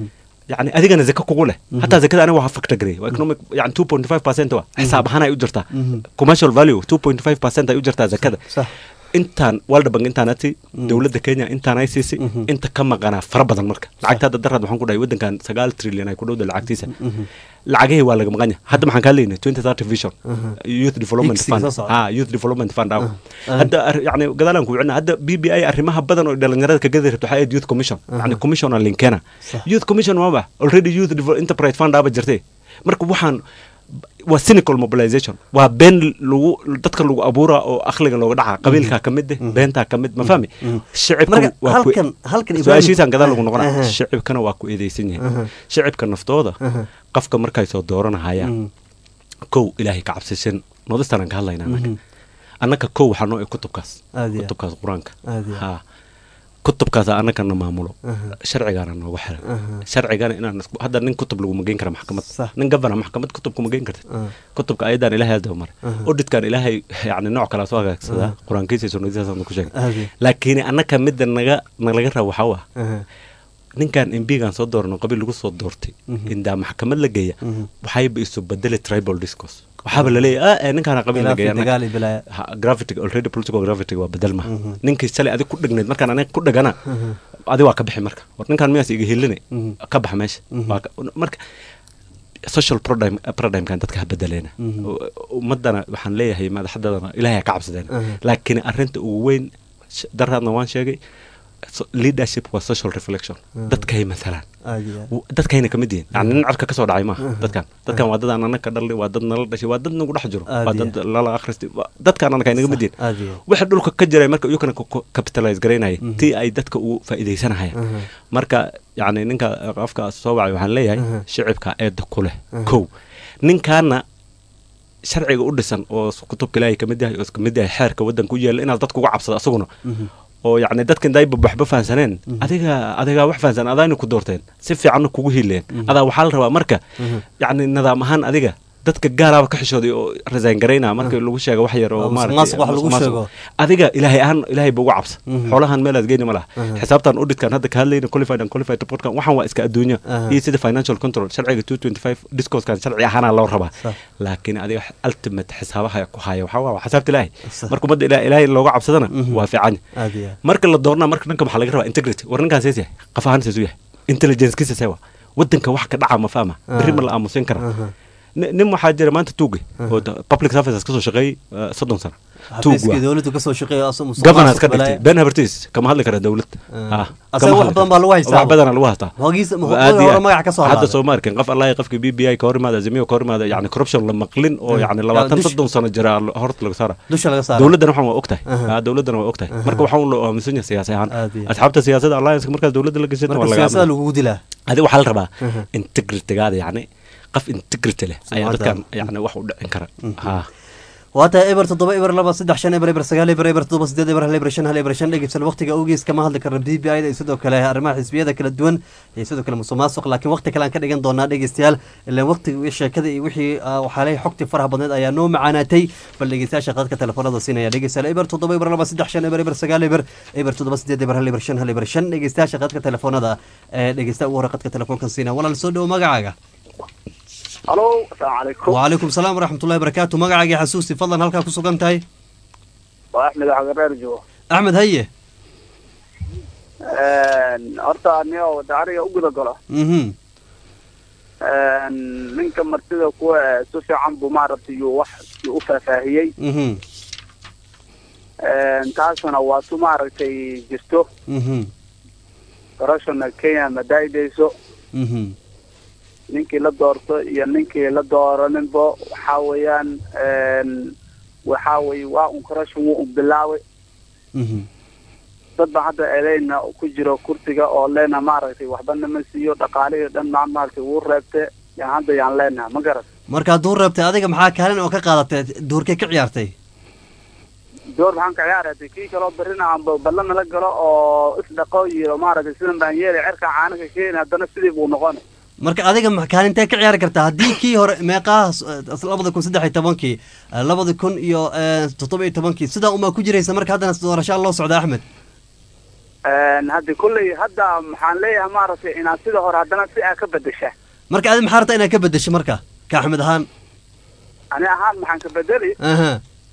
yani adigana zaka kugu leh hataa zakada aniga waa factor gareey waa economic yani two point five percent wa xisaab ahaan ay u jirtaa commercial value two point five percent ay u jirtaa zakada sax intaan world bank intaan ati dowladda kenya intaan ay siisay inta ka maqanaa fara badan marka lacagta hadda daraad waxaan ku dhahay waddankan sagaal trillion ay ku dhowda lacagtiisa lacagihii waa laga maqan yahay hadda maxaan kaa leeyahay twenty thirty vision youth development Higsiga fund soo socda. ah youth development fund ah Ah. hadda ar- yani gadaalaan ku wicina hadda b b i arrimaha badan oo dhalinyarada ka gadi rabto waxaa ahayd youth commission yani commission aan linkeena Sax. youth commission waaba already youth Devel- enterprise fund aaba jirtay marka waxaan waa cynical mobilization waa been lagu dadka lagu abuura oo akhliga looga dhaca qabiilkaa ka mid eh beentaa ka mid ma fahmi shicibka marka waa ku- halkan halkan Ibrahim- su-aashiisaan gadaal lagu noqona Aha. shicibkana waa ku eedeysan yahay shicibka naftooda qofka markay soo dooranahayaan kow ilaahay ka cabsisan nodistaan aan ka hadlayna annaga annaka kow waxaa noo eg kutubkaas Aad iyo aad. kutubkaas qur-aanka Aad iyo aad. ha kutubkaasa annagana maamulo sharcigaana noogu xiran sharcigana inaan isku- hadda nin kutub laguma geyn kara maxkamad Sax. nin governor maxkamad kutub kuma geyn kartid kutubka ayadan ilaahay hadaba maray auditkan ilaahay yani nooc kala soo hagaagsadaa qur-aankiisa iyo sunnadiisaasan ku sheegay Aad iyo. laakiin annaka midda naga nalaga rabo waxaa waa Aha. ninkan mbigan soo doorno qabiil lagu soo doortay indaa maxkamad la geeya waxayba isu bedeli tribal discourse waxaaba laleeyahay ah, eh, ninkaana qabiil la Khilaafi, geeya dagaal iyo bilaaya. Ha, gravity already political gravity waa bedel maha ninkii shalay adig ku dhegnayd markaan aniga ku dhegana adi waa ka bixi marka war ninkaan miyaas iga hilinay ka bax meesha Waa ka- marka social paradigm paradigmkan dadka ha bedeleena ummadana waxaan leeyahay madaxdadana ilaahay ha ka cabsadeena laakiin arrinta ugu weyn sh- daraadna waan sheegay so- leadership waa social reflection dadkay mathalaan aad iyo aad. W- dadkayna kamid yihiin yani nin codka kasoo dhacay maaha dadkan dadkan waa dad aan anag ka dhalnay waa dad nala dhashay waa dad nagu dhex jiro Aad waa iyo dad lala akhristay waa- dadkaan anag naga mid yihiin aad iyo aad. waxa dhulka ka jiray marka iyukana capitalize garaynaya tii ay dadka ugu faa'iidaysanahayaan marka yani ninka qofka soo wacay waxaan leeyahay shicibka eeda ku leh kow ninkaana sharciga u dhisan oo kutubka ilaahay kamid yahay oo kamid yahay xeerka waddanka u yeela inaad dadka uga cabsado asaguna oo yacni dadkan dayba waxba fahansaneen adiga adigaa wax fahansan adaana ku doorteen si fiicanna kugu hiileen adaa waxaa la rabaa marka yacni nidaam ahaan adiga dadka gaaraaba ka xishooday oo resign garaynaa markii lagu sheega wax yar oo Oo maaragtay musuqmaasuq wax lagu musuqmaasuq. sheego. adiga ilaahay ahaan ilaahay ba uga cabsa xoolahan meelaad geyni ma laha xisaabtan auditkan hadda ka hadlayna qualified and qualified reportkan waxaan waa iska adduunya Aha. iyo sida financial control sharciga 225 discoursekan sharci ahaana loo rabaa Sax. laakiin adiga ultimate xisaabaha ku haya waxaa waa xisaabta ilaahay Sax. marka ummadda ilaa- ilaahay looga cabsadana waa fiican aad iyo aad. marka la doornaa marka dhanka waxaa laga rabaa integrity war ninkaan sees yahay qaf ahaan seesu yahay intelligencekiisa sewa waddanka wax ka dhaca ma fahma berri ma la aamusin kara Ni- nin waxaa jira maanta tuuge oo da- public services kasoo shaqeeyey uh, soddon sano tuug xafiiskii waa dowladdu kasoo shaqeeya asoo musuq governance maasuq ka dhigtay balaayo. ben havertis kama hadli kara dowlad Ah. Ah, Asaga kama wax hadli badan karo. baa lagu haystaa. wax badana lagu haystaa Hogiisa- Waa hore aad iyo aad. magaca ka soo hadda halaaday. soo maarkin qof allahi qofka b b i ka hor imaada zimiyo ka hor imaada yani corruption la maqlin oo yani labaatan dush- soddon sano jira lo- horta laga saara dusha laga saara dowladdana waxaan waa ogtahay Aha. Ah, dowladdana waa ogtahay marka waxaan loo aaminsan yahay siyaasi ahaan Aad iyo aad. asxaabta siyaasadda alliance markaas dowladda la gashay marka siyaasada lagugu dilaa adi waxaa la rabaa integritygaada yani qof integrity leh ayaa Sumcadda. dadkan yani wax u dhicin kara ha waa tahay eber toddoba eber laba saddex shan eber eber sagaal eber eber toddoba sideed eber hal eber shan hal eber shan dhegeysan waqtiga awgiis kama hadli karna b b i da iyo sidoo kale arrimaha xisbiyada kala duwan iyo sidoo kale musuq maasuq laakiin waqti kale aan ka dhigan doonaa dhegeystayaal ilaan waqtiga iyo sheekada iyo wixii ah, waxaa leeyahay xogtii faraha badneed ayaa noo macaanaatay bal dhegeystayaasha qadka telefoonada siinaya dhegeystayaal eber toddoba eber laba saddex shan eber eber sagaal eber eber toddoba sideed eber hal eber shan hal eber shan dhegeystayaasha qadka telefoonada ee dhegeysta ugu hore qadka telefoonkan siinaya walaal soo dhowo magacaaga halo asalaamu calaykum وعليكم السلام ورحمة الله وبركاته مقعد حسوسي فضلا هلكا كسو قنتاي waa axmed xagareer joogo أحمد هيه horta aniga wadacariga u guda galo اها ninka martida kuwa eh, si fiican buu maaragtay yuu wax yuu u faahfaahiyey اها taasuna waa tu maaragtay jirto اها corruptionna kenya ma daa'idayso اها ninkii la doorto iyo ninkii la dooraninbo waxaa weeyaan waxaa weye waa un corruption wuu un bilaaway اها dad baa hadda eleyna ku jiro kursiga oo leena maaragtay waxba nama siiyo dhaqaalihii dhan maa maaragtay wuu reebte yaan hadda yaan leenaha ma garat markaa duur reebtay adiga maxaa kaalin oo ka qaadatay duurkay ka ciyaartay door maxaan ka ciyaaraya de kii kaloo berrina aanba ballan nala galo oo isdhaqo yiro maaragtay sidan baan yeelay cerka caana ka keeni haddana sidii buu noqonay marka adiga ma- kaalintee ka ciyaari kartaa haddii kii hore meeqaha labada kun saddex iyo tobankii eh, labada kun iyo eh, toddoba iyo tobankii sidaa umaa ku jiraysa marka haddana doorashaa loo socda axmed hadda kolley hadda maxaan leeyahay maaragtay inaad sida hore haddana si aa ka bedesha marka adi maxaa rabtaa inaad ka bedesho marka ka axmed ahaan ani ahaan maxaan ka bedeli aha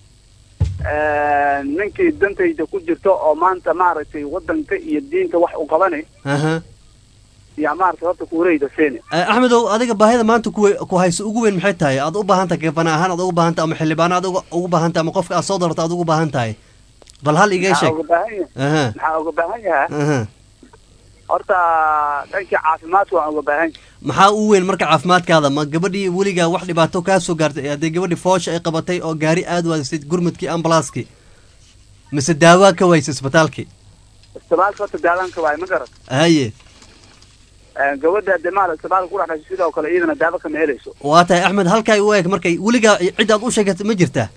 ninkii dantayda ku jirto oo maanta maaragtay wadanka iyo diinta wax u qabanay aha yaa maaragtay horta kuureyda seeni Eh, axmedow adiga baahida maanta ku we- ku hayso ugu weyn maxay tahay aad u baahan tahay gabana ahaan aad ugu baahan tahay ama xildhibaano aad uga- ugu baahan tahay ama qofka aad soo doorto aad ugu baahan tahay bal hal iga maxaa sheeg uga baahan yahay aha maxaa uga baahan yahay aha horta dhankii caafimaadka waan uga baahan yahay maxaa u weyn marka caafimaadkaada ma gabadhii weligaa wax dhibaato kaa soo gaartay haddii gabadhii foosha ay qabatay oo gaari aad waadisay gurmadkii ambalaaskii mise daawaa ka waysay isbitaalkii isbitaalka horta daawanka waaye ma garat haye gabadha hadee maaragtay isbitaalka ku dhex dhashay sidoo kale iyadana daawo kama helayso waa tahay axmed halkaa u eeg markay weligaa cid aad u sheegatay ma jirtaa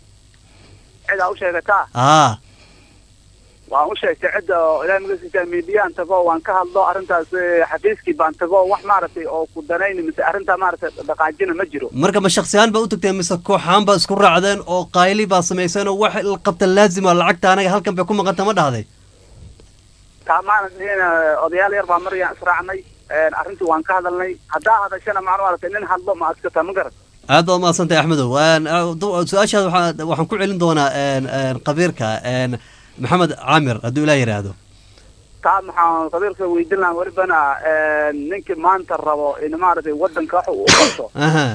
cid aa u sheegataa aa waan u sheegtay cidda oo ilaahay magasiisa miidiyaan tago waan ka hadlo arrintaas eh, xafiiskii baan tago wax maaragtay oo ku danayni mise arrintaa maaragtay dhaqaajina ma jiro marka ma shaksiyahaan baa u tagteen mise kooxaan baa isku raacdeen oo qayli baa samayseen oo wax la qabta laazima lacagta anaga halkan bay ku maqanta ma dhahday taa maaragtay odayaal yar baa marayaan israacnay arrintii waan ka hadalnay haddaa hadashana macnu maaragtay nin hadlo ma adkata ma garat aad baad umahadsantahay axmedow Waan- ah, du- su-aashaada waxaa- waxaan ku celin doonaa een, een, qabiirka een, maxamed caamir hadduu ilaah yidhaahdo taa maxaan qabiilka weydiin lahaa welibana ninkii maanta rabo in maaragtay wadanka wax uu u qabto aha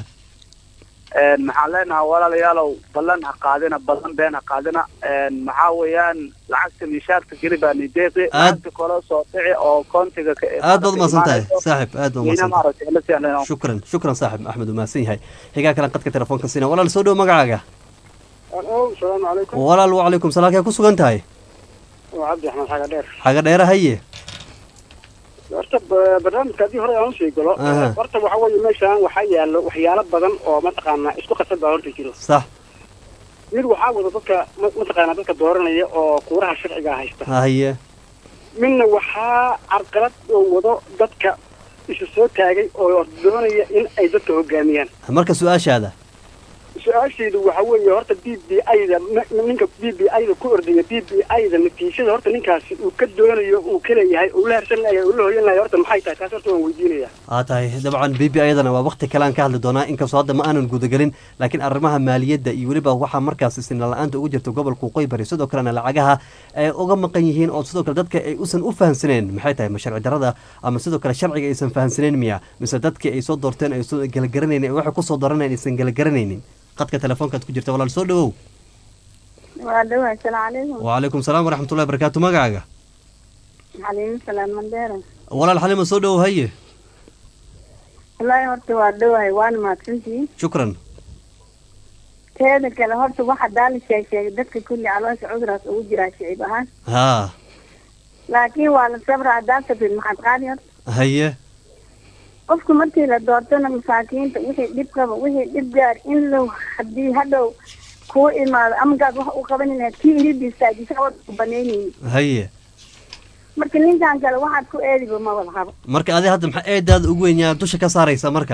maxaan leenahay walaalayaalow ballan ha qaadina ballan been ha qaadina maxaa weeyaan lacagta mishaarka geli baa nideeqi Aad- lacagta kala soo dhici oo kontiga ka aad baad umahadsan tahay saaxib aad baad weyna umahadsan maaragtay la seenayo shukran shukran saaxib axmed umahadsan yahay xigaa kale qadka telefoonka siina walaal soo dhow magacaaga asalaamu calaykum walaal wacalaykum salaam kee ku sugan tahay waa cabdi axmed xaga dheer xaga dheere haye horta ba- barnaamijka haddii hore aan usii galo Aha. horta waxa weeye meeshaan waxaa yaalo waxyaalo badan oo mataqaanaa isku khasab baa horta jiro sax mid waxaa wada dadka ma- mataqaanaa dadka dooranaya oo kuuraha sharciga haysta haye midna waxaa carqalad oo wado dadka isu soo taagay oo doonaya in ay dadka hogaamiyaan marka su-aashaada su-aashaydu waxa weeye horta b b i-da ninka b b i-da ku ordaya b b i-da natiijada horta ninkaasi uu ka doonayo uu ka leeyahay uu la harsan layahay uu la hoyan layahay horta maxay tahay taas horta waan weydiinaya aa tahay dabcan b b ayadana waa wakti kale aan ka hadli doonaa inkastoo hadda ma aanan gudagelin laakiin arrimaha maaliyadda iyo weliba waxaa markaas sinna la-aanta ugu jirta gobolka waqooyi bari sidoo kalena lacagaha ay uga maqan yihiin oo sidoo kale dadka ay usan u fahamsaneen maxay tahay ma sharci darada ama sidoo kale sharciga aysan fahamsaneen miya mise dadkii ay soo doorteen ay soo galagaranaynin waxay kusoo dooranayeen aysan galagaranaynin qadka telefoonkaad ku jirta walaal soo dhawow waa dhawahay asalaamu calaykum wacalaykum salaam waraxmatullahi barakaatu magacaaga xaliimo salaan mandeera walaal xalima soo dhawow haye wallaahi horta waa dhawahay waana mahadsantihiin shukran teeda kale horta waxa daali sheeg sheegay dadka kulli caloosha cuduraas ugu jiraa shicib ahaan haa laakiin waa la sabra haddaan sabrin maxaad qaadi horta haye qofku markii la doortona masaakiinta wixii dhib qaba wixii dhib gaar in low haddii hadhow kuu imaado amagaad wax u qaban lahayd kii irid istaajisa wada banaynayni haye marka ninkan kale waxaad ku eediba ma wada qabo marka adi hadda maxaa eedaada ugu weyn yaa dusha ka saaraysa marka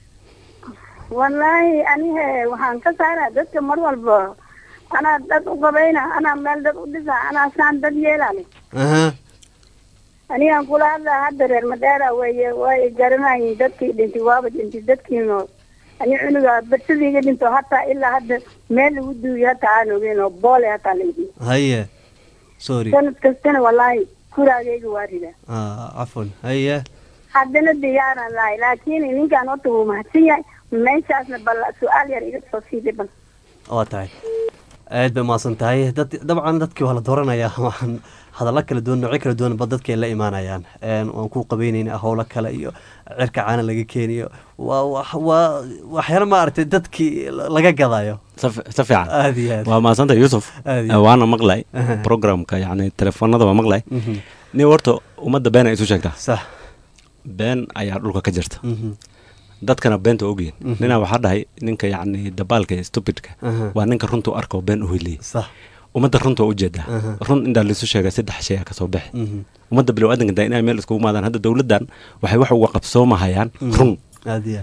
wallaahi anihe waxaan ka saaraa dadka mar walba anaa dad u qabayna anaa meel dad u dhisa anaa saan dad yeelale aha anigaan kula hadlaa hadda reer madheera weeye way garanayin dadkii dhintay waaba dhintay dadkii nool ani cunuga barsadiiga dhinto hataa ilaa hadda meel lagu duuyo hataa aan ogeyn oo boole hataa laydhi haye sorry sanad kastana wallaahi kuraagayga waa ridaa ah cafwan haye haddana diyaaraan lahay laakiin ninkaan horta wuu mahadsan yahay meeshaasna bal su-aal yar iga soo siiday bal waa tahay aad bay umahadsan tahay dad dabcan dadkii waa la dooranayaa waxaan hadallo kala duwan noocyo kala duwan ba dadkay la imaanayaan Een, waan ku qabeynayna howlo kale iyo cirka caana laga keeniyo waa wax- waa waxyaala maaragtay dadkii laga gadayo si si fiican aad iyo aad waa mahadsantay yuusuf Aad iyo aad. waana maqlay Aha. programka yani telefoonada waa maqlay Mhm. nin horta ummadda been ay isu sheegtaa sax been ayaa dhulka ka jirta Mhm. dadkana beenta ogyihin Mhm. ninaa waxaa dhahay ninka yacni dabaalka ee stupidka Aha. waa ninka runta u arka oo been u heliyay sax ummadda runta waa ujeedaa Aha. run intaa laisu sheegay saddex shay a kasoo bixi Mhm. ummadda bilow aadanka inay meel iskugu maadaan hadda dowladdan waxay wax uga qabsoomahayaan Mhm. run aad iyo aad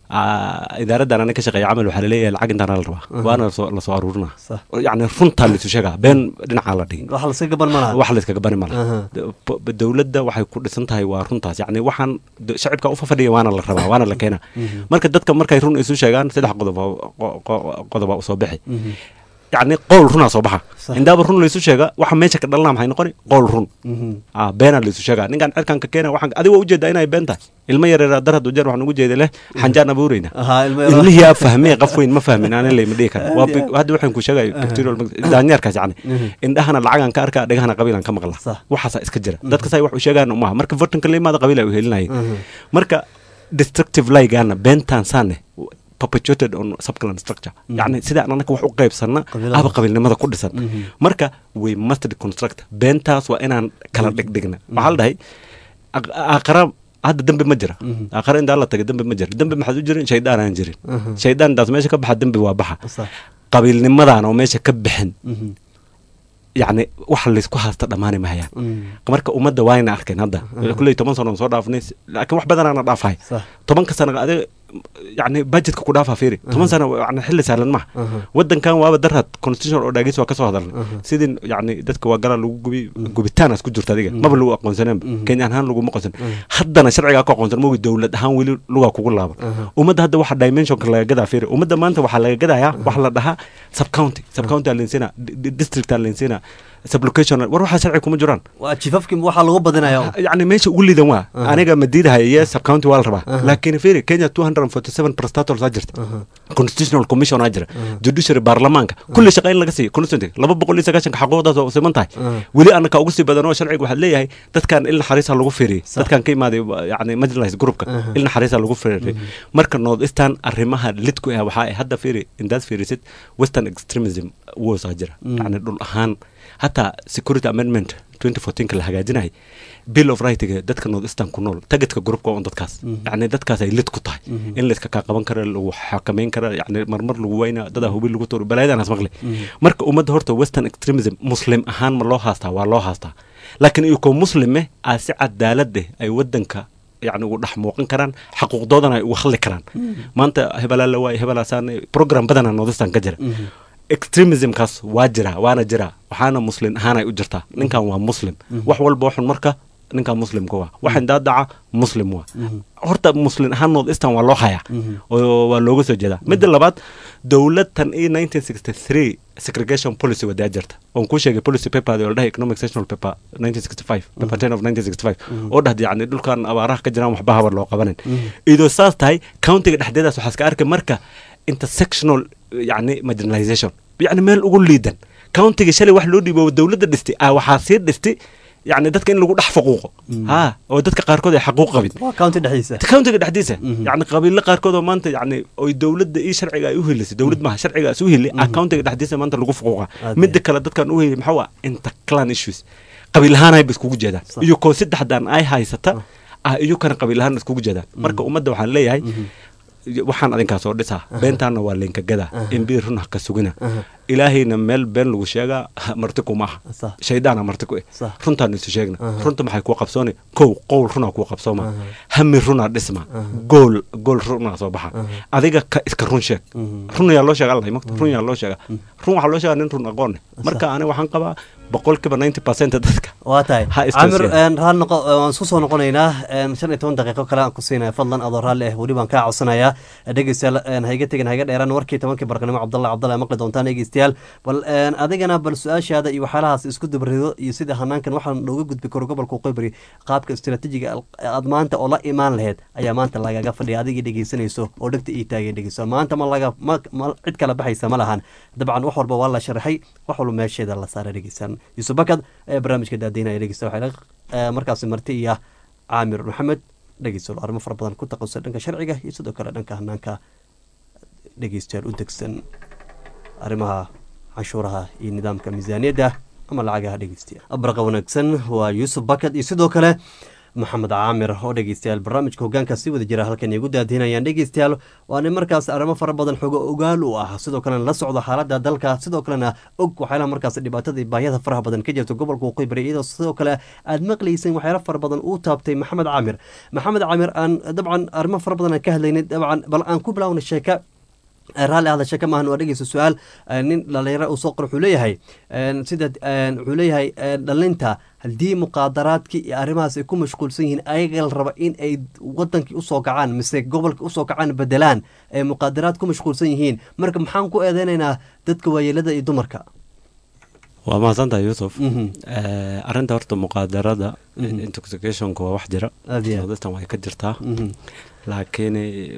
Ah, idaaradan ana ka shaqeeya camal waxaa laleeyahay lacag intaana la rabaa Aha. waana lasoo lasoo aruurina Sax. yacni runtaa laisu sheegaa been dhinacaa la dhigi wax laska gaban malaha wax layskaga bani mala Aha. dowladda waxay ku dhisan tahay waa runtaas yacni waxaan d- shacibka u fafadhiya waana la rabaa waana la keenaa marka dadka markay run isu sheegaan saddex qodob oo- qo- qo- qodoba usoo bixi yacni qowl runaa soo baxa Sax. indaaba run laysu sheega waxa meesha ka dhalana maxay noqoni qowl run Mhm. ah beenaa laysu sheegaa ninkan cirkan ka keena waxaan adiga ujeedaa inay been tahay ilmo yareeraa dar hadduu jeer waxaan ugu jeeda leh xanjaan abuureyna Ahaa, ilmo yaro- ilmihii aa fahmee qof weyn ma fahmin aanin layma dhihi kara waa Aad iyo big- hadda waxaan ku sheegay bacterial daanyeerkaas yacni Mhm. indhahana lacagaan ka arkaa dhegahana qabiilan ka maqla Sax. waxaasaa iska jira dadka say wax u sheegaan umaha marka votanka la imaada qabiil ay u helinayeen Mhm. marka destructive ligana beentaan saane perpetuated on subclan structure yacni sidaan anaka wax u qaybsanna Qabiilada. aba qabiilnimada ku dhisan Mhm. marka we must deconstruct beentaas waa inaan kala dhigdhigna waxaa la dhahay aq- aakhara hadda dembi ma jira Mhm. aakhara intaa la tagay dembi ma jira dembi maxaad u jirin shaydaan aan jirin Mhm. shaydaandaas meesha ka baxa dembi waa baxa Sax. qabiilnimadaan oo meesha ka bixin Mhm. yacni wax laysku haasta dhammaani mahayaan Mhm. marka ummadda waayna arkeen hadda kulley toban sano soo dhaafnay laakiin wax badanaana dhaafahay Sax. tobanka sano adiga yani budgetka ku dhaafaa fiiri toban sano yani xilli sahlan maha Aha. wadankan waaba darad constitutional oo dhaagis waa kasoo hadalnay Aha. sidii yani dadka waa galaa lagu gubi gubitaanaas ku jirta adiga maba lagu aqoonsaneenba Mhm. kenya ahaan laguma aqoonsan Mhm. haddana sharcigaa ku aqoonsan mogi dowlad ahaan weli lugaa kugu laaba Aha. ummadda hadda waxa dimensionka laga gadaa fiiri ummadda maanta waxaa laga gadayaa wax la dhahaa subcounty subcounty aa leensiina district aa leensiina sublocation war waxaa sharci kuma jiraan waa jifafkii waxaa lagu badinaya yani meesha ugu liidan waa Aha. aniga ma diidahay iyo subcounty waa la rabaa Aha. laakiin fiiri kenya 247 prestators aa jirta Aha. constitutional commission aa jira Aha. judiciary baarlamaanka kulli shaqa in laga siiyo constituency laba boqol iyo sagaashanka xaquuqdaas waa siman tahay Aha. weli anaka ugu sii badan oo sharciga waxaad leeyahay dadkan il naxariisa lagu fiiriyey Sax. dadkan ka imaaday yani majlis groupka Aha. il naxariisa lagu fiiriyey marka north eastern arrimaha lidku ah waxaa ay hadda fiiri indaad fiirisid western extremism woosaa jira Mm. yani dhul ahaan hataa security amendment 2014 la hagaajinayay bill of rightiga dadka north eastern ku nool tagetka groupka waa un dadkaas Mhm. yani dadkaas ay lid ku tahay Mhm. in layska kaa qaban kara lagu xakameyn kara yani marmar lagu weyna dadaa hubi lagu tuuro balaayadaanaas maqli Mhm. marka ummadda horta western extremism muslim ahaan ma loo haastaa waa loo haastaa laakiin iyakoo muslime aa si cadaalad eh ay wadanka yani ugu dhex muuqan karaan xaquuqdoodana ay uga hadli karaan maanta hebelaa la waay hebelaasaan program badanaa northeastern ka jira Mhm. extremismkaas waa jiraa waana jiraa waxaana muslim ahaan ay u jirtaa ninkan waa muslim wax walba waxun marka ninkan muslimka waa waxan daadaca muslim waa Mhm. horta muslim ahaan north eastern waa loo hayaa Mhm. oo waa looga soo jeedaa midda labaad dowladtan iyo 1963 segregation policy wadaa jirta oon kuu sheegay policy paper oo la dhahay economic sectional paper 1965 paper 10 of 1965 oo dhahda yani dhulkan abaaraha ka jiraan waxba habar loo qabanin idoo saas tahay countiga dhexdeedaas waxaa iska arkay marka intersectional yani marginalization yani meel ugu liidan countiga shalay wax loo dhiibo dowladda dhistay ah waxaa sii dhistay yani dadka in lagu dhex faquuqo ha oo dadka qaarkood ay xaquuq qabin waa county dhexdiisa countiga dhexdiisa Mhm. yani qabiilo qaarkood oo maanta yani oy dowladda iyo sharciga ay u helisay dowlad maha sharciga is u heli ah countiga dhexdiisa maanta lagu fuquuqa Aad midda kale dadkan u heli maxaa waa interclan issues qabiil ahaan ayba iskugu jeedaan Sax. iyo koo saddexdan ay haysata ah iyo kana qabiil ahaan iskugu jeedaan marka ummadda waxaan leeyahay waxaan adinkaa soo dhisaa beentaana waa leenka gadaa imbi run ha ka sugina ilaahayna meel been lagu sheegaa marti kuma aha Sax. shaydaana marti ku eh Sax. runtaan isu sheegna Aha. runta maxay kuu qabsooni kow qowl runaa kuu qabsooma Aha. hami runaa dhisma Aha. gool gool runaa soo baxa Aha. adiga ka iska run sheeg Mhm. run yaa loo sheega allahay mogta run yaa loo sheega run waxaa loo sheegaa nin run aqoon leh marka ani waxaan qabaa boqolkiiba 90 percent dadka waa tahay Ha istoosiyaan. camir een, raali noqo ee, waan isku soo noqonaynaa een, shan iyo toban daqiiqo kale aan ku siinaya fadlan adoo raalli ah weli baan kaa codsanayaa dhegeystayaal een, ha iga tegin ha iga dheeraan warkii tobankii barqanimo cabdalla cabdalla maqli doontaan dhegeystayaal bal een, adigana bal su-aashaada iyo waxyaalahaas isku dabrido iyo sida hanaankan waxaan looga gudbi karo gobolka qoybari qaabka istiraatiijiga al- aad maanta oo la imaan laheyd ayaa maanta lagaga fadhiya adigii dhegeysanayso oo dhegta ii taagay dhegeyso maanta ma laga ma ma- cid kala baxaysa ma lahan dabcan wax walba waa la sharaxay wax walba meesheeda la saaray dhegeysan yuusuf bakad ee barnaamijka daadiinaya dhegeysta waxay la- ee, markaasi marti iyo caamir maxamed dhegeysto arrimo fara badan ku taqasusay dhanka sharciga iyo sidoo kale dhanka hanaanka dhegeystayaal u degsan arrimaha canshuuraha iyo nidaamka miisaaniyadda ama lacagaha dhegeystayaal abraqa wanaagsan waa yuusuf bakad iyo sidoo kale maxamed caamir oo dhegeystayaal barnaamijka hogaanka si wada jira halkan igu daadinayaan dhegeystayaal waana markaas arrimo fara badan xogo ogaal u ah sidoo kalena la socdo xaalada dalka sidoo kalena og waxyaalaha markaas dhibaatada iyo baahiyada faraha badan ka jirta gobolka waqooyi bari iyadoo sidoo kale aad maqlayseen waxyaala fara badan uu taabtay maxamed caamir maxamed caamir aan dabcan arrimo fara badan aan ka hadlaynay dabcan bal aan ku bilaawna sheeka raalli ahda sheeka maahan waa dhegeysa su-aal nin dhalinyaro uu soo qor wuxuu leeyahay sida wuxuu leeyahay dhalinta haddii muqaadaraadkii iyo arrimahaas ay ku mashquulsan yihiin ayaga la raba in ay wadankii usoo kacaan mise gobolka usoo kacaan bedelaan ay muqaadaraad ku mashquulsan yihiin marka maxaan ku eedeynaynaa dadka waayeelada iyo dumarka waa mahadsantahay yuusuf arrinta horta muqaadarada intoxicationka waa wax jira dadtan way ka jirtaa laakiin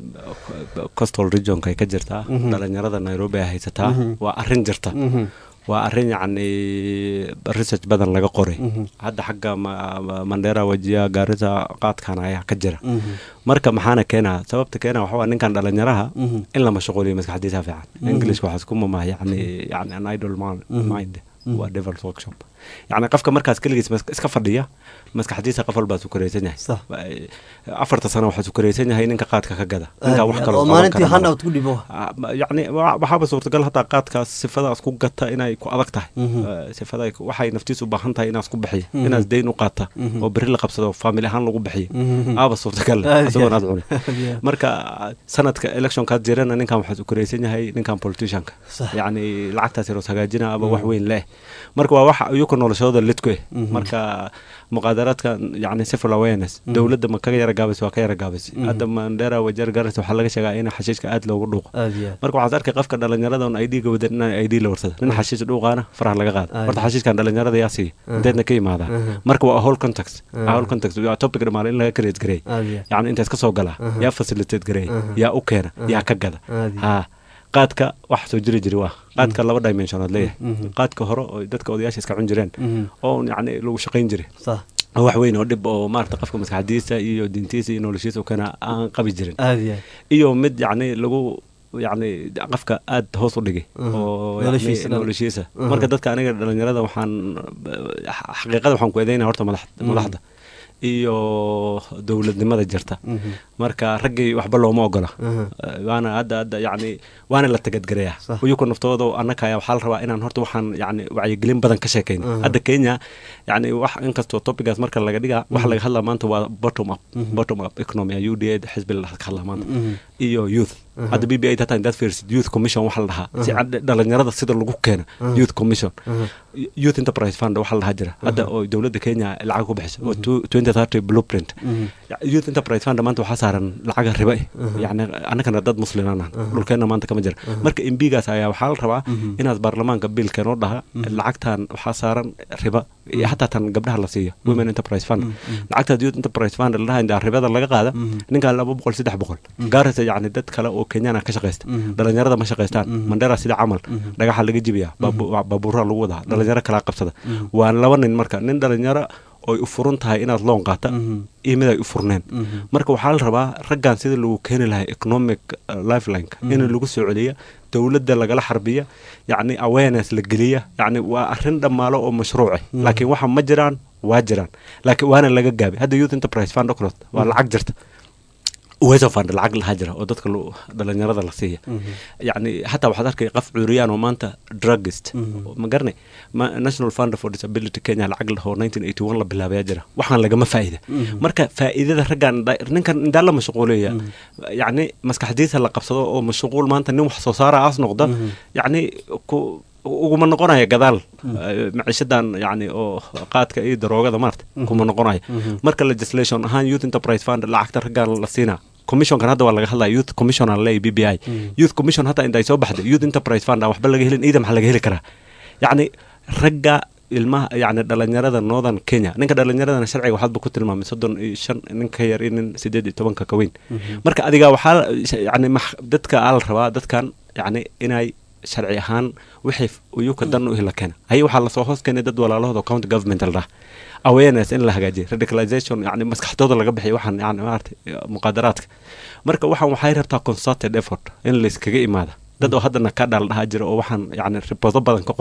costal regionka ay ka jirtaa dhalinyarada nairobi ay haysataa waa arrin jirta waa arrin yacni research badan laga qoray hadda xagga mandera wajiya gaarisa qaadkan ayaa ka jira marka maxaana keenaa sababta keena waxa waa ninkan dhalinyaraha in la mashquuliyo maskaxdiisa fiican englishka waxaa isku mamah yani yani an idol mind waa devil's workshop yacni qofka markaas keligiis iska fadhiya maskaxdiisa qof walbaa sukaraysan yahay afarta sano waxaa sukaraysan yahay ninka qaadka ka gada ninkaa wax kaloo maalintii handout ku dhibo yacni waxaaba suurtagal hataa qaadkaas sifadaas ku gata inay ku adag tahay sifada waxay naftiis u baahan tahay inaas ku bixiya inaas deyn u qaata oo berri la qabsado faamili ahaan lagu bixiyo aaba suurtagal isagoon aad cuni marka sanadka electionkaas jirana ninkan waxaa sukaraysan yahay ninkan politicianka yacni lacagtaas yaroos hagaajina aba wax weyn leh marka waa wax iyuka noloshooda lidku eh marka muqaadaraadka yani civil awareness dowladda ma kaga yara gaabaysa waa ka yara gaabaysa hadda mandera wajeer garas waxaa laga sheegaa in xashiishka aad loogu dhuuqo marka waxaad arkay qofka dhalinyarada un id ga wadan in id la warsada nin xashiish dhuuqaana faraha laga qaada horta xashiishkan dhalinyarada yaa siiya inteedna ka yimaadaan marka waa whole context whole context waa topic dhamaale in laga create gareey yani intaas ka soo galaa yaa facilitate gareey yaa u keena yaa ka gada ha qaadka wax soo jiri jiri waa qaadka laba dimensionaad leeyahay qaadka hore oo dadka odayaasha iska cun jireen oo yani lagu shaqayn jiray wax weyn oo dhib oo maarata qofka maskaxdiisa iyo diintiisa iyo noloshiisa kana aan qabi jirin iyo mid yacni lagu yacni qofka aad hoos u dhigay oo noloshiisa marka dadka aniga dhalinyarada waxaan xaqiiqada waxaan ku eedeynaya horta madaxda iyo dowladnimada jirta marka raggii waxba looma ogola waana hadda hadda yani waana la tagadgareeyaa uyuku naftooda annaka waxaa la rabaa inaan horta waxaan yani wacyigelin badan ka sheekayn hadda kenya yani wax inkastoo topigaas marka laga dhigaa waxa laga hadlaa maanta waa bottom up bottom up economy u d a xisbi ka hadlaa maanta iyo youth hadda b b a hataa indaad fiirsid youth commission waxa la dhahaa si dhalinyarada sida lagu keena youth commission youth enterprise fund waxa la dhahaa jira hadda oo dowladda kenya lacag ku bixisa oo twenty thirty blueprint youth enterprise fund maanta waxaa saaran lacaga riba eh yani annagana dad muslimaanaan dhulkeenna maanta kama jira marka imbigaas ayaa waxaa la rabaa inaad baarlamaanka biilkeen oo dhaha lacagtan waxaa saaran riba iyo hataa tan gabdhaha la siiya women enterprise fund lacagtaas youth enterprise fund la dhaha indaa ribada laga qaada ninkaa laba boqol saddex boqol gaaraysa yani dad kale oo kenyana ka shaqaysta dhalinyarada ma shaqaystaan mandera sida camal dhagaxa laga jibiya baabuura lagu wadaa dhalinyaro kalaa qabsada waa laba nin marka nin dhalinyaro oy u furan tahay inaad loon qaata iyo mid ay u furneen marka waxaa la rabaa raggan sida lagu keeni lahay economic lifelineka in lagu soo celiya dowladda lagala xarbiya yacni awareness la geliya yacni waa arrin dhammaalo oo mashruuce laakiin waxa ma jiraan waa jiraan laakiin waana laga gaabay hadda youth enterprise fund ocrot waa lacag jirta weso fund lacag lahaa jira oo dadka dhalinyarada la siiya yani xataa waxaad arkay qof cuuriyaan oo maanta drugist ma garanay national fund for disability kenya lacag lahoo nineteen eighty one la bilaabayaa jira waxaan lagama faa'ida marka faa'iidada raggan ninkan indaa la mashquuleya yacni maskaxdiisa la qabsado oo mashquul maanta nin wax soo saara aas noqda yacni ku uguma noqonaya gadaal maciishadan yani oo qaadka iyo daroogada maarta kuma noqonaya marka legislation ahaan youth enterprise fund lacagta raggan la siinaa commissionkan hadda waa laga hadlaya youth commission aan leeyahy b b i youth commission hataa inta ay soo baxday youth enterprise fund aan waxba laga helin iida maxaa laga heli karaa yacni ragga ilmaha yani dhalinyarada northern kenya ninka dhalinyaradana sharciga waxaadba ku tilmaamay soddon iyo shan nin ka yar iyo nin sideed iyo tobanka ka weyn marka adiga waxaa yani dadka aa la rabaa dadkan yani inay sharci ahaan wixii uyuka dan u hila keena haye waxaa lasoo hoos keenay dad walaalahooda county government la dhaha awareness in la hagaajiyo radicalization yani maskaxdooda laga bixiyo waxaan yani maarata muqaadaraadka marka waxaan waxay rabtaa concerted effort in layskaga imaada dad oo haddana ka dhaal dhahaa jira oo waxaan yani riboodo badan ka qoray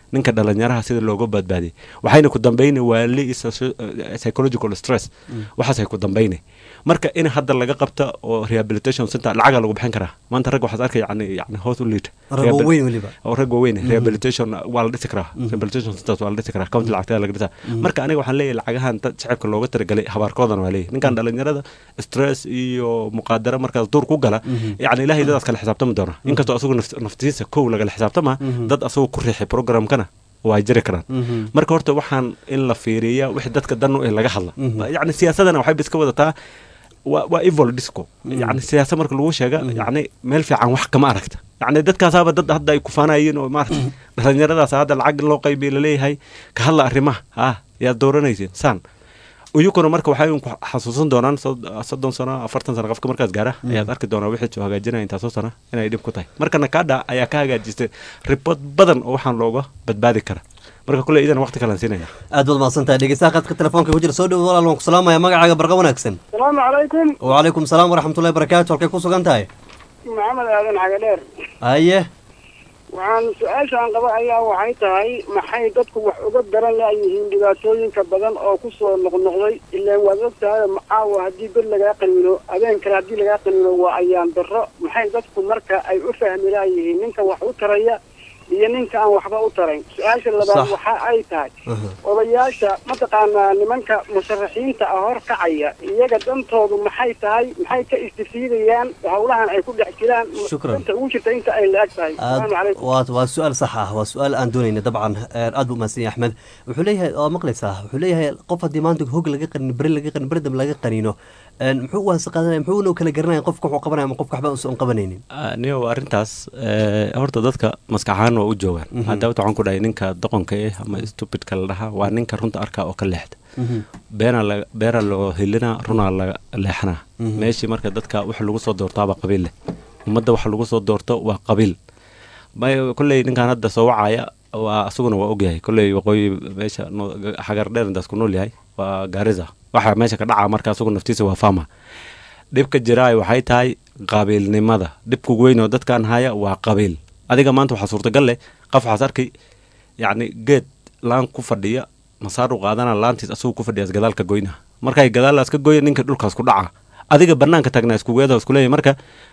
ninka dhalinyaraha sida looga badbaadiyay waxayna ku dambayna waali iyo socio- eh, psychological stress waxaasay ku dambayna marka in hadda laga qabta oo rehabilitation center lacaga lagu bixin karaa maanta rag waxaad arkay yani yani hoos u liita Rag Rehabil- waaweyn weliba. oo rag waaweyn Mhm. rehabilitation waa la dhisi karaa Mhm. rehabilitation centers waa la dhisi karaa county lacagtada laga dhisaa Mhm. marka aniga waxaan leeyahay lacagahan dad shacabka looga talagalay habaarkoodan waa leeyahay ninkan dhalinyarada stress iyo muqaadaro markaas duur ku gala Mhm. yani ilaahay dadaas kala xisaabtami doona Mhm. inkastoo asagu naf- naftiisa kow lagala xisaabtama Mhm. dad asagu ku riixay programkana waa jiri karaan Mhm. marka horta waxaan in la fiiriya wixii dadka dan u eh laga hadla Mhm. yani siyaasadana waxay iska wadataa waa waa evil disco yani siyaasad marka lagu sheega yani meel fiican wax kama aragta yani dadkaasaaba dad hadda ay kufaanayeen oo maarata dhalinyaradaas hadda lacag loo qaybiya laleeyahay ka hadla arrimaha ha yaad dooranaysin saan iyukuna marka waxay ku xasuusan doonaan sod- soddon sano afartan sano qofka markaas gaara Mm. ayaad arki doonaa wixii soo hagaajinaya intaasoo sana inay dhib ku tahay marka nakada ayaa ka hagaajistay ribod badan oo waxaan looga badbaadi kara marka kule idan waqti kalan siinaya aad baad mahadsantahay dhegeystaha qadka telefoonka ku jira soo dhowo walaal waan ku salaamaya magacaaga barqa wanaagsan asalaamu calaykum wacalaykum salaam waraxmatullahi barakaatu halkay ku sugan tahay maxamed aadan xagadheer haye waxaan su-aashaan qaba ayaa waxay tahay maxay dadku wax uga daran laayihiin dhibaatooyinka badan oo kusoo noqnoqday ilaan waad og tahay macaawa haddii bed lagaa qaniino habeen kale haddii lagaa qaniino waa ayaan darro maxay dadku marka ay u fahmi laayihiin ninka wax u taraya iyo ninka aan waxba u tarayn su-aasha labaad Sax. waxa ay tahay odayaasha mataqaanaa nimanka musharaxiinta ah hor kacaya iyaga dantoodu maxay tahay maxay ka istifiidayaan howlahan ay ku dhex jiraan Shukran. danta ugu jirta inta ay la-eg tahay aad asalaamu calaykum waa waa su-aal sax ah waa su-aal aan doonayna dabcan ee, aad buu umahadsan yahay axmed wuxuu leeyahay waa maqlaysaa wuxuu leeyahay qof haddii maanta hog laga qanin beri laga qanin beri dambe laga qaniino een, muxuu u waasa qaadanaya muxuu una kala garanaya qofka wuxuu qabanaya ama qofka waxba uusan qabanaynin niyo arrintaas eh, horta dadka maskax ahaan waa u joogaan Mhm. hadda waxaan ku dhahay ninka doqonka eh ama stupidka la dhahaa waa ninka runta arkaa oo ka leexda Mhm. beena la beera loo helinaa runaa la leexanaa Mhm. meeshii marka dadka wax lagu soo doortaaba qabiil leh ummadda wax lagu soo doorto waa qabiil may kolley ninkan hadda soo wacaya waa asaguna waa ogyahay kolley waqooyi meesha no- xagar dheer intaas ku nool yahay waa gaariza waxa meesha ka dhaca marka asagu naftiisa waa fama dhibka jiraay waxay tahay qabiilnimada dhibka ugu weyn oo dadkan haya waa qabiil adiga maanta waxaa suurtagal leh qof waxaas arkay yacni geed laan ku fadhiya masaar u qaadana laantiis asagu ku fadhiyaas gadaalka goyna markay gadaalaas ka goya ninka dhulkaas ku dhaca adiga banaanka taagnaa iskugeeda iskuleeyahy marka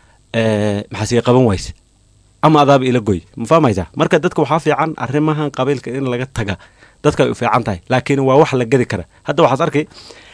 eh, maxaa sii qaban wayse ama adaaba ila goy ma fahmaysaa marka dadka waxaa fiican arrimahan qabiilka in laga taga dadka ay u fiican tahay laakiin waa wax la gedi kara hadda waxaas arkay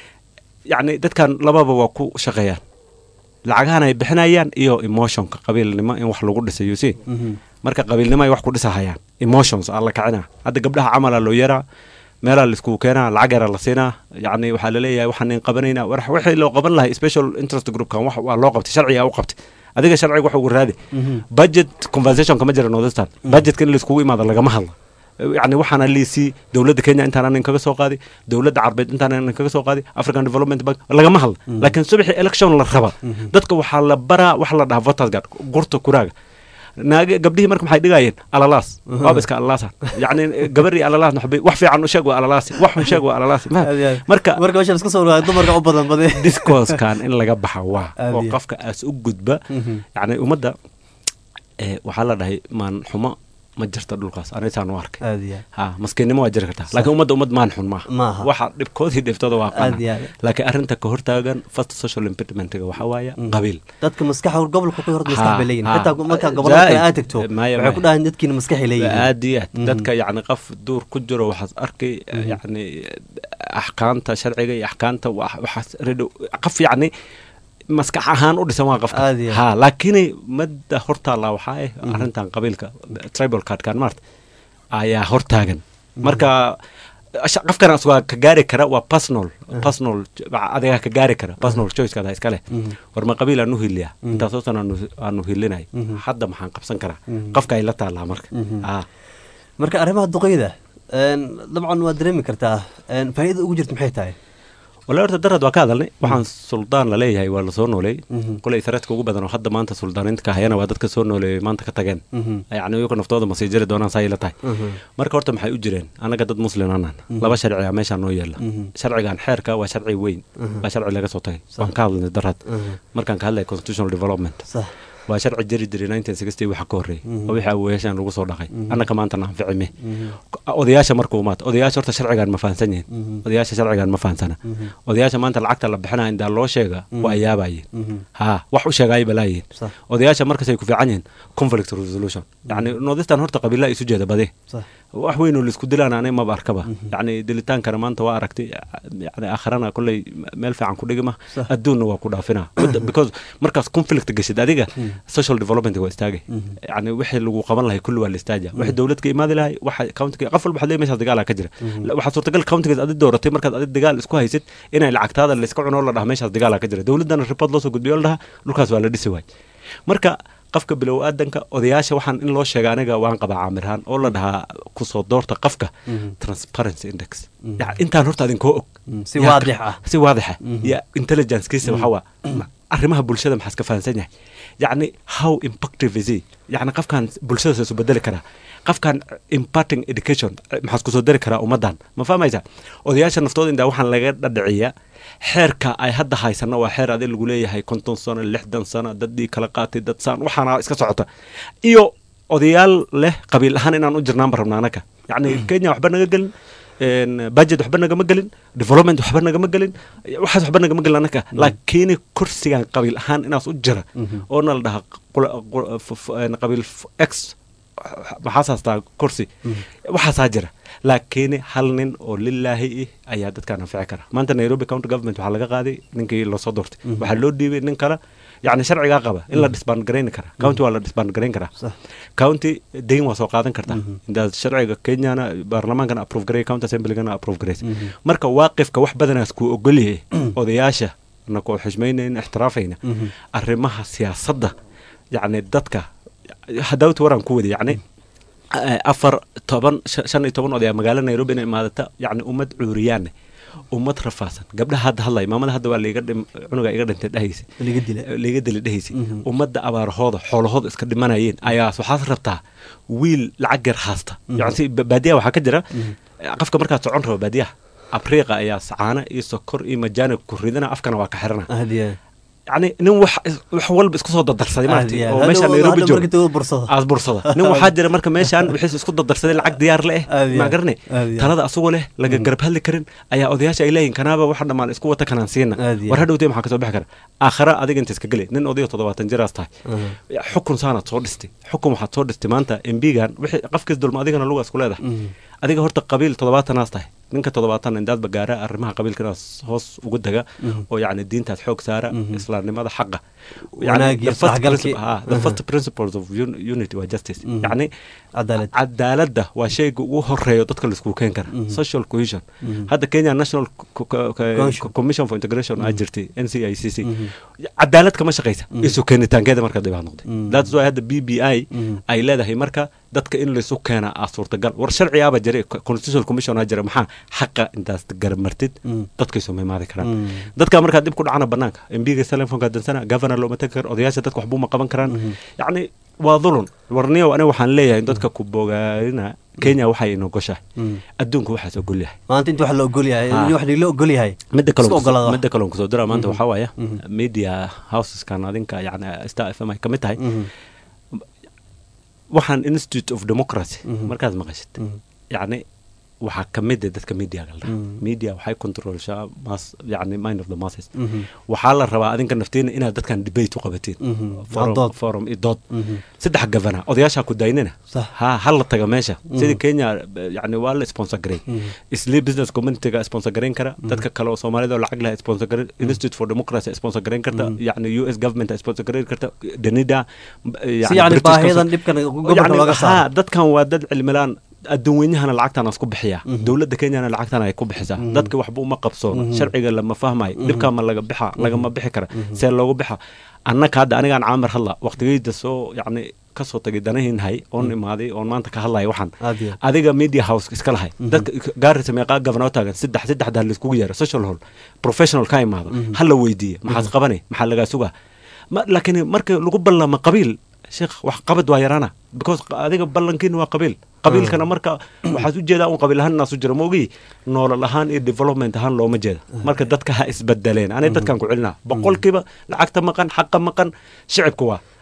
yacni dadkan lababa waa ku shaqeeyaan lacagahan ay bixinayaan iyo emotionka qabiilnimo in wax lagu dhisayo si marka qabiilnimo ay wax ku dhisahayaan emotions aa la kacina hadda gabdhaha camalaa loo yaraa meelaa laiskugu keenaa lacag yaraa la siinaa yacni waxaa laleeyahay waxaan in qabanayna war wixii loo qaban lahay special interest groupkan wax waa loo qabtay sharciga u qabtay adiga sharciga wax ugu raadi budget conversation kama jira northern budgetka in laiskugu imaado lagama hadlo yani waxaana liisii dowladda kenya intaana nin kaga soo qaadi dowladda carbeed intaana nin kaga soo qaadi african development bank lagama hadlo laakiin subaxii election la raba dadka waxaa la baraa wax la dhaha voters guard gurta kuraaga naage gabdhihii marka maxay dhigayeen alalaas waaba iska alalaasa yacni gabarii alalaas waxbay wax fiican u sheeg waa alalaasi wax xun sheeg waa alalaasi marka marka meesha iska soo dhawaay dumarka u badan bade discoursekan in laga baxa waa Aad oo iyo. qofka aas u gudba Mhm. yacni ummadda eh, waxaa la dhahay maan xumo ma jirta dhulkaas anigsaan u arkay aad iyo ha maskiinnimo waa jiri kartaa laakiin ummadda ummad maan xun maaha Maaha. waxa dhibkoodii dhiftooda waa Aad iyo qana aad. laakiin arrinta ka hortaagan first social impedimentiga waxaa waaya Mhm. qabiil dadka maskaxa gobolka ku horta maskax bay leeyihin Ha, xitaa ha. markaa gobolada kale Zaid. aad tagto Maya, waxay ku maya. dhahaan dadkiina maskaxay leeyihin aad iyo aad Mhm. dadka yacni qof duur ku jiro waxaad arkay yacni axkaamta sharciga iyo axkaamta wa- waxaas redhow qof yacni maskax ahaan u dhisan waa qofka Aad iyo aad. ha laakiin madda hortaalla waxaa ah arrintan qabiilka tribal cardkan maarta ayaa hortaagan marka asha- qofkan asgaa ka gaari kara waa personal personal adigaa ka gaari kara personal choicekaada iska leh Mhm. war ma qabiil aanu hiliyaa Mhm. intaasoo san aanu aanu hilinay Mhm. hadda maxaan qabsan karaa Mhm. qofka ay la taallaa marka Mhm. ah marka arrimaha duqeyda een, dabcan waad dareemi kartaa een, faa'iida ugu jirta maxay tahay wala horta darad waa ka hadalnay waxaan suldaan la leeyahay waa lasoo nooleey Mhm. kuley threadka ugu badan oo hadda maanta suldaaninta ka hayana waa dadka soo nooleeyay maanta ka tageen Mhm. yacni iyagu naftooda ma sii jiri doonaan saa ila tahay Mhm. marka horta maxay u jireen annaga dad muslim anaan Mhm. laba sharciga meeshaa noo yeela Mhm. sharcigan xeerka waa sharci weyn Mhm. waa sharci laga soo tagay Sax. waan ka hadalnay darad Mhm. markaan ka hadlay constitutional development sax waa sharci jiri jiray nineteen sixty waxa ka horreeyay oo wixii awoyaashan lagu soo dhaqay annaka maanta na anficime odayaasha markuu maata odayaasha horta sharcigan ma fahansan yihin odayaasha sharcigan ma fahansana odayaasha maanta lacagta la bixinaya indaa loo sheega waa ayaabayeen ha wax u sheegaayo balaayihin odayaasha markasay ku fiican yihiin conflict resolution yacni nodistan horta qabiilaa isu jeeda bade wax weyn oo laisku dilaan anay maba arkaba yacni dilitaankana maanta waa aragtay yani aakhirana kolley meel fiican ku dhigima adduunna waa ku dhaafina because markaas conflict gashid adiga social development waa istaagay yani wixii lagu qaban lahay kulli waa la istaaja wixii dowlad ka imaadi lahay waxa countiga qof walba waxaad leeyahay meeshaas dagaalaa ka jira waxaa suurtagal countigaas adi dooratay markaad adi dagaal isku haysid inay lacagtaada la iska cunoo la dhaha meeshaas dagaalaa ka jira dowladdana report loo soo gudbiyo la dhaha dhulkaas waa la dhisi waay marka qofka bilow aadanka odayaasha waxaan in loo sheega aniga waan qabaa caamirhaan oo la dhahaa kusoo doorta qofka transparency index intaan horta idinkoo og si waadix ah si waadixa iyo intelligencekiisa waxaa waa arrimaha bulshada maxaa iska fahansan yahay yacni how impactive is he yacni qofkan bulshadaas isu bedeli karaa qofkan imparting education maxaa isku soo dari karaa ummaddan ma fahmaysa odayaasha naftooda intaa waxaan laga dhadhiciyaa xeerka ay hadda haysano waa xeer adi lagu leeyahay konton sano lixdan sano daddii kala qaatay dad saan waxaana iska socota iyo odayaal leh qabiil ahaan inaan u jirnaanba rabna anaka yacni kenya waxba naga gelin budget waxba nagama gelin development waxba nagama gelin waxaas waxba nagama gelin anaka laakiin kursigan qabiil ahaan inaas u jira oona la dhahaa qabiil x maxaas haastaa kursi waxaasaa jira laakiin hal nin oo lilaahi ah ayaa dadkaan anfici kara maanta nairobi county government waxaa laga qaaday ninkii lasoo doortay waxaa loo dhiibay nin kale yacni sharcigaa qaba in la disbandgarayn kara county waa la disbandgarayn karaa county dayn waa soo qaadan kartaa intaas sharciga kenyana baarlamaankana approve garay county assemblygana approve garays marka waaqifka wax badanaas kuu ogolyahay odayaasha anakoo xishmaynayna ixtiraafayna arrimaha siyaasadda yacni dadka hadawta waraan ku wada yacni afar toban shan iyo toban odayaa magaalo nairobi inay imaadata yacni ummad cuuriyaane ummad rafaasan gabdhaha hadda hadlay maamada hadda waa liiga cunuga iga dhintay dhehaysa liiga dili dhehaysa ummadda abaarahooda xoolahooda iska dhimanayeen ayaas waxaad rabtaa wiil lacag yar haasta yani baadiyaha waxaa ka jira qofka markaad socon rabo baadiyaha abriiqa ayaa sacaana iyo sokor iyo majaani ku ridana afkana waa ka xirana yani nin wax wax walba isku soo dadarsaday maarti oo meesha nairobi jooga aad bursada nin waxaa jira marka meeshaan wixiis isku dadarsaday lacag diyaar le eh maa garane talada asagoo leh laga garab hadli karin ayaa odayaasha ay leeyihin kanaaba waxa dhammaan isku wata kanaan siina war hadhowtay maxaa kasoo bixi kara aakhira adiga inta iska geli nin odayo toddobaatan jiraas tahay xukun saanaad soo dhistay xukun waxaad soo dhistay maanta embigan wixii qafkiis dulma adigana lugaas ku leedahay adiga horta qabiil toddobaatanaas tahay ninka toddobaatan indaadba gaara arrimaha qabiilkanaas hoos uga daga oo yacni diintaas xoog saara islaamnimada xaqa the first principles of unity waa justice yacni cadaaladda waa shayga ugu horeeyo dadka laiskugu keen kara social cohesion hadda kenya national commission for integration aa jirtay n c i c c cadaalad kama shaqaysa isu keenitaankeeda marka dibaa noqday that's why hadda b b i ay leedahay marka dadka in laysu keena aa suurtagal war sharcigaaba jiray constitutional commission aa jira maxaa xaqa intaas garamartid dadkaysu ma imaadi karaan dadka markaa dib ku dhacana banaanka mbiga telefonka dansana governor looma tagi karo odayaasha dadka waxbuu ma qaban karaan yacni waa dulun warniyow aniga waxaan leeyahay dadka ku bogaarina kenya waxay inogoshahay adduunka waxaas ogol yahay maanta inta wax la ogol yahay wax la ogol yahay midda kale midda kale kusoo dira maanta waxaa waaya media houseskan adinka yani star f m ay ka mid tahay waxaan institute of democracy markaad maqashid yacni waxaa ka mid ah dadka mediaga la media waxay controlshaa mas yani mind of the masses waxaa la rabaa adinka naftiina inaad dadkan debate u qabatiin forum iyo dood saddex gavana odayaashaa ku daynina ha hal la taga meesha sidii kenya yani waa la sponsor garay isli business communityga sponsor garayn kara dadka kale oo soomaalida oo lacag leh sponsor garay institute for democracy sponsor garayn karta yani u s government sponsor garayn karta danida yani baahiyadan dhibkan gobolka looga saaro dadkan waa dad cilmilaan adduunweynahana lacagtan isku bixiyaa dowladda kenyana lacagtan ay ku bixisaa dadka waxba uma qabsoono sharciga lama fahmayo dhibkaa ma laga bixa lagama bixi kara see loogu bixa annaka hadda anigaan caamir hadla waqtigeyda soo yacni kasoo tagay danahiinhay oon imaaday oon maanta ka hadlaya waxaan adiga media house iska lahay dadka gaarisa meeqaa gavana taagan saddex saddexdaa laiskugu yeera social hall professional ka imaado ha la weydiiye maxaas qabanay maxaa lagaa sugaa laakiin marka lagu ballama qabiil sheekh wax qabad waa yaraana because adiga ballankiina waa qabiil qabiilkana marka waxaad u jeedaa un qabiil ahaan inaasu jira maogi noolal ahaan iyo development ahaan looma jeeda marka dadka ha isbedeleen anay dadkan ku celinaa boqolkiiba lacagta maqan xaqa maqan shicibka waa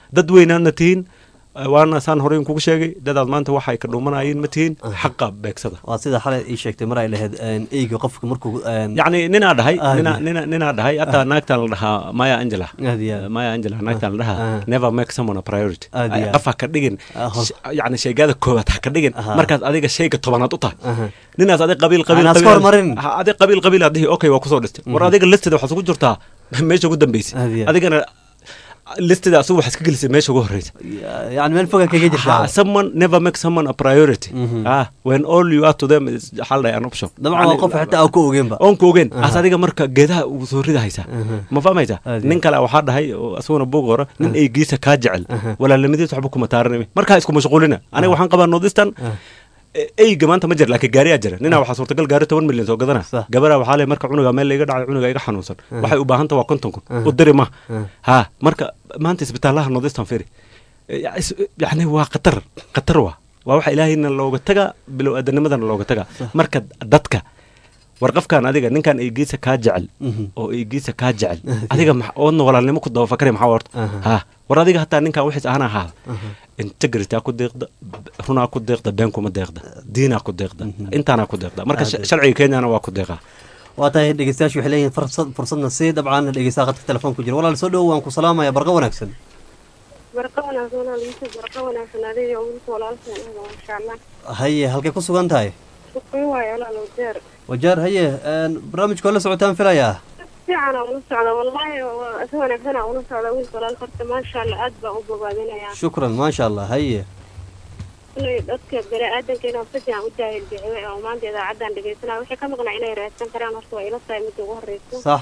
dad weynaadna tihiin waana saan horey kugu sheegay dadaad maanta waxay ka dhuumanayeen ma tihiin xaqa beegsada waa sida xalay ii sheegtay mar ay lahayd eyga qofka markuu yacni ninaa dhahay Aad nina iyo- nina ninaa dhahay hataa naagtan la dhahaa maya angela Aad iyo aad. maya angela naagtan la Ah. dhahaa never make someone a priority Aad iyo aad. qof ha ka dhigin Ah, hor- sh- yacni sheegada koowaad ha ka dhigin Aha. markaad adiga shayga tobanaad u tahay Aha. ninaas adig qabiil qabiil Aan iska qabiil- hormarin. Ha, adig qabiil qabiil aad dhihi okay waa kusoo dhistay war Mhm. adiga listida waxaad ugu jirtaa meesha ugu dambeysay Aad iyo aad. adigana listida asugu waxaad ka gelisay meesha ugu horeysa yani meel foga kaga jirta Ha, someone never make someone a priority Mhm. ah when all you are to them is xal an option dabcan waa Yani- qof xitaa aan ku ogeynba oon ku ogeyn Aha. as adiga marka geedaha ugu soo ridahaysa Aha. ma fahmaysa Aad iyo nin kale waxaa dhahay oo asaguna buug hore nin eygiisa kaa jecel Aha. walaalamadiis waxba kuma taaranimi markaa isku mashquulina aniga waxaan qabaa nordistan eyga maanta ma jira laakiin gaariyaa jira ninaa waxaa suurtagal gaari toban milyan soo gadana gabaraa waxaa le marka cunuga meel laiga dhacay cunuga iga xanuunsan Ah. waxay u baahanta waa konton kun Ah. u diri ma Ah. ha marka maanta isbitaalaha nordistan firi Ya- is- yacni waa khatar khatar waa waa waxa ilaahayna looga taga bilow aadanimadana looga taga marka dadka war qofkan adiga ninkan eygiisa kaa jecel Mhm. oo eygiisa kaa jecel adiga max- oodna walaalnimo ku dabafakari maxaa horta Aha. ha war adiga hataa ninkan wixiis ahana ahaada Aha. integrity aa ku deeqda b- runaa ku deeqda been kuma deeqda diinaa ku deeqda intaanaa ku deeqda marka Aad sh- iyo- sharciga kenyana waa ku deeqaa waa tahay dhegeystayaashu waxay leeyihiin fursad fursadna sii dabcan dhegeystaha qadka telefoon ku jira walaal soo dhowo waan ku salaamaya barqa wanaagsan barqa wanaagsan walaal Yusuf barqa wanaagsan adiga iyo wiilka walaalkeen ah masha Allah haye halkay ku sugan tahay shukri waayo walaal wajeer wajaar haye een, barnaamijka waa la socotaan filayaa fiican aan ula socda wallahi waa si wanaagsan aan ula socda wiilka walaalka horta maasha Allah aad baan u bogaadinayaa shukran maasha allah haye inay dadka bani-aadanka inaan si fiican u jaahil bixiyay oo maanta idaacadan dhegeysanaya waxay ka maqnaa inay raadsan karaan horta waa ila tahay midda ugu horeysa sax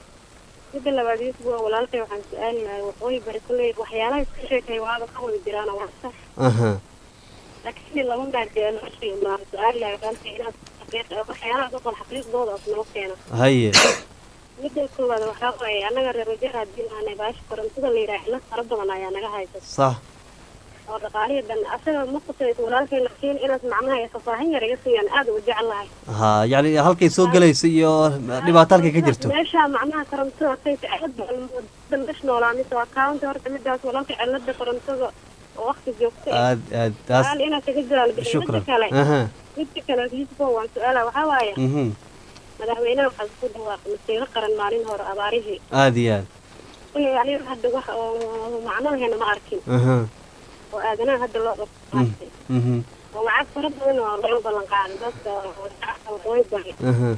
midda labaad Yusuf waa walaalkay waxaan su-aali lahay waqooyi bari kulley waxyaalaha iska sheekay waaba ka wada jiraan waa sax aha laakiin laba maadee loo sheegi maa su-aali lahay walaalkay inaad xaqiiq waxyaalaha dadkan xaqiiqdooda as noo keena haye midda koowaad waxaa waaye annaga reer wajeer haddii aanay baasha korontada la yidhaah cillad fara badan ayaa naga haysa sax oo dhaqaalihii dhan asaga ma qusayso walaalkay laakiin inaad macnaha iyo faahfaahin yar iga siiyaan aad u jecel lahay ha yacni halkay soo gelaysa iyo dhibaato halkay ka jirto meesha macnaha korontada sayta cilada mesh noolaa mise waa kaawanta horta midaas walaalka cilada korontada oo waqti joogta eh. aad aad taas su-aal inaad kaga jawaab midda shukran kale aha midda kale yusufo waan su-aala waxaa waaye mhm madaxweynaha waxaa isku dhawaaqay masiiro qaran maalin hore abaarihii aad iyo aad kuley aniga hadda wax oo macnaheena ma arkin aha oo aadanaha hadda loo mhm qabtay mhm oo lacag fara badan oo loo ballan qaaday dadka shacabka waqooyi bari aha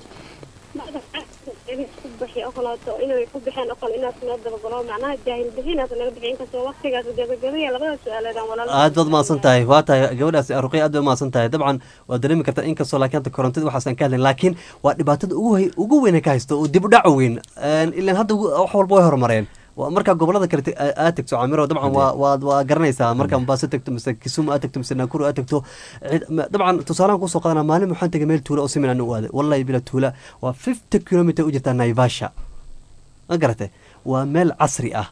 ku bixi okolaato inay ku bixeen okol inaad noo dabagalo macnaha jaahil bixinaas naga bixi inkastoo waqtigaas gabagabaya labada su-aaleed aan walaal aad baad umahadsan tahay waa tahay gabadhaas ruqya aad bay umahadsan tahay dabcan waad dareemi kartaa inkastoo laakiin hadda korontada waxaasaan ka hadlayn laakiin waa dhibaatada ugu hay- ugu weyn ee ka haysto oo dib u dhac weyn Een, ilaan hadda ugu- wax walba way horumareen Waa markaa gobolada kale te- aa- aad tagto camiro dabcan waa waad waa garanaysaa markaa mombaaso tagto mise kisumu aad tagto mise nakuru aad tagto cid- ma- dabcan tusaalahan kusoo qadanaa maalin waxaan tegay meel tuula oo simin aan u aaday wallahi bila tuula waa fifty kilometer u jirtaa naivasha ma garatay waa meel casri ah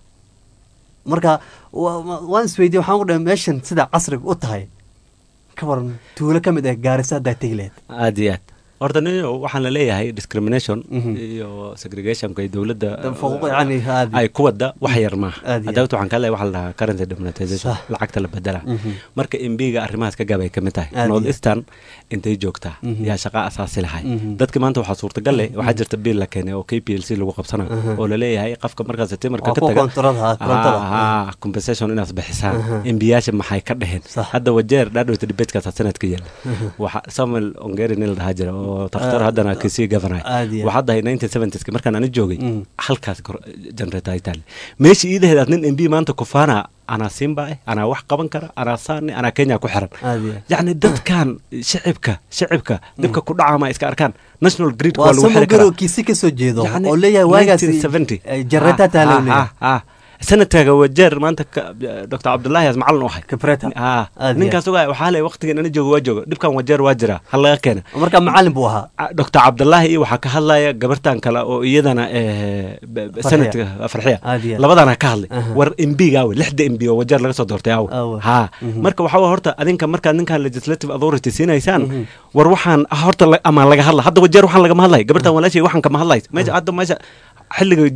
marka wa- wa- waan isweydiye waxaan ku dhahay meeshan sida casriga u tahay ka waran tuulo ka mid ah gaarisa haddaa tegi lahayd aad iyo aad horta nin waxaan la leeyahay discrimination iyo segregationka iyo dowladda faquuq yani aad ay ku wada wax yar maaha Aad iyo hadawta waxaan ka leeyahay waxa la dhahaa currency demonetization Sax. lacagta la bedela Mhm. marka mbiga arrimahaas ka gabay ka mid tahay Aad iyo north eastern intay joogtaa Mhm. yaa shaqa asaasi lahay Mhm. dadki maanta waxaa suurtagal leh waxaa jirta biil la keenay oo k p l c lagu qabsanayo Aha. oo laleeyahay qofka markaas timarka Waa ka kuwa taga koontarada, korontada. Ah, ah, compensation inaad bixisaan Aha. embiyaasha maxay ka dheheen hadda wajeer dhaadhowta debatekaas sanadka yaala Aha. waxa samuel ongeri nin la dhahaa jira oo takhtar Ah, haddana kisii governor aad iyo aad. waxaa dahay nineteen seventies markaan ani joogay Mm. halkaas generator ay taale meesha iidaheedaad nin mb maanta kufaana anaa simba eh anaa wax qaban kara anaa saani anaa kenya ku xiran aad iyo aad. yacni dadkan shicibka shicibka dhibka ku dhacama iska arkaan national grid waa waa lagu xiri samogaro karaa kiisi kasoo jeedo Yacni, oo leeyahay waagaas 1970. jarata Ah, taala ah, leeyahay ah, ah. sanadkaaga wajeer maanta ka- dr cabdullaahi as macalin u ahay kabreta Ah, Aad iyo ninkaas ogaa waxaa le waqtigan ana joogo waa joogo dhibkan wajeer waa jira hal laga keena marka macalin buu ahaa dr cabdullaahi iyo waxaa ka hadlaya gabartan kale oo iyadana eh, b- b- Farxiya. sanadka farxiya Aad iyo aad. labadana ka hadlay Aha. war mbiga awe lixda mb oo wajeer laga soo doortay awe Awe. ha Mhm. marka waxaa wa horta adinka markaad ninkan legislative authority siinaysaan Mhm. war waxaan ah, horta la- ama laga hadla hadda wajeer waxaan lagama hadlay gabartan walaashay waxaan kama hadlaysa meesha hadda meesha xilliga jiir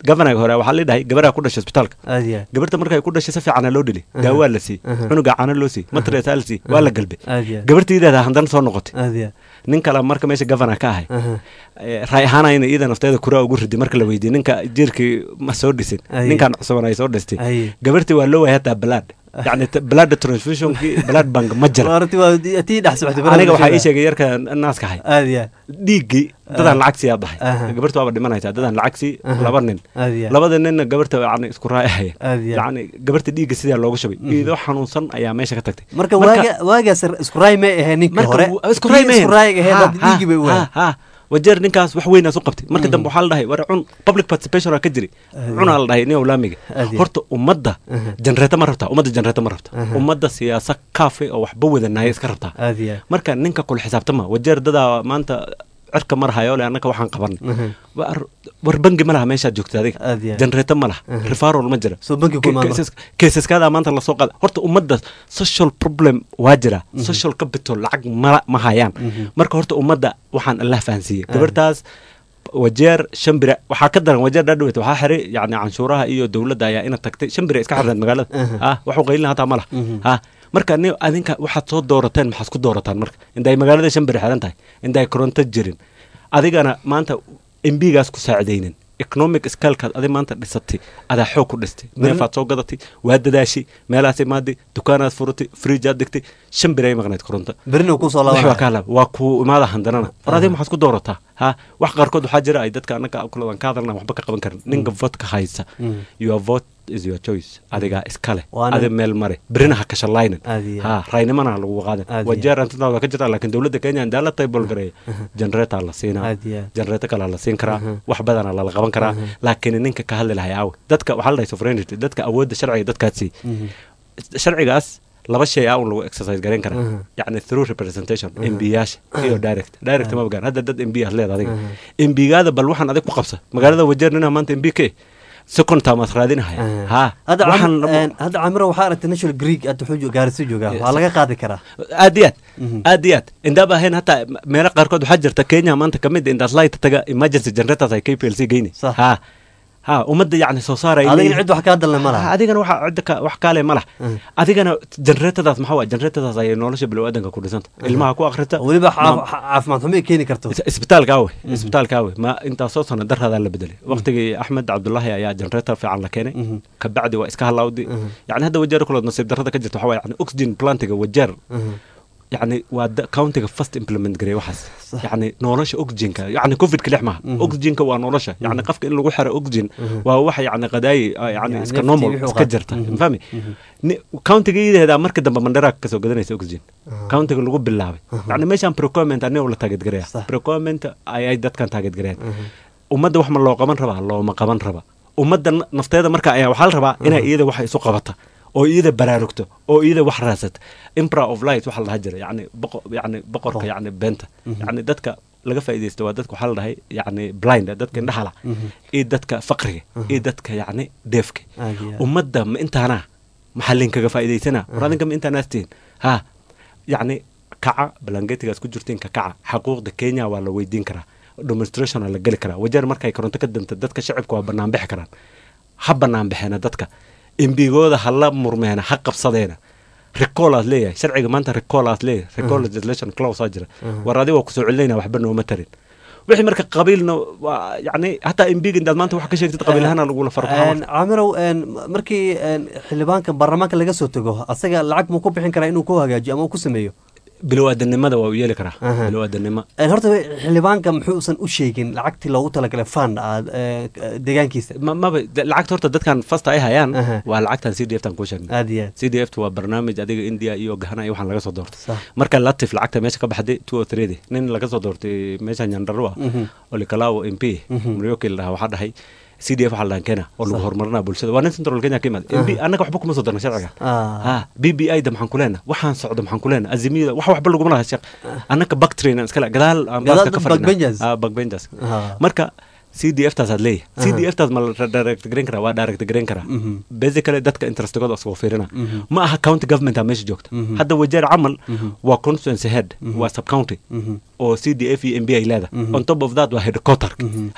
governaga hore waxaa la dhahay gabaraa ku dhashay isbitaalka aad iyo gabarta markay ku dhashay si fiicana loo dhili Aha. daawaa la siiyey Aha. cunuga caano loo siiyey matresaa la siiyey waa la galbay aad iyo gabartiideeda haddana soo noqotay aad iyo nin kale marka meesha governor ka ahay aha Eh, raay ahaanayna iyada nafteeda kuraa ugu ridi marka la weydiiyey ninka jiirkii ma soo dhisin Aye. ninkan cusuban ay soo dhistay Aye. gabartii waa loo waayay hataa blood yacni t- blood transfusionkii blood bank ma jira Maaragtay waa tii dhex socotay aniga waxaa ii sheegay yarka naaska ahay aad iyo dhiiggii dadaan lacag siiyaa Aha. dhahay gabarta waaba dhimanaysaa dadaan lacag sii Aha. laba nin aad iyo labada ninna gabarta yani isku raacahaya aad iyo yacni gabarta dhiigga sidaa loogu shubay iyadoo xanuunsan ayaa meesha ka tagtay marka waaga waagaas isku raay may ahayn ninkii marka hore w- isku raay Kii mehen. isku raayga ahayd Ha, hadda dhiiggii bay u ha, waayay ha, ha. wajeer ninkaas wax weynaas u qabtay marka dambe waxaa la dhahay war cun public participation aa ka jiray Aad cunaa la dhahay nin laamiga Aad iyo. horta ummadda Aha. janreeto ma rabtaa ummadda janreeto ma rabta Aha. ummadda siyaasa kaafe oo waxba wadanaya iska rabtaa aad iyo marka ninka kula xisaabtama wajeer dadaa maanta cirka marhayo le annaka waxaan qabanay Aha. war war bangi ma laha meeshaad joogta adiga aad iyo janreeto ma laha Aha. refarol ma jira soo banki ku imaan marka. Cases- caseskaada maanta lasoo qaada horta ummadda social problem waa jira social capital lacag ma ma hayaan Mhm. marka horta ummadda waxaan allah fahansiiyey Ah. gabartaas wajeer shan bire waxaa ka daran wajeer dhaadhaweyt waxaa xiray yani canshuuraha iyo dowladda ayaa ina tagtay shan bire iska xirneed magaalada Aha. ah waxu qaylina hataa ma laha Mhm. ah marka ni adinka waxaad soo doorateen maxaad ku doorataan marka inday magaalada shan bire xiran tahay inday koronto jirin adigana maanta embigaas ku saacidaynin economic scalkaad adi maanta dhisatay adaa xoog ku dhistay neefaad soo gadatay waa dadaashay meelaas imaaday dukaanaad furatay friijaad dhigtay shan bir ay maqnayd koronto berina ku soo wax waa laabanaya kaa laab waa ku imaada handanana war adiga maxaad ku doorataa ha wax qaarkood waxaa jira ay dadka annaga kuladan ka hadalna waxba ka qaban karin ninka votka haysa Mm. your vote is your choice adigaa iskale Waana- adi meel mare berina ha kashalaynin Aad iyo ha raynimana ha lagu qaadan Aad iyo wajeer antintaa waa ka jirtaa laakiin dowladda kenya indaala taybol gareeya generator la siinaa aad iyo generator kale la siin karaa Aha. wax badana lala qaban karaa Aha. laakiin ninka ka hadli lahay aawe dadka waxaa la dhahay sovereignty dadka awoodda sharciga dadkaad sii Mhm. sharcigaas laba shay aa un lagu exercise garan karaa Aha. yacni through representation Aha. mbiyaasha iyo direct direct ma ogaan hadda dad mb aad leed adiga Aha. mbigaada bal waxaan adig ku qabsa magaalada wajeer ninaa maanta mb ke second term aad raadinahaya Aha. ha hadda waxaan Camir- een, hadda camiro waxaa aragtay national greek hadda wuxuu gaarisi joogaa waa laga qaadi karaa aad iyo aad Mhm. aad iyo aad indaaba ahayn hataa meelo qaarkood waxaa jirta kenya maanta kamid indaad light taga emergency generators ay kplc geyni Sax. ha ha ummadda yacni soo saaraya adigana cid wax kaa dalna ma Ah, laha adigana waxa cidda ka wax kaale ma lah Mm. adigana generatadaas maxaa waa generatadaas ayay nolosha bilowaadanka ku dhisanta ilmaha ku akhrita weliba ma- caaf- caafimaad xumo ay keeni karto is- isbitaalka awe isbitaalka awe ma intaasoo sano daraadaa la bedelay waqtigii axmed cabdulaahi ayaa generator fiican la keenay Mhm. kabacdi waa iska halawdi Mhm. yani hadda wajeer kulood nasiib darrada ka jirta waxaa waa yani oxygen plantiga wajeer Mhm. yani waa da- countiga first implement gareey waxaas Sax. yani nolosha oxygenka yani covidka lix maaha Mhm. oxygenka waa nolosha yani qofka in lagu xiro oxygen Mhm. waa wax yani qadaayi ah, yani Yani iska naftii normal wixii u iska qaata. jirta Mhm. fahmi Mhm. Ni- countiga iideeda marka dambe mandheraa kasoo gadanaysa oxygen Ah. countiga lagu bilaabay Aha. yani meeshaan procurement aniga la taageedgareya Sax. procurement ayay dadkan taageedgareyan Mhm. ummadda wax ma loo qaban rabaa looma qaban raba ummadda na- nafteeda marka ayaa waxaa la rabaa inay iyada wax isu qabata oo iyada baraarugto oo iyada wax raasata impra of light waxaa la dhaha jira yani boqo yani boqorka Boqor. yani beenta Mhm. yani dadka laga faa'iidaysta waa dadka waxaa la dhahay yani blind dadka indhahala Mhm. iyo dadka faqriga Mhm. iyo dadka yani deefka Aad iyo aad. ummadda ma intaana maxaa linkaga faa'iidaysana war Mhm. adinka ma intaanaastiin ha yacni kaca balangetigaas ku jirtiin ka kaca xaquuqda kenya waa la weydiin karaa demonstration waa la geli karaa wajeer markay koronto ka danta dadka shacibka waa bannaan bixi karaan ha bannaan bixeena dadka embigooda ha la murmeena ha qabsadeena recall aad leeyahay sharciga maanta recall aad leeyahay recall legislation clause aa jira Mhm. war adiga waa kusoo celinayna waxba nooma tarin wixii marka qabiilna waa yacni hataa embiga intaad maanta wax ka sheegtid qabiil ahaana lagula farbaxa Een, caamirow een, markii een, xildhibaanka baarlamaanka laga soo tago asaga lacag muu ku bixin karaa inuu ku hagaajiyo ama uu ku sameeyo bilowaadanimada waa u yeeli karaa Aha. bilowaadanimo Een, horta xildhibaanka muxuusan u sheegin lacagtii loogu talagalay fund aad deegaankiisa ma maba de- lacagta horta dadkan fasta ay hayaan Aha. waa lacagtan c d f tan kuu sheegnay aad iyo aad c d f waa barnaamij adiga india iyo gahana iyo waxaan laga soo doortay sax marka latif lacagta meesha ka baxday two o three nin laga soo doortay meesha nyandarua Mhm. olikalao m p Mhm. muryoki la dhahaa waxaa dhahay c d f waxaa la dhahan kenya oo lagu Sax. horumarinaa bulshada waa nin central kenya ka imaaday m p Aha. annaga waxba kuma soo darna sharciga Ah. ha b b i da maxaan ku leenaha waxaan socdo maxaan ku leenaha azimiyada wax waxba laguma laha sheekh annaka bactrain aan iskale gadaal aan Gadaal baaska ka dad backbenchers. fadhina backbenchers Ah. marka c d f taas aad leeyahay c d Aha. f taas ma la direct garan karaa waa direct garan karaa Mhm. basically dadka interestigooda isagoo fiirina Mhm. ma aha county government aa meesha joogta Mhm. hadda wajeer camal Mhm. waa constituency head Mhm. waa sub county Mhm. oo c d f iyo m b ay leedahay Mhm. on top of that waa headquarter Mhm. ha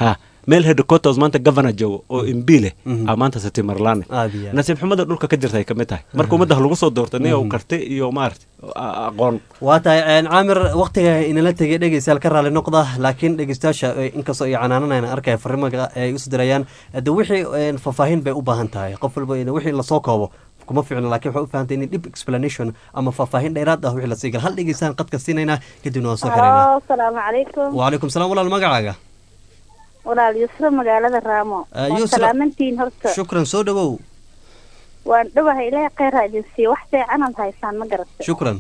meel headquarters maanta governor joogo oo mb leh Mhm. aa maanta sati marlaane aad iyo aad. nasiib xumada dhulka ka jirta ay ka mid tahay marka ummadda ha lagu soo doorto nin uu karti iyo maarata a- aqoon waa tahay een, caamir waktiga inala tegay dhegeystayaal ka raali noqda laakiin dhegeystayaasha eh, inkastoo ay canaananayna arkaya fariimaga ay isu dirayaan de wixii een, faahfaahin bay u baahan tahay qof walba in wixii lasoo koobo kuma fiicno laakiin waxay u fahamtay in dib explanation ama faahfaahin dheeraad ah wixii lasii gala hal dhegeystaan qadka siinayna kadibna waan soo xiraynaa halo asalaamu calaykum wacalaykum salaam walaal magacaaga walaal yusra magaalada raamo Ah, waan Yusra. salaamantiin horta shukran soo dhawow waan dhawahay ilaahay kheyr ha idin siiyo wax fiicanaad haysaan ma garatay shukran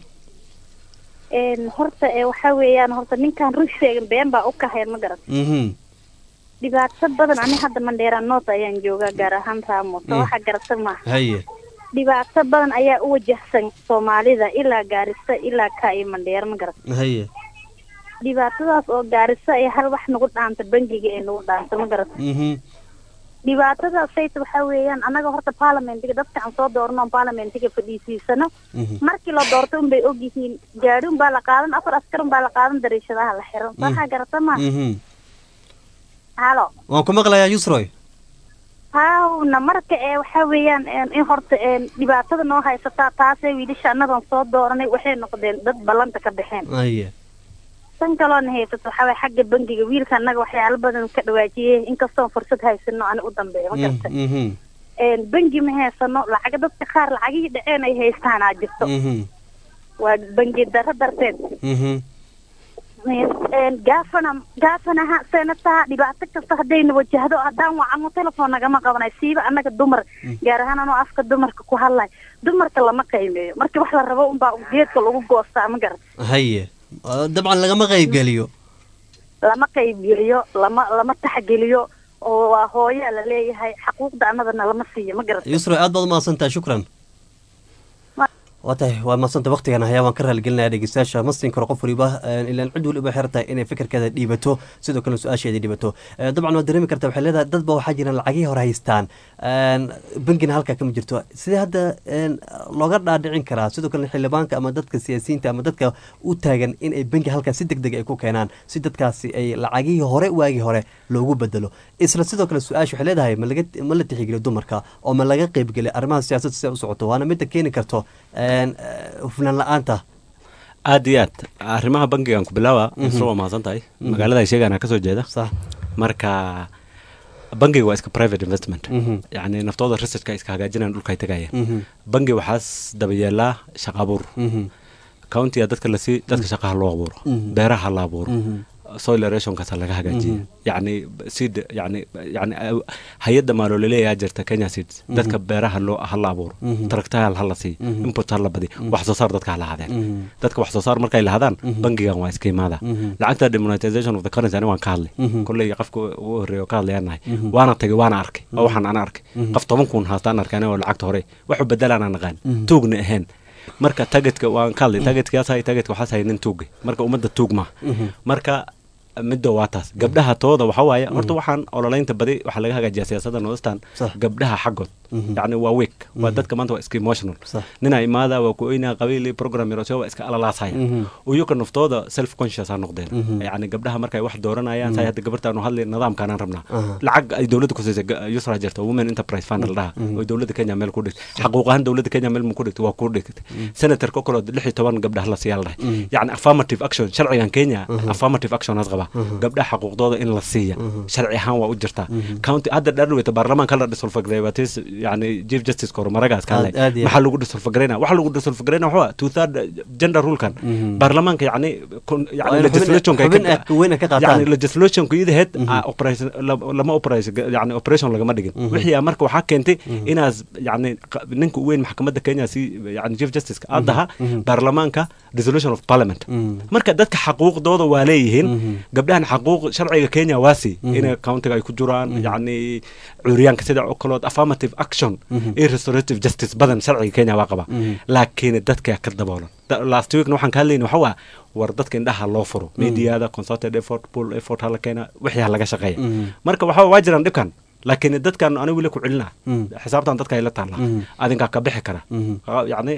een horta ee waxaa weeyaan horta ninkaan run sheegin been baa u kaheen ma garatay mhm dhibaato badan ani hadda mandheera noot ayaan joogaa gaar ahaan raamo so Mm. waxa garata maaha haye dhibaato badan ayaa u wajahsan soomaalida ilaa gaarisa ilaa kaa iyo mandheera ma garatay haye dhibaatadaas oo gaarisa ee hal wax nagu dhaanta bangiga ee nagu dhaanta ma garatay mhm dhibaatadaas sayta waxaa weeyaan annaga horta parliamentiga dadka aan soo doorno parliamentiga fadhiisiisano mhm markii la doorto unbay ogyihiin gaadhi unbaa la qaadan afar askar unbaa la qaadan dariishadaha la xiran waxaa garata ma mhm halo waan ku maqlayaa yusroy hawna marka ee waxaa weeyaan een, in horta een, dhibaatada noo haysataa taasee wiilasha annagan soo dooranay waxay noqdeen dad ballanta ka baxeen haye tan kaloona haysato waxaa waye xagga bangiga wiilka annaga waxyaalo badan ka dhawaajiyey inkastoon fursad haysano ani u dambeeya ma garta mhm een, bangi ma haysano lacaga dadka qaar lacagihii dhaceen ay haystaanaa jirto mhm waa bangi darro darteed mhm een, gaafana gaafanaha senataha dhibaato kasta haddayna wajahdo haddaan wacano telefoon nagama qabanay siiba annaga dumar gaar ahaan anoo afka dumarka ku hadlay dumarka lama qiimeeyo marka wax la rabo unbaa geedka lagu goostaa ma garat haye Ah, dabcan lagama qaybgeliyo lama qaybgeliyo lama lama taxgeliyo oo waa hooyaa la leeyahay xaquuqda annadana lama siiyo ma garat yusroy aad baad umahadsantahay shukran waa tahay waa madsanta waktigan hayaa waan ka raaligelinaya dhegeystayaasha ma siin karo qof waliba een, ilaan cid waliba xeer tahay inay fikirkeeda dhiibato sidoo kalena su-aasheeda dhiibato Eh, dabcan waad dareemi kartaa waxay leedahay dad ba waxaa jiraan lacagihii hore haystaan Een, bangina halkaa kama jirto sidee hadda een, looga dhaadhicin karaa sidoo kalena xildhibaanka ama dadka siyaasiyiinta ama dadka u taagan in ay bangi halkaas si deg deg ay ku keenaan si dadkaasi ay lacagihii hore waagii hore loogu bedelo isla sidoo kale su-aasha waxay leedahay ma laga ma la tixgeliyo dumarka oo ma laga qeybgeliyo arrimaha siyaasadda sida u socoto waana midda keeni karto een, eh, hufnaan la-aanta aad iyo aad arrimaha bankigan ku bilaawa Mhm. isla waa mahadsan tahay Mhm. magaalada ay sheegaan ka soo jeeda sax marka bankiga waa iska private investment Mhm. yacni naftooda researchka ay iska hagaajinayaan dhulka ay tagayaan Mhm. banki waxaas daba yeelaa shaqa abuur Mhm. countiga dadka lasii dadka shaqaha loo abuuro Mhm. beeraha la abuuro Mhm. soil erosionkaasa laga hagaajiya Mhm. yacni seed yacni yacni uh, hay-adda maaloleleeyaa jirta kenya seeds Mhm. dadka beeraha loo ha la abuuro Mhm. taraktayaal ha la siiyo Mhm. input ha la badiyo Mhm. wax soo saar dadka ha lahadeen Mhm. dadka wax soo saar markay lahadaan Mhm. bankigan waa iska imaada Mhm. lacagta demonetization of the currency ani waan ka hadlay Mhm. kolley qofka ugu horreeya oo ka hadlayaan nahay Mhm. waana tagay waana arkay oo Mhm. waxaan ana arkay Mhm. qof toban kun haastaan arkay aniga oo lacagta hore waxu bedelaan aan naqaan Mhm. tuugna ahayn marka tagetka waan ka hadlay tagetkaas hay tagetka waxaas hay nin tuugay marka ummadda tuug maaha Mhm. marka midda waa taas gabdhaha tooda waxa waaye horta waxaan ololeynta badi waxaa laga hagaajiyaa siyaasadda northern Sax. gabdhaha xaggood Mhm. yacni waa week waa Mhm. dadka maanta waa iska emotional Sax. nina imaada waa ku oynaa qabiil iyo program yarosyo waa iska alalaasaya Mhm. uyuka naftooda self conscious ha noqdeen Mhm. yacni gabdhaha markay wax dooranayaan Mhm. say hadda gabartaanu hadli nidaamkaanaan rabnaa Aha. lacag ay dowladda ku siisay ga- yusra jirta women enterprise fund la dhaha Mhm. oo dowladda kenya meel ku dhigtay xaquuq ahaan dowladda kenya meel mu ku dhigtay waa ku dhigtay senator kokolood lix iyo toban gabdhaha la siiyaa la dhahay Mhm. yacni affirmative action sharcigan kenya Mhm. affirmative action has qaba Mhm. gabdhaha xaquuqdooda in la siiya Mhm. sharci ahaan waa u jirtaa Mhm. county hadda dhadhaweyta baarlamaanka la dhisulfagreebatis yani chief justice kor maragaas ka hadlay Aad- aad iyo maxaa lagu dhisulfagreyna waxa lagu dhisulfagreyna waxaa two third gender rulkan Mhm. baarlamaanka yani kon- Waa yani in xubin- legislationka ay xubin ka- ay- weyn ay ka qaataan. yani legislationka idaheed Mhm. ah, operation la- lama operation yani operation lagama dhigin Mhm. wixii ah marka waxaa keentay Mhm. inaas yani qa- ninka u weyn maxkamadda kenya si yani chief justice adaha Mhm. baarlamaanka resolution of parliament Mhm. marka dadka xaquuqdooda waa leeyihiin Mhm. gabdhahan xaquuq sharciga kenya waa sii Mhm. inay countiga ay ku jiraan Mhm. yacni curyaanka sida oo kalood affirmative action Mhm. iyo restorative justice badan sharciga kenya waa qaba Mhm. laakiin dadka ka daboolan Da- last weekna waxaan ka hadlayna waxa waa war dadka indhaha loo furo mediada consulted effort pool effort hala keena wixii ha laga shaqeeya Mhm. marka waxa waa jiraan dhibkan laakiin dadkan anigu weli ku celina Mhm. xisaabtan dadka ay la taallaa Mhm. adinkaa ka bixi kara Mhm. Ah, yacni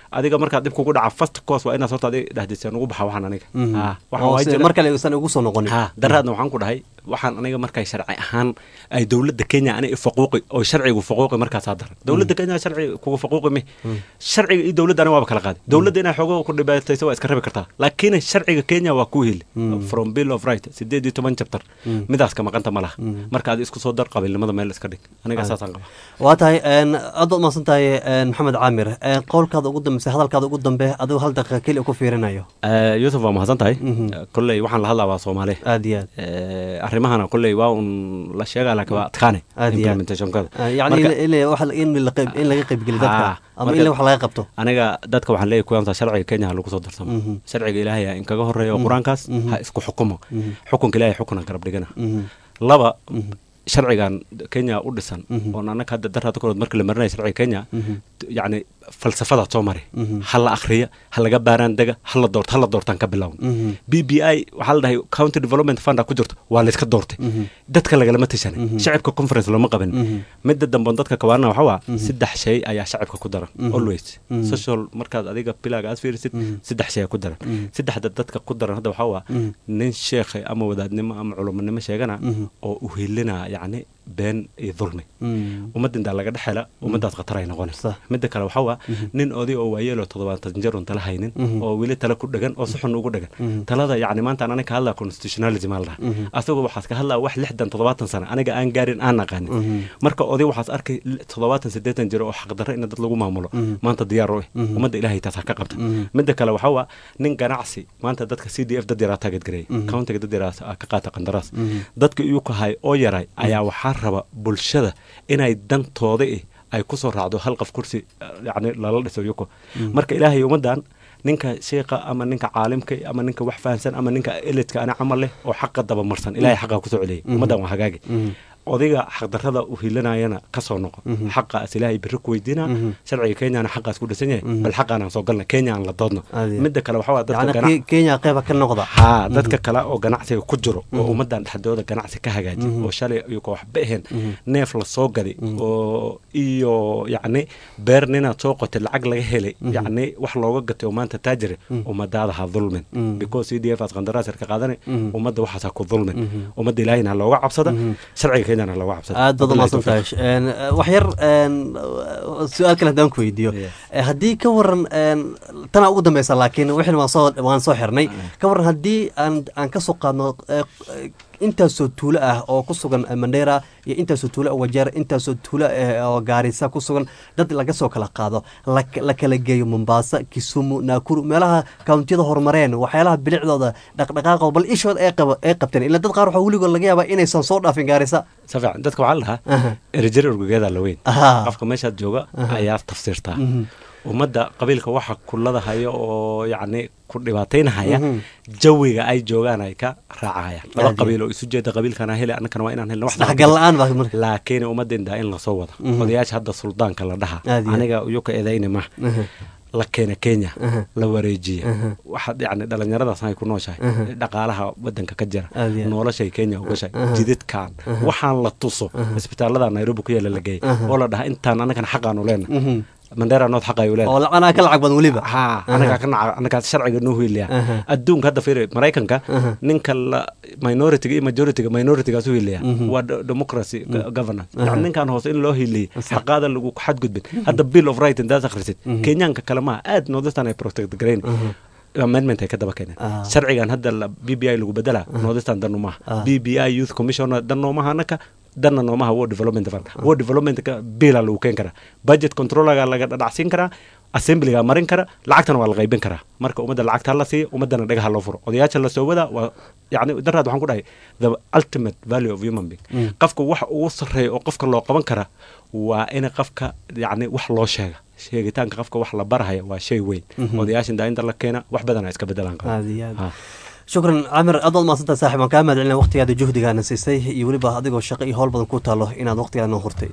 adiga markaad dhib kugu dhaca first course waa inaad horta adiga dhahdisaan ugu baxa waxaan aniga Mhm. Ah, waxaan oo waa si- jira- mar kale aysan ugu soo noqonin ha daraadna waxaan ku dhahay waxaan aniga markay sharci ahaan ay dowladda kenya ani faquuqi oo sharcigu faquuqi markaasaa daran dowladda kenya sharci kuga faquuqi mi sharciga iyo dowladda ani waaba kala qaaday dowladda inay xoogo ku dhibaatayso waa iska rabi kartaa laakiin sharciga kenya waa ku heli from bill of right sideed iyo toban chapter midaas ka maqanta ma laha marka adi isku soo dar qabiilnimada meel iska dhig aniga saasaan qaba waa tahay een, aad baad umahadsan tahay een, maxamed caamir een, qowlkaada ugu dambeysa hadalkaada ugu dambe adigu hal daqiiqa keli ku fiirinayo Eh, yusuf waa mahadsan tahay kolley waxaan la hadlaa waa soomaali aad iyo aad Eh, arrimahana kolley waa un la sheegaa laakiin waa adkaane Aad iyo aad. implementationkada Ah, yacni Marka- in- in wax- in la qayb- in laga qaybgeliyo dadka Ah, ama marka- in wax laga qabto aniga dadka waxaan leeyahay kuyaamta sharciga kenya ha lagu soo darsamo Mhm. sharciga ilaahay ha inkaga horeeya oo qur-aankaas ha isku xukumo Mhm. xukunka ilaahay xukuna garab dhigana Mhm. laba sharcigan kenya u dhisan Mhm. oo annaga hadda daraada korood marka la marinaya sharciga kenya Mhm. yacni falsafadaad soo mari Mhm. ha la akhriya ha laga baaraan dega ha la doorto ha la doortaan ka bilown Mhm. b b i waxaa la dhahay county development funda ku jirto waa layska doortay Mhm. dadka lagalama tashanay Mhm. shacibka conference looma qaban Mhm. midda dambe dadka kawaarana waxaa waa Mhm. saddex shay ayaa shacibka ku daran Mhm. always Mhm. social markaad adiga pilaaga aad fiirisid Mhm. saddex shay ayaa ku daran Mhm. saddexda dadka ku daran hadda waxaa waa Mhm. nin sheekhay ama wadaadnimo ama culumonimo sheegana Mhm. oo u helinaa yacni been iyo dulmi Mhm. ummadintaa laga dhexela ummadaas khatar ay noqonaysa midda kale waxaa waa nin oday oo waayeel oo toddobaatan jeer un tala haynin Mhm. oo weli tala ku dhegan oo si xun ugu dhegan Mhm. talada yacni maanta aniga ka hadlaa constitutionalism aa la dhaha Mhm. asagoo waxaas ka hadlaa wax lixdan toddobaatan sano aniga aan gaarin aan aqaanin Mhm. marka oday waxaas arkay li- toddobaatan siddeetan jir oo xaqdarro in dad lagu maamulo Mhm. maanta diyaar u eh Mhm. ummadda ilaahay taas ha ka qabta Mhm. midda kale waxaa waa nin ganacsi maanta dadka c d f dad yaraa taageed gareeyay Mhm. countiga dad yaraa ka qaata qandaraas Mhm. dadka iyuu ka hay oo yaray ayaa waxaa raba bulshada inay dantooda eh ay ku soo raacdo hal qof kursi eh, yacni lala dhiso yuko Mhm. marka ilaahay ummaddan ninka sheekha ama ninka caalimka ama ninka wax fahansan ama ninka elidka ana camal leh oo xaqa dabamarsan ilaahay xaqa kusoo celiyay Mhm. ummaddan waa hagaagi Mhm. odayga xaqdarrada u hilanayana ka soo noqo Mhm. xaqaas ilaahay berri ku weydiina Mhm. sharciga kenyana xaqaas ku dhisan yahay Mhm. bal xaqaanaan soo galna kenya aan la doodno Aad iyo aad. midda kale waxaa waa dadka yacni ganac Ke- kenya qeyba ka noqda haa Mhm. dadka kale oo ganacsiga ku jiro oo Mhm. ummaddan dhexdooda ganacsi ka hagaajiya Mhm. oo shalay iyagoo waxba ahayn Mhm. neef la soo gaday Mhm. oo iyo yacni beer ninaad soo qotay lacag laga helay Mhm. yacni wax looga gatay oo maanta taajire Mhm. ummadaada ha dulmin Mhm. because c d f aas qandaraas ka qaadanay Mhm. ummadda waxaas ha ku dulmin Mhm. ummadda ilaahayna ha looga cabsada Mhm. sharciga kenyana ha looga cabsada aad baad Wabillahi umahadsan tahay tawfiiq. Een, eh, wax yar een, su-aal kale haddaan ku weydiiyo Eh, haddii ka waran een, tanaa ugu dambeysa laakiin wixin waan soo waan soo xirnay ka waran haddii aan aan ka soo qaadno eh, eh, intaasoo tuulo ah oo ku sugan eh, mandera iyo intaasoo tuulo oo wajeer intaasoo tuulo eh, oo gaarisa ku sugan dad laga soo kala qaado la la kala geeyo mombasa kisumu naakuru meelaha kawntiyada horumareen waxyaalaha bilicdooda dhaqdhaqaaqa bal ishooda ay qaba ay qabteen ila dad qaar waxaa weligood laga yaabaa inaysan soo dhaafin gaarisa si fiican dadka waxaa la Aha. dhahaa erejari urgugeeda la weyn Aha. qofka meeshaad jooga Aha. ayaa tafsiirtaa Mhm. ummadda qabiilka waxa kulada haya oo yacni ku dhibaataynahaya Mhm. jawiga ay joogaan ay ka raacayaan laba Aad iyo- qabiil oo isu jeeda qabiilkana hele annakana waa inaan helno wax isdhexgal la-aan baa marka laakiin ummadinda in lasoo wada Mhm. odayaasha hadda suldaanka la dhaha Aad iyo- aniga uyuka eedayni ma Aha. la keena kenya Aha. la wareejiya Aha. waxaad yacni dhallinyaradaas ay ku nooshahay Aha. dhaqaalaha wadanka ka jira Aad iyo- noloshay kenya ugashay Aha. jididkan Aha. waxaan la tuso isbitaalada nairobi ku yaala la geeyay Aha. oo la dhaha intaan annagana xaqaanu leena Mhm. mandera nood xaqayu leena oo lacanaha ka lacag badan weliba haa anagaa ka naca anagaa sharciga noo hiiliya Aha. adduunka hadda fiiri maraykanka Aha. ninka la minoritiga iyo majoritiga minoritigaas u hiiliya Mhm. waa de- democracy go- governance Aha. yani ninkan hoose in loo hiiliyey Sax. xaqaada lagu xadgudbin hadda bill of right intaas akhrisid Mhm. kenyaanka kale maha aad noodistan ay protect garayn Aha. amendment ay ka daba keeneen Ah. sharcigan hadda la b b i lagu bedela noodistan danu maaha Ah. b b i youth commissioner dan noomaha anaka danna noomaha war development fund war developmentka bila lagu keen karaa budget controlaga laga dhadhacsiin karaa assemblyga marin kara lacagtana waa la qaybin karaa marka ummadda lacagta la siiya ummaddana dhagaha loo furo odayaasha la soo wada waa yani daraad waxaan ku dhahay the ultimate value of human being Mm. qofka waxa ugu sarreeya oo qofka loo qaban kara waa in qofka yani wax loo sheega sheegitaanka qofka wax la barahaya waa shay weyn Mhm. odayaasha intaa inta la keena wax badan ay iska bedelaan aad iyo aad Ha. shukran camir aad baad mahadsanta saaxib waan kaa mahad celina waqtigaada juhdigaana siisay iyo weliba adigoo shaqo iyo howl badan ku taalo inaad waqtigaada noo hurtay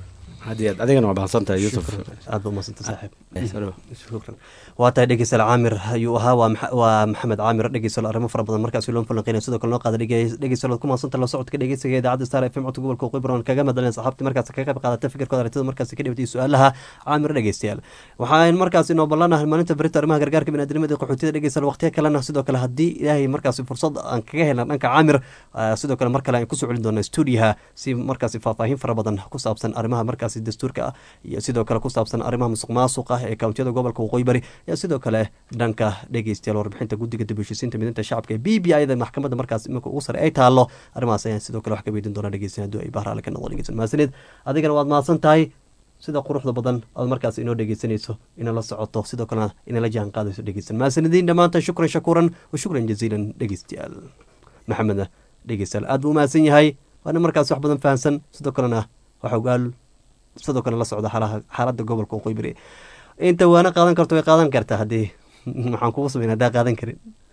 haddii aad adigana waa mahadsantahay yuusuf aad ba umadsanta saaxiib shukran waa tahay dhegeystayaal caamir ayuu ahaa waa maxa- waa maxamed caamir dhegeystayaal arrimo fara badan markaasi loo falanqeynaya sidoo kale noo qaada dhege- dhegeystayaal waad ku maadsanta la socodka dhegeysiga idaacadda star fm codka gobolka waqooyi bari kaga madalin saxaabtii markaasi kaga qayb qaadata fikirkooda aragtida markaasi ka dhibatay su-aalaha caamir dhegeystayaal waxaan markaasi noo ballanahay maalinta berita arrimaha gargaarka biniadamada iyo qaxootiyada dhegeystayaal waqtiya kalena sidoo kale haddii ilaahay markaasi fursad aan kaga helna dhanka caamir ah, sidoo kale mar kale aan kusoo celin doona stuudiyaha si markaasi faahfaahin fara badan ku saabsan arrimaha markaasi dastuurka ah iyo sidoo kale ku saabsan arrimaha musuq maasuq ah ee kawntiyada gobolka waqooyi bari iyo sidoo kale dhanka dhegeystayaal warbixinta guddiga dib u heshiisiinta midinta shacabka ee b b i da maxkamadda markaas iminka ugu sare ay taalo arrimahaas ayaan sidoo kale wax ka weydiin doona dhegeysan haddii ay bahraale ka noqdo dhegeysan mahadsanid adigana waad mahadsan tahay sida quruxda badan aad markaas inoo dhegeysanayso ina la socoto sidoo kalena ina la jaan qaadayso dhegeysan mahadsanidin dhammaantan shukran shakuuran wa shukran jaziilan dhegeystayaal maxamedna dhegeystayaal aad buu umahadsan yahay waana markaas wax badan fahamsan sidoo kalena waxa ogaal sidoo kale la socda xaalaha xaaladda gobolka waqooyi bari inta waana qaadan karto way qaadan kartaa haddii maxaan kugu samayn haddaa qaadan karin